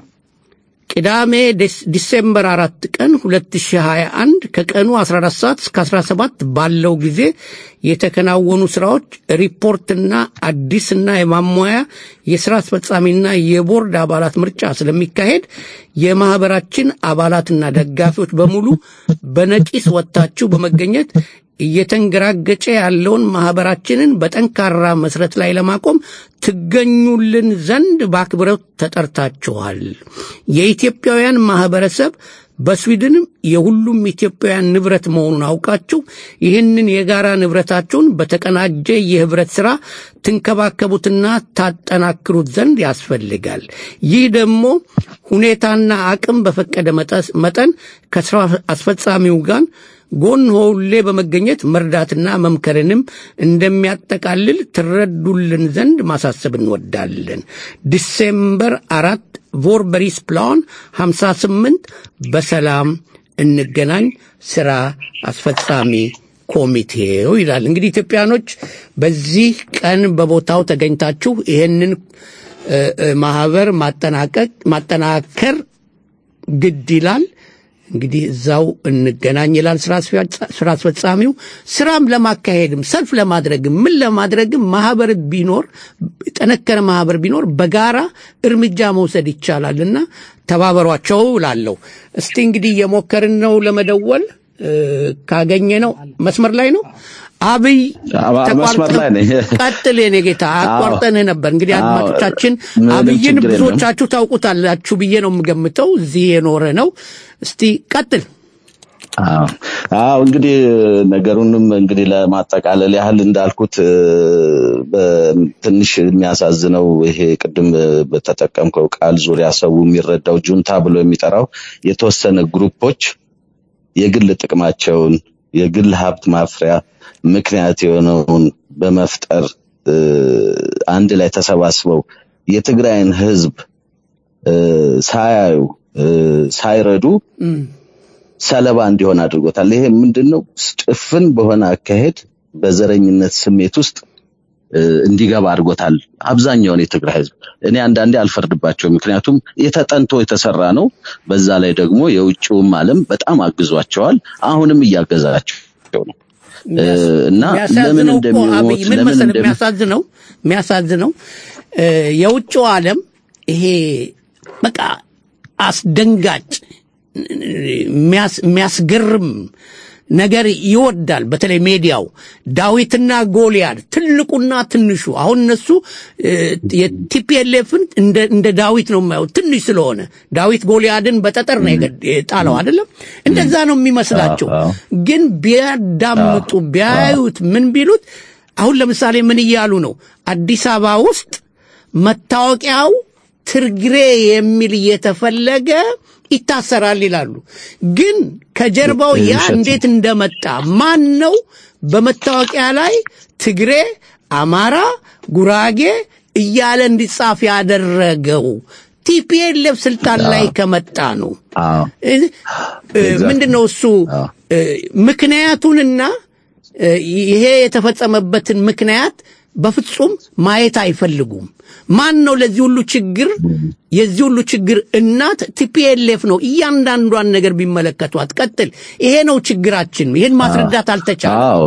ቅዳሜ ዲስ- ዲሴምበር አራት ቀን 2021 ከቀኑ 14 ሰዓት እስከ 17 ባለው ጊዜ የተከናወኑ ስራዎች ሪፖርትና አዲስና የማሟያ የስራ አስፈጻሚና የቦርድ አባላት ምርጫ ስለሚካሄድ የማህበራችን አባላትና ደጋፊዎች በሙሉ በነቂስ ወጥታችሁ በመገኘት እየተንገራገጨ ያለውን ማህበራችንን በጠንካራ መሰረት ላይ ለማቆም ትገኙልን ዘንድ በአክብሮት ተጠርታችኋል። የኢትዮጵያውያን ማህበረሰብ በስዊድንም የሁሉም ኢትዮጵያውያን ንብረት መሆኑን አውቃችሁ ይህንን የጋራ ንብረታችሁን በተቀናጀ የህብረት ሥራ ትንከባከቡትና ታጠናክሩት ዘንድ ያስፈልጋል። ይህ ደግሞ ሁኔታና አቅም በፈቀደ መጠስ- መጠን ከስራ አስፈጻሚው ጋር ጎን ሆሌ በመገኘት መርዳትና መምከርንም እንደሚያጠቃልል ትረዱልን ዘንድ ማሳሰብ እንወዳለን። ዲሴምበር አራት ቮርበሪስ ፕላን 58 በሰላም እንገናኝ ስራ አስፈጻሚ ኮሚቴው ይላል። እንግዲህ ኢትዮጵያኖች በዚህ ቀን በቦታው ተገኝታችሁ ይህንን እ፣ እ፣ ማህበር ማጠናቀቅ ማጠናከር ግድ ይላል። እንግዲህ እዛው እንገናኝ ይላል ስራ አስፈጻ- ስራ አስፈጻሚው። ስራም ለማካሄድም ሰልፍ ለማድረግም ምን ለማድረግም ማህበር ቢኖር ጠነከረ ማህበር ቢኖር በጋራ እርምጃ መውሰድ ይቻላልና ተባበሯቸው እላለሁ። እስቲ እንግዲህ እየሞከርን ነው ለመደወል እ፣ ካገኘ ነው መስመር ላይ ነው። አብይ አባ- መስመር ላይ ነኝ። ቀጥል የኔ ጌታ አቋርጠንህ ነበር እንግዲህ አዎ፣ አድማጮቻችን ምንም አብይን ችግር የለም። ብዙዎቻችሁ ታውቁታላችሁ ብዬ ነው የምገምተው እዚህ የኖረ ነው እስቲ ቀጥል አዎ አዎ እንግዲህ ነገሩንም እንግዲህ ለማጠቃለል ያህል እንዳልኩት እ፣ በትንሽ የሚያሳዝነው ይሄ ቅድም በተጠቀምከው ቃል ዙሪያ ሰው የሚረዳው ጁንታ ብሎ የሚጠራው የተወሰነ ግሩፖች የግል ጥቅማቸውን የግል ሀብት ማፍሪያ ምክንያት የሆነውን በመፍጠር እ፣ አንድ ላይ ተሰባስበው የትግራይን ህዝብ እ፣ ሳያዩ እ፣ ሳይረዱ ሰለባ እንዲሆን አድርጎታል። ይሄ ምንድን ነው? ጭፍን በሆነ አካሄድ በዘረኝነት ስሜት ውስጥ እ፣ እንዲገባ አድርጎታል አብዛኛውን የትግራይ ህዝብ። እኔ አንዳንዴ አልፈርድባቸውም፣ ምክንያቱም የተጠንቶ የተሰራ ነው። በዛ ላይ ደግሞ የውጭውም ዓለም በጣም አግዟቸዋል፣ አሁንም እያገዛቸው ነው እ፣ እና ለምን የሚያሳዝነው እኮ አብይ እንደሚሞት ምን ለምን መሰለህ እንደሚ የሚያሳዝነው የሚያሳዝነው እ፣ የውጭው ዓለም ይሄ በቃ አስደንጋጭ የሚያስ- የሚያስገርም ነገር ይወዳል። በተለይ ሜዲያው ዳዊትና ጎልያድ ትልቁና ትንሹ አሁን እነሱ እ፣ የቲፒኤልኤፍን እንደ እንደ ዳዊት ነው የማየው ትንሽ ስለሆነ ዳዊት ጎልያድን በጠጠር ነው የገድ- የጣለው አይደለም። እንደዛ ነው የሚመስላቸው። ግን ቢያዳምጡ ቢያዩት ምን ቢሉት አሁን ለምሳሌ ምን እያሉ ነው? አዲስ አበባ ውስጥ መታወቂያው ትርግሬ የሚል እየተፈለገ ይታሰራል ይላሉ። ግን ከጀርባው ያ ውሸት ነው። እንዴት እንደመጣ ማን ነው በመታወቂያ ላይ ትግሬ፣ አማራ፣ ጉራጌ እያለ እንዲጻፍ ያደረገው? ቲፒኤልኤፍ ስልጣን ላይ ከመጣ ነው። እ- እ፣ ምንድነው እሱ እ፣ ምክንያቱንና እ፣ ይሄ የተፈጸመበትን ምክንያት በፍጹም ማየት አይፈልጉም። ማን ነው ለዚህ ሁሉ ችግር የዚህ ሁሉ ችግር እናት ቲፒኤልኤፍ ነው። እያንዳንዷን ነገር ቢመለከቷት ቀጥል። ይሄ ነው ችግራችን። ይሄን ማስረዳት አልተቻለም። አዎ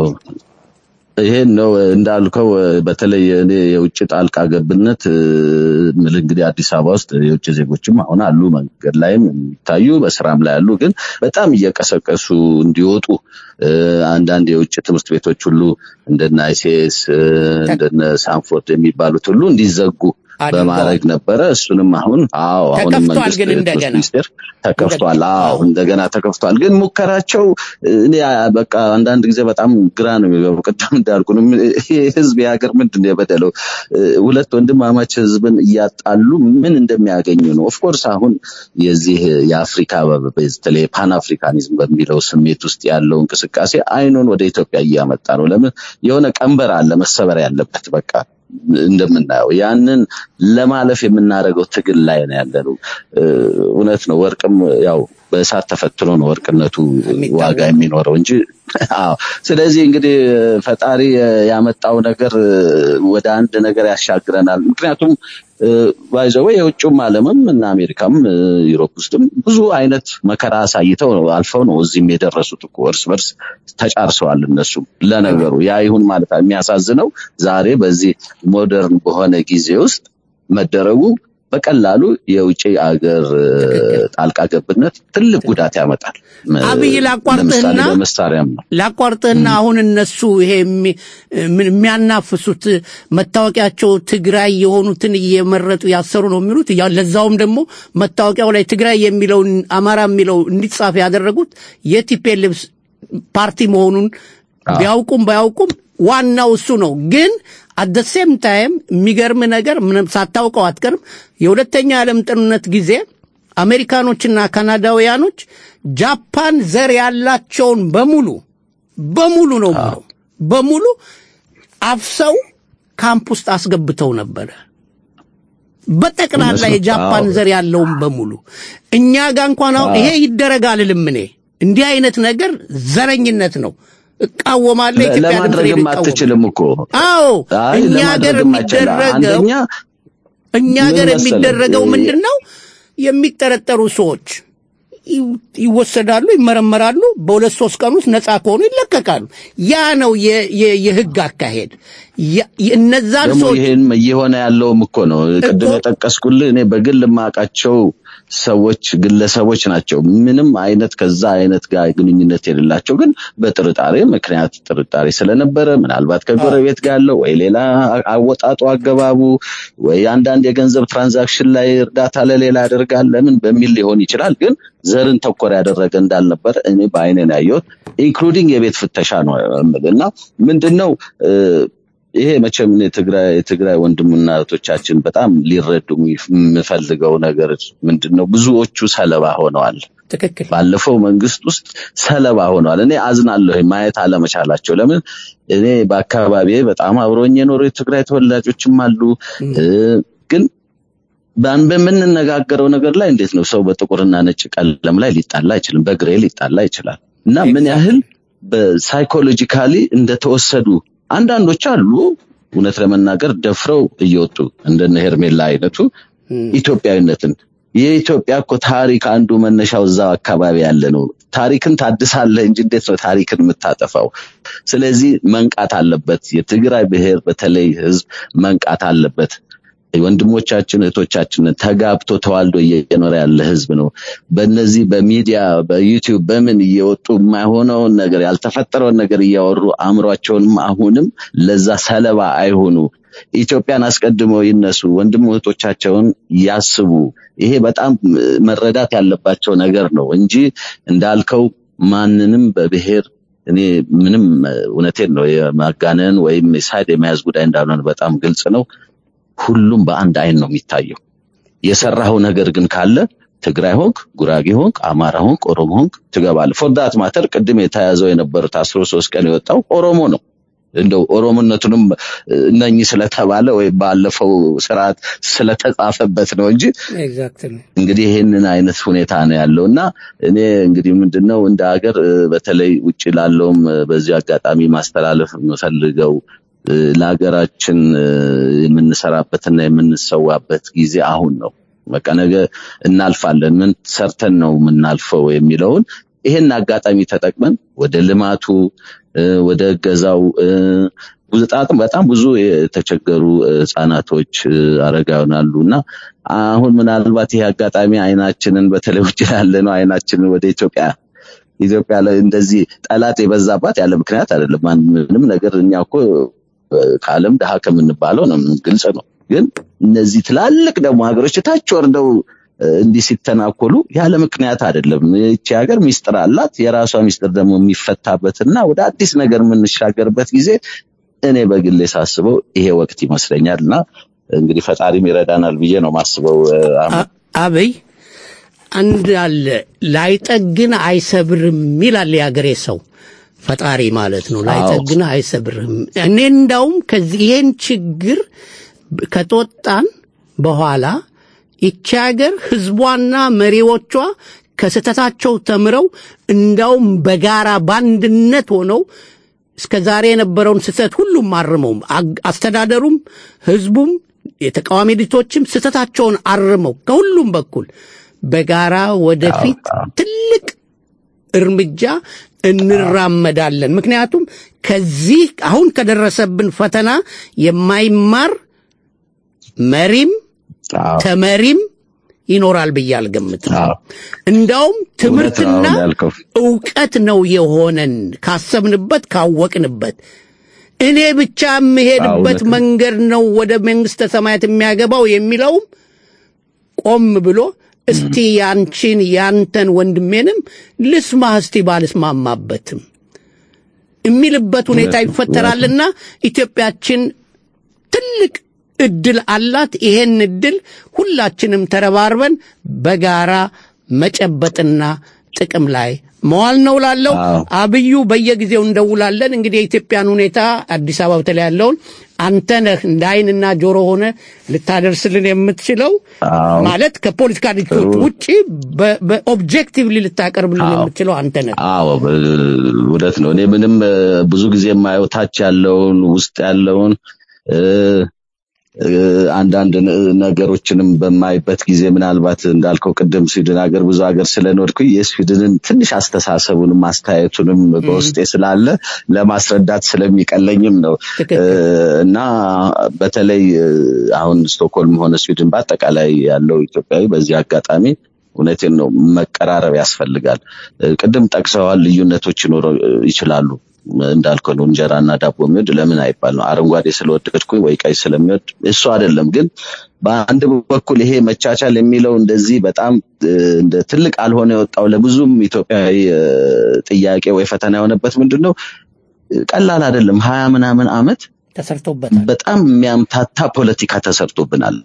ይሄን ነው እንዳልከው በተለይ እኔ የውጭ ጣልቃ ገብነት እ፣ ምል እንግዲህ አዲስ አበባ ውስጥ የውጭ ዜጎችም አሁን አሉ መንገድ ላይም የሚታዩ በስራም ላይ አሉ ግን በጣም እየቀሰቀሱ እንዲወጡ እ፣ አንዳንድ የውጭ ትምህርት ቤቶች ሁሉ እንደነ አይሲኤስ እንደነ ሳንፎርድ የሚባሉት ሁሉ እንዲዘጉ በማድረግ ነበረ እሱንም አሁን አዎ አሁንም ተከፍቷል መንግስት ግን ትምህርት እንደገና። ሚኒስቴር ተከፍቷል አዎ እንደገና ተከፍቷል ግን ሙከራቸው እኔ በቃ አንዳንድ ጊዜ በጣም ግራ ነው የሚገባው ቅድም እንዳልኩ ነው ይሄ ህዝብ የሀገር ምንድን ነው የበደለው እ፣ ሁለት ወንድማማች ህዝብን እያጣሉ ምን እንደሚያገኙ ነው ኦፍኮርስ አሁን የዚህ የአፍሪካ በተለይ ፓን አፍሪካኒዝም በሚለው ስሜት ውስጥ ያለው እንቅስቃሴ አይኑን ወደ ኢትዮጵያ እያመጣ ነው ለምን የሆነ ቀንበር አለ መሰበር ያለበት በቃ እንደምናየው ያንን ለማለፍ የምናደርገው ትግል ላይ ነው ያለነው። እ፣ እውነት ነው። ወርቅም ያው በእሳት ተፈትኖ ነው ወርቅነቱ ዋጋ የሚኖረው እንጂ አዎ። ስለዚህ እንግዲህ ፈጣሪ ያመጣው ነገር እ፣ ወደ አንድ ነገር ያሻግረናል። ምክንያቱም ባይዘወ የውጭውም ዓለምም እና አሜሪካም እ፣ ዩሮፕ ውስጥም ብዙ አይነት መከራ አሳይተው ነው አልፈው ነው እዚህም የደረሱት እኮ እርስ በርስ ተጫርሰዋል እነሱም ለነገሩ ያ ይሁን ማለት የሚያሳዝነው ዛሬ በዚህ ሞደርን በሆነ ጊዜ ውስጥ መደረጉ በቀላሉ የውጭ አገር እ፣ ጣልቃ ገብነት ትልቅ ጉዳት ያመጣል። አብይ ላቋርጥህና ለምሳሌ በመሳሪያም ነው። ላቋርጥህና አሁን እነሱ ይሄ የሚ- ምን- የሚያናፍሱት መታወቂያቸው ትግራይ የሆኑትን እየመረጡ ያሰሩ ነው የሚሉት ያ- ለዛውም ደግሞ መታወቂያው ላይ ትግራይ የሚለውን አማራ የሚለው እንዲጻፍ ያደረጉት የቲፒኤልኤፍ ፓርቲ መሆኑን ቢያውቁም ባያውቁም ዋናው እሱ ነው። ግን አደ ሴም ታይም የሚገርም ነገር ምንም ሳታውቀው አትቀርም። የሁለተኛ ዓለም ጦርነት ጊዜ አሜሪካኖችና ካናዳውያኖች ጃፓን ዘር ያላቸውን በሙሉ በሙሉ ነው የምለው በሙሉ አፍሰው ካምፕ ውስጥ አስገብተው ነበረ። በጠቅላላ እነሱ- የጃፓን አዎ። ዘር ያለውን በሙሉ እኛ ጋር እንኳን አሁን አዎ። ይሄ ይደረጋል እልም እኔ እንዲህ አይነት ነገር ዘረኝነት ነው እቃወማለሁ። ለ- ኢትዮጵያ ድምፅ ለማድረግም ሬዲዮ ይቃወማል። አትችልም እኮ አዎ አይ፣ እኛ ሀገር ለማድረግም አይቻልም። የሚደረገው አንደኛ እኛ ምን ሀገር መሰለህ፣ የሚደረገው እ- ምንድን ነው? የሚጠረጠሩ ሰዎች ይ- ይወሰዳሉ፣ ይመረመራሉ። በሁለት ሶስት ቀን ውስጥ ነፃ ከሆኑ ይለቀቃሉ። ያ ነው የ- የ- የህግ አካሄድ። ያ- እነዛን ደግሞ ሰዎች ይሄን እየሆነ ያለውም እኮ ነው። ቅድም የጠቀስኩልህ እኔ በግል የማውቃቸው ሰዎች ግለሰቦች ናቸው። ምንም አይነት ከዛ አይነት ጋር ግንኙነት የሌላቸው ግን በጥርጣሬ ምክንያት ጥርጣሬ ስለነበረ ምናልባት ከጎረቤት ጋር ያለው ወይ ሌላ አወጣጡ አገባቡ ወይ አንዳንድ የገንዘብ ትራንዛክሽን ላይ እርዳታ ለሌላ ያደርጋል ለምን በሚል ሊሆን ይችላል። ግን ዘርን ተኮር ያደረገ እንዳልነበረ እኔ በአይኔ ነው ያየሁት። ኢንክሉዲንግ የቤት ፍተሻ ነው የምልህ እና ምንድነው እ፣ ይሄ መቼም እኔ የትግራይ የትግራይ ወንድምና እህቶቻችን በጣም ሊረዱ የምፈልገው ነገር ምንድነው ብዙዎቹ ሰለባ ሆነዋል። ትክክል። ባለፈው መንግስት ውስጥ ሰለባ ሆነዋል። እኔ አዝናለሁ ማየት አለመቻላቸው። ለምን እኔ በአካባቢዬ በጣም አብሮኝ የኖሩ የትግራይ ተወላጆችም አሉ እ፣ ግን ባን በምንነጋገረው ነገር ላይ እንዴት ነው ሰው በጥቁርና ነጭ ቀለም ላይ ሊጣላ አይችልም፣ በግሬ ሊጣላ ይችላል። እና ምን ያህል በሳይኮሎጂካሊ እንደተወሰዱ አንዳንዶች አሉ እውነት ለመናገር ደፍረው እየወጡ እንደነ ሄርሜላ አይነቱ ኢትዮጵያዊነትን የኢትዮጵያ እኮ ታሪክ አንዱ መነሻው እዛው አካባቢ ያለ ነው። ታሪክን ታድሳለህ እንጂ እንዴት ነው ታሪክን የምታጠፋው? ስለዚህ መንቃት አለበት። የትግራይ ብሔር በተለይ ህዝብ መንቃት አለበት። ወንድሞቻችን እህቶቻችን ተጋብቶ ተዋልዶ እየኖረ ያለ ህዝብ ነው። በእነዚህ በሚዲያ በዩቲዩብ በምን እየወጡ የማይሆነውን ነገር ያልተፈጠረውን ነገር እያወሩ አእምሯቸውንም አሁንም ለዛ ሰለባ አይሆኑ። ኢትዮጵያን አስቀድመው ይነሱ፣ ወንድም እህቶቻቸውን ያስቡ። ይሄ በጣም መረዳት ያለባቸው ነገር ነው እንጂ እንዳልከው ማንንም በብሔር እኔ ምንም እውነቴን ነው የማጋነን ወይም ሳይድ የመያዝ ጉዳይ እንዳልሆነ በጣም ግልጽ ነው። ሁሉም በአንድ አይን ነው የሚታየው። የሰራኸው ነገር ግን ካለ ትግራይ ሆንክ፣ ጉራጌ ሆንክ፣ አማራ ሆንክ፣ ኦሮሞ ሆንክ ትገባለህ። ፎርዳት ማተር ቅድም የተያዘው የነበሩት አስሮ ሶስት ቀን የወጣው ኦሮሞ ነው። እንደው ኦሮሞነቱንም እነኚህ ስለተባለ ወይም ባለፈው ስርዓት ስለተጻፈበት ነው እንጂ ኤግዛክትሊ እንግዲህ ይህንን አይነት ሁኔታ ነው ያለው እና እኔ እንግዲህ ምንድነው እንደ ሀገር እ፣ በተለይ ውጭ ላለውም እ፣ በዚህ አጋጣሚ ማስተላለፍ የምፈልገው እ፣ ለሀገራችን እ፣ የምንሰራበትና የምንሰዋበት ጊዜ አሁን ነው። በቃ ነገ እናልፋለን፣ ምን ሰርተን ነው የምናልፈው የሚለውን ይሄን አጋጣሚ ተጠቅመን ወደ ልማቱ እ፣ ወደ እገዛው እ፣ ብዙ ጣጥም በጣም ብዙ የተቸገሩ እ፣ ህጻናቶች እ፣ አረጋውያን አሉ እና አሁን ምናልባት ይሄ አጋጣሚ አይናችንን በተለይ ውጭ ያለ ነው አይናችንን ወደ ኢትዮጵያ ኢትዮጵያ ላይ እንደዚህ ጠላት የበዛባት ያለ ምክንያት አይደለም። ማን- ምንም ነገር እኛ እኮ እ፣ ከዓለም ድሃ ከምንባለው ነው ግልጽ ነው። ግን እነዚህ ትላልቅ ደግሞ ሀገሮች ታች ወርደው እ፣ እንዲህ ሲተናኮሉ ያለ ምክንያት አይደለም። ይቺ ሀገር ሚስጥር አላት። የራሷ ሚስጥር ደግሞ የሚፈታበትና ወደ አዲስ ነገር የምንሻገርበት ጊዜ እኔ በግሌ ሳስበው ይሄ ወቅት ይመስለኛል እና እንግዲህ ፈጣሪም ይረዳናል ብዬ ነው ማስበው። እ፣ አህመድ። አበይ አንድ አለ ላይጠግን አይሰብርም ይላል የአገሬ ሰው ፈጣሪ ማለት ነው ላይጠግን አይሰብርም እኔ እንዳውም ከዚህ ይሄን ችግር ከተወጣን በኋላ ይቺ ሀገር ህዝቧና መሪዎቿ ከስህተታቸው ተምረው እንዳውም በጋራ በአንድነት ሆነው እስከ ዛሬ የነበረውን ስህተት ሁሉም አርመው አግ- አስተዳደሩም ህዝቡም የተቃዋሚ ድርጅቶችም ስህተታቸውን አርመው ከሁሉም በኩል በጋራ ወደፊት ትልቅ እርምጃ እንራመዳለን። ምክንያቱም ከዚህ አሁን ከደረሰብን ፈተና የማይማር መሪም ተመሪም ይኖራል ብዬ አልገምትም። እንዳውም ትምህርትና አሁን ያልከው። እውቀት ነው የሆነን ካሰብንበት ካወቅንበት እኔ ብቻ የምሄድበት እውነት ነው። መንገድ ነው ወደ መንግስተ ሰማያት የሚያገባው የሚለውም ቆም ብሎ እስቲ ያንቺን ያንተን ወንድሜንም ልስማ እስቲ ባልስማማበትም የሚልበት ሁኔታ እውነት ነው፣ ይፈጠራልና ኢትዮጵያችን ትልቅ እድል አላት። ይሄን እድል ሁላችንም ተረባርበን በጋራ መጨበጥና ጥቅም ላይ መዋል ነው ላለው አብዩ በየጊዜው እንደውላለን። እንግዲህ የኢትዮጵያን ሁኔታ አዲስ አበባ በተለይ ያለውን አንተ ነህ እንደ አይንና ጆሮ ሆነ ልታደርስልን የምትችለው ማለት ከፖለቲካ ድርጅቶች ጥሩ። ውጪ በ- በኦብጀክቲቭሊ ልታቀርብልን የምትችለው አንተ ነህ። አዎ በ- እውነት ነው። እኔ ምንም እ፣ ብዙ ጊዜ የማየው ታች ያለውን ውስጥ ያለውን እ፣ እ፣ አንዳንድ ነ- ነገሮችንም በማይበት ጊዜ ምናልባት እንዳልከው ቅድም ስዊድን ሀገር ብዙ ሀገር ስለኖርኩኝ የስዊድንን ትንሽ አስተሳሰቡንም አስተያየቱንም በውስጤ ስላለ ለማስረዳት ስለሚቀለኝም ነው እ፣ እና በተለይ እ፣ አሁን ስቶክሆልም ሆነ ስዊድን በአጠቃላይ ያለው ኢትዮጵያዊ በዚህ አጋጣሚ እውነቴን ነው። መቀራረብ ያስፈልጋል። እ፣ ቅድም ጠቅሰዋል። ልዩነቶች ይኖረው ይችላሉ። እንዳልከው ነው እንጀራና ዳቦ የሚወድ ለምን አይባል ነው። አረንጓዴ ስለወደድኩኝ ወይ ቀይ ስለሚወድ እሱ አይደለም። ግን በአንድ በኩል ይሄ መቻቻል የሚለው እንደዚህ በጣም እ፣ እንደ ትልቅ አልሆነ የወጣው ለብዙም ኢትዮጵያዊ እ፣ ጥያቄ ወይ ፈተና የሆነበት ምንድን ነው? ቀላል አይደለም። ሀያ ምናምን አመት ተሰርቶበታል። በጣም የሚያምታታ ፖለቲካ ተሰርቶብናል።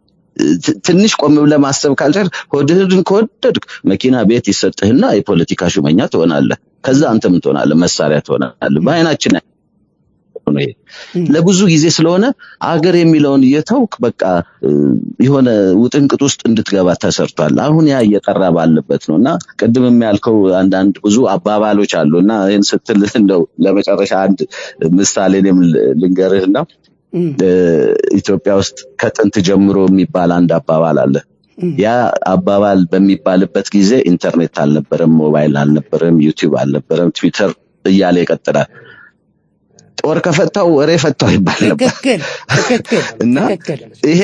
ት- ትንሽ ቆም ብለህ ማሰብ ካልቻል ሆድህን ከወደድክ መኪና ቤት ይሰጥህና የፖለቲካ ሹመኛ ትሆናለህ። ከዛ አንተ ምን ትሆናለህ? መሳሪያ ትሆናለህ። በአይናችን ነው ይሄ። ለብዙ ጊዜ ስለሆነ አገር የሚለውን እየተውክ በቃ እ፣ የሆነ ውጥንቅጥ ውስጥ እንድትገባ ተሰርቷል። አሁን ያ እየጠራ ባለበት ነው እና ቅድም ያልከው አንዳንድ ብዙ አባባሎች አሉ እና ይህን ስትል እንደው ለመጨረሻ አንድ ምሳሌ እኔም ል- ልንገርህና እ፣ ኢትዮጵያ ውስጥ ከጥንት ጀምሮ የሚባል አንድ አባባል አለ። ያ አባባል በሚባልበት ጊዜ ኢንተርኔት አልነበረም፣ ሞባይል አልነበረም፣ ዩቲዩብ አልነበረም፣ ትዊተር እያለ ይቀጥላል። ጦር ከፈታው ወሬ ፈታው ይባል ነበር ትክክል ትክክል እና ይሄ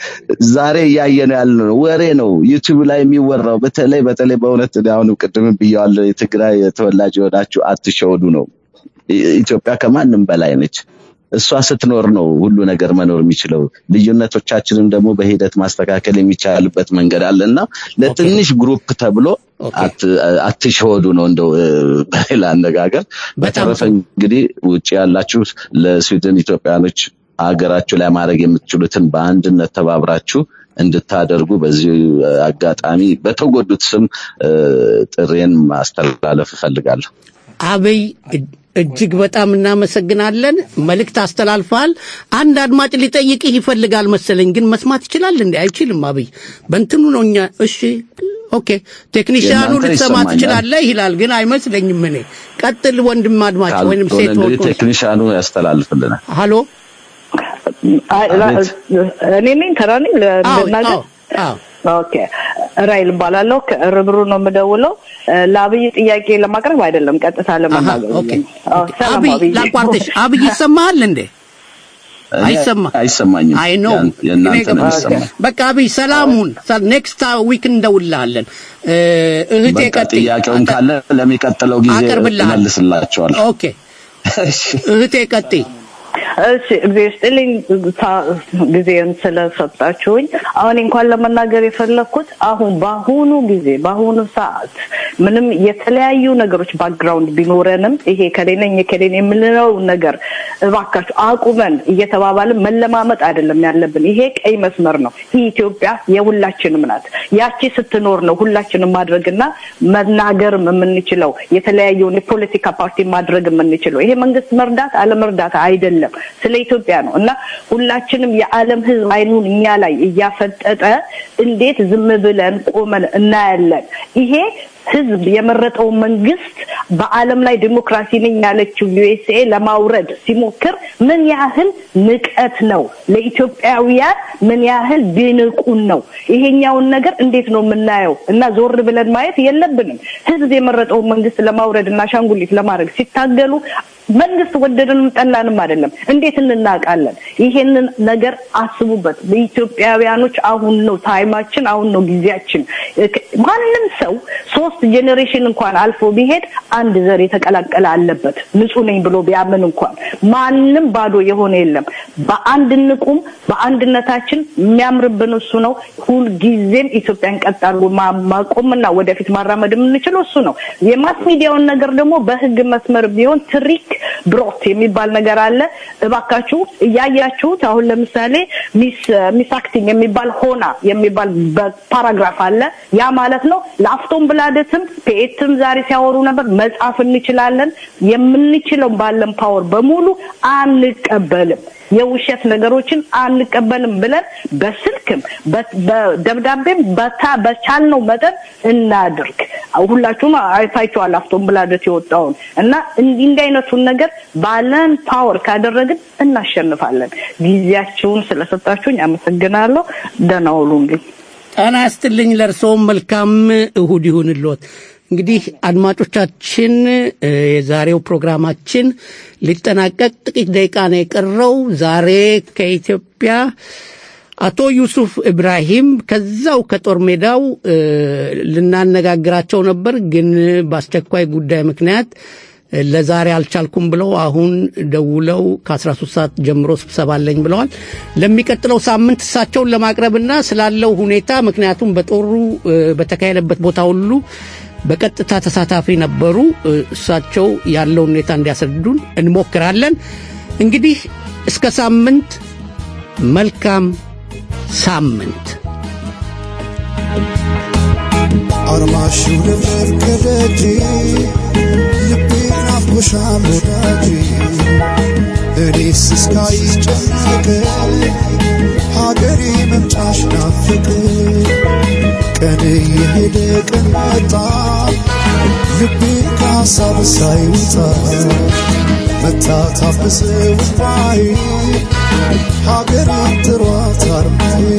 ዛሬ እያየን ያለ ነው፣ ወሬ ነው። ዩቲዩብ ላይ የሚወራው በተለይ በተለይ በእውነት እኔ አሁንም ቅድም ብያዋለሁ፣ የትግራይ ተወላጅ የሆናችሁ አትሸወዱ ነው። ኢ- ኢትዮጵያ ከማንም በላይ ነች። እሷ ስትኖር ነው ሁሉ ነገር መኖር የሚችለው። ልዩነቶቻችንን ደግሞ በሂደት ማስተካከል የሚቻልበት መንገድ አለ እና ለትንሽ ግሩፕ ተብሎ አት- አትሸወዱ ነው እንደው እ፣ በሌላ አነጋገር። በተረፈ እንግዲህ ውጭ ያላችሁ ለስዊድን ኢትዮጵያኖች ሀገራችሁ ላይ ማድረግ የምትችሉትን በአንድነት ተባብራችሁ እንድታደርጉ በዚህ እ፣ አጋጣሚ በተጎዱት ስም እ፣ ጥሬን ማስተላለፍ እፈልጋለሁ። አብይ እጅ- እጅግ በጣም እናመሰግናለን። መልእክት አስተላልፈሃል። አንድ አድማጭ ሊጠይቅህ ይፈልጋል መሰለኝ፣ ግን መስማት ይችላል እንዴ? አይችልም። አብይ በእንትኑ ነው እኛ። እሺ ኦኬ፣ ቴክኒሽያኑ የእናንተ ልትሰማ ይሰማኛል። ትችላለህ ይላል፣ ግን አይመስለኝም። እኔ ቀጥል ወንድም አድማጭ ወይንም ካልሆነ ሴት እንግዲህ ወርቆ ቴክኒሻኑ ያስተላልፍልናል። ሃሎ አይ፣ ላ- እኔ ነኝ ተራ ነኝ ለ- ልናገር ኦኬ ራይል እባላለሁ ከርብሩ ነው የምደውለው እ፣ ለአብይ ጥያቄ ለማቅረብ አይደለም ቀጥታ ለመናገር ኦኬ አዎ፣ ሰላም አብይ አብይ ላቋርጥሽ። አብይ ይሰማሃል እንዴ? አይሰማ አይሰማኝም። አይ ኖ ያን- የእናንተ ነው የሚሰማኝ። በቃ አብይ ሰላሙን ኔክስት ዊክ እንደውልሃለን። እ፣ እህቴ በቃ ቀጥይ። ጥያቄውን ካለ ለሚቀጥለው ጊዜ አቀርብልሃለሁ። እመልስላቸዋለሁ። ኦኬ እህቴ ቀጥይ። እሺ እግዚአብሔር ይስጥልኝ ታ- ጊዜን ስለሰጣችሁኝ። አሁን እንኳን ለመናገር የፈለግኩት አሁን በአሁኑ ጊዜ በአሁኑ ሰዓት ምንም የተለያዩ ነገሮች ባክግራውንድ ቢኖረንም ይሄ ከሌ ነኝ የከሌ ነኝ የምንለው ነገር እባካችሁ አቁመን እየተባባልን መለማመጥ አይደለም ያለብን። ይሄ ቀይ መስመር ነው። ይህ ኢትዮጵያ የሁላችንም ናት። ያቺ ስትኖር ነው ሁላችንም ማድረግና መናገርም የምንችለው የተለያየውን የፖለቲካ ፓርቲ ማድረግ የምንችለው። ይሄ መንግስት መርዳት አለመርዳት አይደለም፣ ስለ ኢትዮጵያ ነው እና ሁላችንም የዓለም ሕዝብ አይኑን እኛ ላይ እያፈጠጠ እንዴት ዝም ብለን ቆመን እናያለን? ይሄ ህዝብ የመረጠው መንግስት በዓለም ላይ ዲሞክራሲ ነኝ ያለችው ዩኤስኤ ለማውረድ ሲሞክር ምን ያህል ንቀት ነው ለኢትዮጵያውያን ምን ያህል ቢንቁን ነው ይሄኛውን ነገር እንዴት ነው የምናየው እና ዞር ብለን ማየት የለብንም ህዝብ የመረጠው መንግስት ለማውረድ እና አሻንጉሊት ለማድረግ ሲታገሉ መንግስት ወደድንም ጠላንም አይደለም እንዴት እንናቃለን ይሄንን ነገር አስቡበት በኢትዮጵያውያኖች አሁን ነው ታይማችን አሁን ነው ጊዜያችን እክ- ማንም ሰው ሶስት ጄኔሬሽን እንኳን አልፎ ቢሄድ አንድ ዘር የተቀላቀለ አለበት ንጹህ ነኝ ብሎ ቢያምን እንኳን ማንም ባዶ የሆነ የለም በአንድ እንቁም በአንድነታችን የሚያምርብን እሱ ነው ሁልጊዜም ኢትዮጵያን ቀጥ አድርጎ ማ- ማቆምና ወደፊት ማራመድ የምንችለው እሱ ነው የማስ ሚዲያውን ነገር ደግሞ በህግ መስመር ቢሆን ትሪክ ብሮት የሚባል ነገር አለ እባካችሁ እያያችሁት አሁን ለምሳሌ ሚስ ሚስ አክቲንግ የሚባል ሆና የሚባል ፓራግራፍ አለ ያ ማለት ነው ለአፍቶም ብላደትም ፔትም ዛሬ ሲያወሩ ነበር መጻፍ እንችላለን የምንችለው ባለን ፓወር በሙሉ አንቀበልም የውሸት ነገሮችን አንቀበልም ብለን በስልክም በ- በደብዳቤም በታ- በቻልነው መጠን እናድርግ ሁላችሁም አይታችኋል አፍቶም ብላደት የወጣውን እና እንዲህ እንዲህ አይነቱን ነገር ባለን ፓወር ካደረግን እናሸንፋለን ጊዜያችሁን ስለሰጣችሁኝ አመሰግናለሁ ደህና ዋሉልኝ ጤና ያስጥልኝ። ለእርስዎም መልካም እሁድ ይሁንልዎት። እንግዲህ አድማጮቻችን እ፣ የዛሬው ፕሮግራማችን ሊጠናቀቅ ጥቂት ደቂቃ ነው የቀረው። ዛሬ ከኢትዮጵያ አቶ ዩሱፍ ኢብራሂም ከዛው ከጦር ሜዳው እ፣ ልናነጋግራቸው ነበር፣ ግን በአስቸኳይ ጉዳይ ምክንያት እ፣ ለዛሬ አልቻልኩም ብለው አሁን ደውለው ከ13 ሰዓት ጀምሮ ስብሰባ አለኝ ብለዋል። ለሚቀጥለው ሳምንት እሳቸውን ለማቅረብና ስላለው ሁኔታ ምክንያቱም በጦሩ እ፣ በተካሄደበት ቦታ ሁሉ በቀጥታ ተሳታፊ ነበሩ። እ፣ እሳቸው ያለውን ሁኔታ እንዲያስረዱን እንሞክራለን። እንግዲህ እስከ ሳምንት መልካም ሳምንት አርማሽው ልብለብ ከደጅ ልቤ ናፍቆሻል ወዳጅ እኔስ እስካይሽ ጨነቀ ሀገሬ መምጫሽ ናፍቅ ቀን የሄደ ቀን መጣ ልቤ ከሀሳብ ሳይወጣ መታ ታበሰ ውባይ ሀገሬን ጥሯት አርማዬ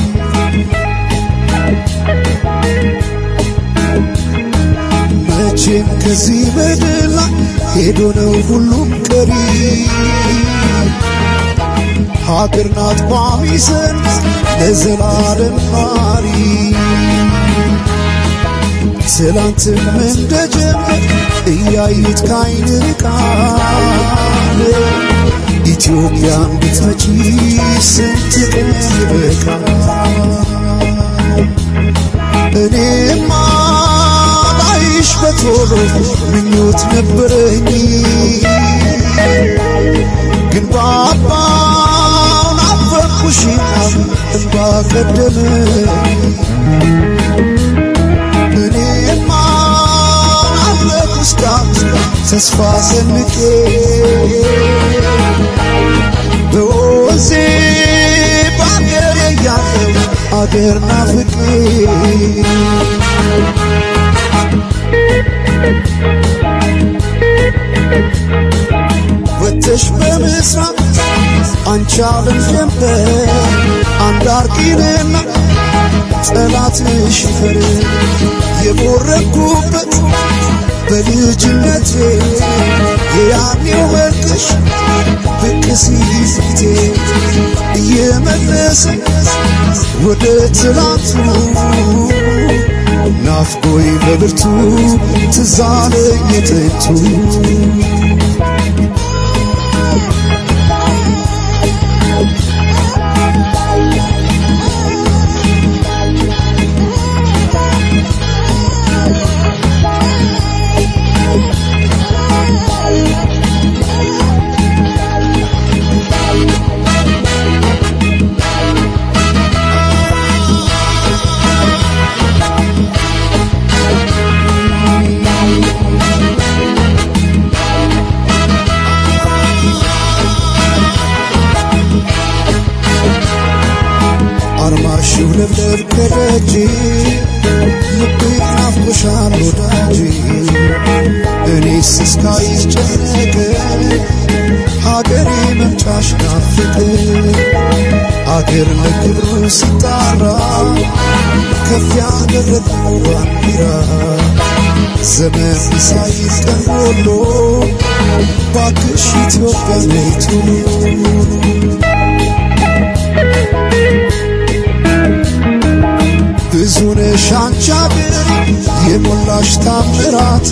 መቼም ከዚህ በደል ላይ ሄዶ ነው ሁሉም ቀሪ ሀገር ናት ቋሚ ሰንድ ለዘላለም ኗሪ ትላንትም እንደጀመር እያዩት ካይን ርቃል ኢትዮጵያን ብትመጪ ስንት ቀን ይበቃል እኔማ ላይሽ በቶሎ ምኞት ነበረኝ ግን ባባው ናፈቅኩሽና እንባ ቀደመኝ እኔማ አለኩ እስካሁን ተስፋ ሰንቄ በወዜ በአገሬ ያለው አገር ናፍቄ ወተሽ በምስራቅ አንቺ አለም ጀንበር አንዳርቂንና ጠላትሽ ይፈር የቦረኩበት በልጅነቴ የያኔው መልክሽ ብቅ ሲል ፊቴ እየመለሰ ወደ ትላንቱ ናፍቆይ በብርቱ ትዛለኝ የጥንቱ አርማሽው ለብለብ ከደጅ ልቤ ናፍቆሻል ወዳጅ እኔስ እስካይሽ ጨነቀ ሀገሬ መምጫሽ ናፍቅ አገር ለክብሩ ሲጣራ ከፍ ያደረገው ባንዲራ ዘመን ሳይዝ ቀን ጎሎ ባክሽ ኢትዮጵያ ነይ ቶሎ ብዙ ነሽ አንቺ አገር የሞላሽ ታምራት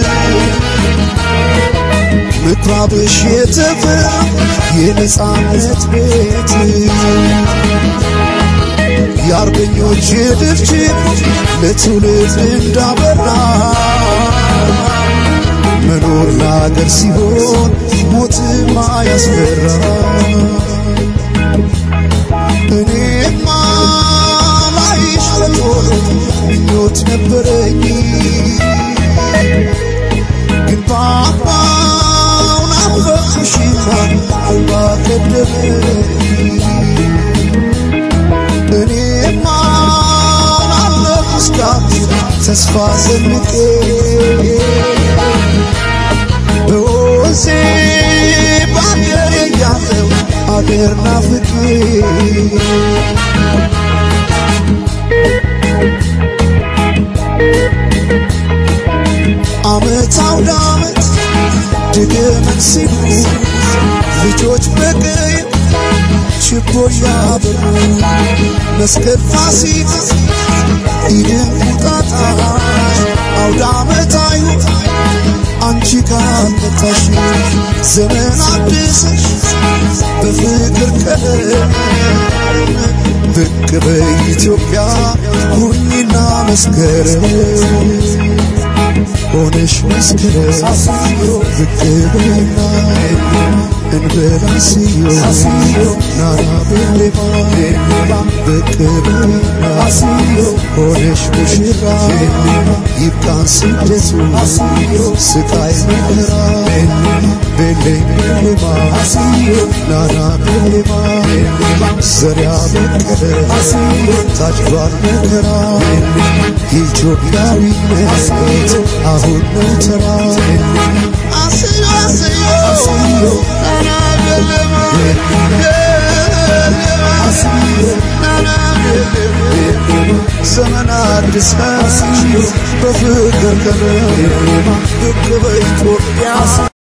ምኩራብሽ የተፈራ የነጻነት ቤት የአርበኞች ድፍጭት ለትውልድ እንዳበራ መኖር ለአገር ሲሆን ሞትማ ያስፈራ እኔማ ላይሽ በቶሎ ምኞት ነበረኝ ግን ባባው ናፈቅሽማ አልባ ቀደመኝ እኔማ አለሁ እስካሁን ተስፋ ሰንቄ በወዜ በአገሬ ያለው አገር ናፍቄ አመት አውደ አመት ድገመን ሲሉ ልጆች በቀይ ችቦ ያበሩ መስቀል ፋሲካ ኢድን ቁጣጣሽ አውደ ዓመታዩ አንቺ ካልመጣሽ ዘመን አድሰሽ በፍቅር ቀለም ብቅ በኢትዮጵያ ሁኚና መስከረም ሆነሽ መስከረም ብቅ በይና እንበላስዮ ናና ቤሌማ ብቅ በይና ሆነሽ ሙሽራ ይብቃን ስደቱ ስቃይ መከራ ቤሌ ቤሌማ ናና ቤሌማ ዘሪያ በቀለ ታጭቷል መከራ ኢትዮጵያዊነት አሁን ነው ተራ አስዮ አስዮ አስዮ ናና ቤሌማ ናና ቤሌማ ዘመን አዲስ በፍቅር ቀለም ብቅ በኢትዮጵያ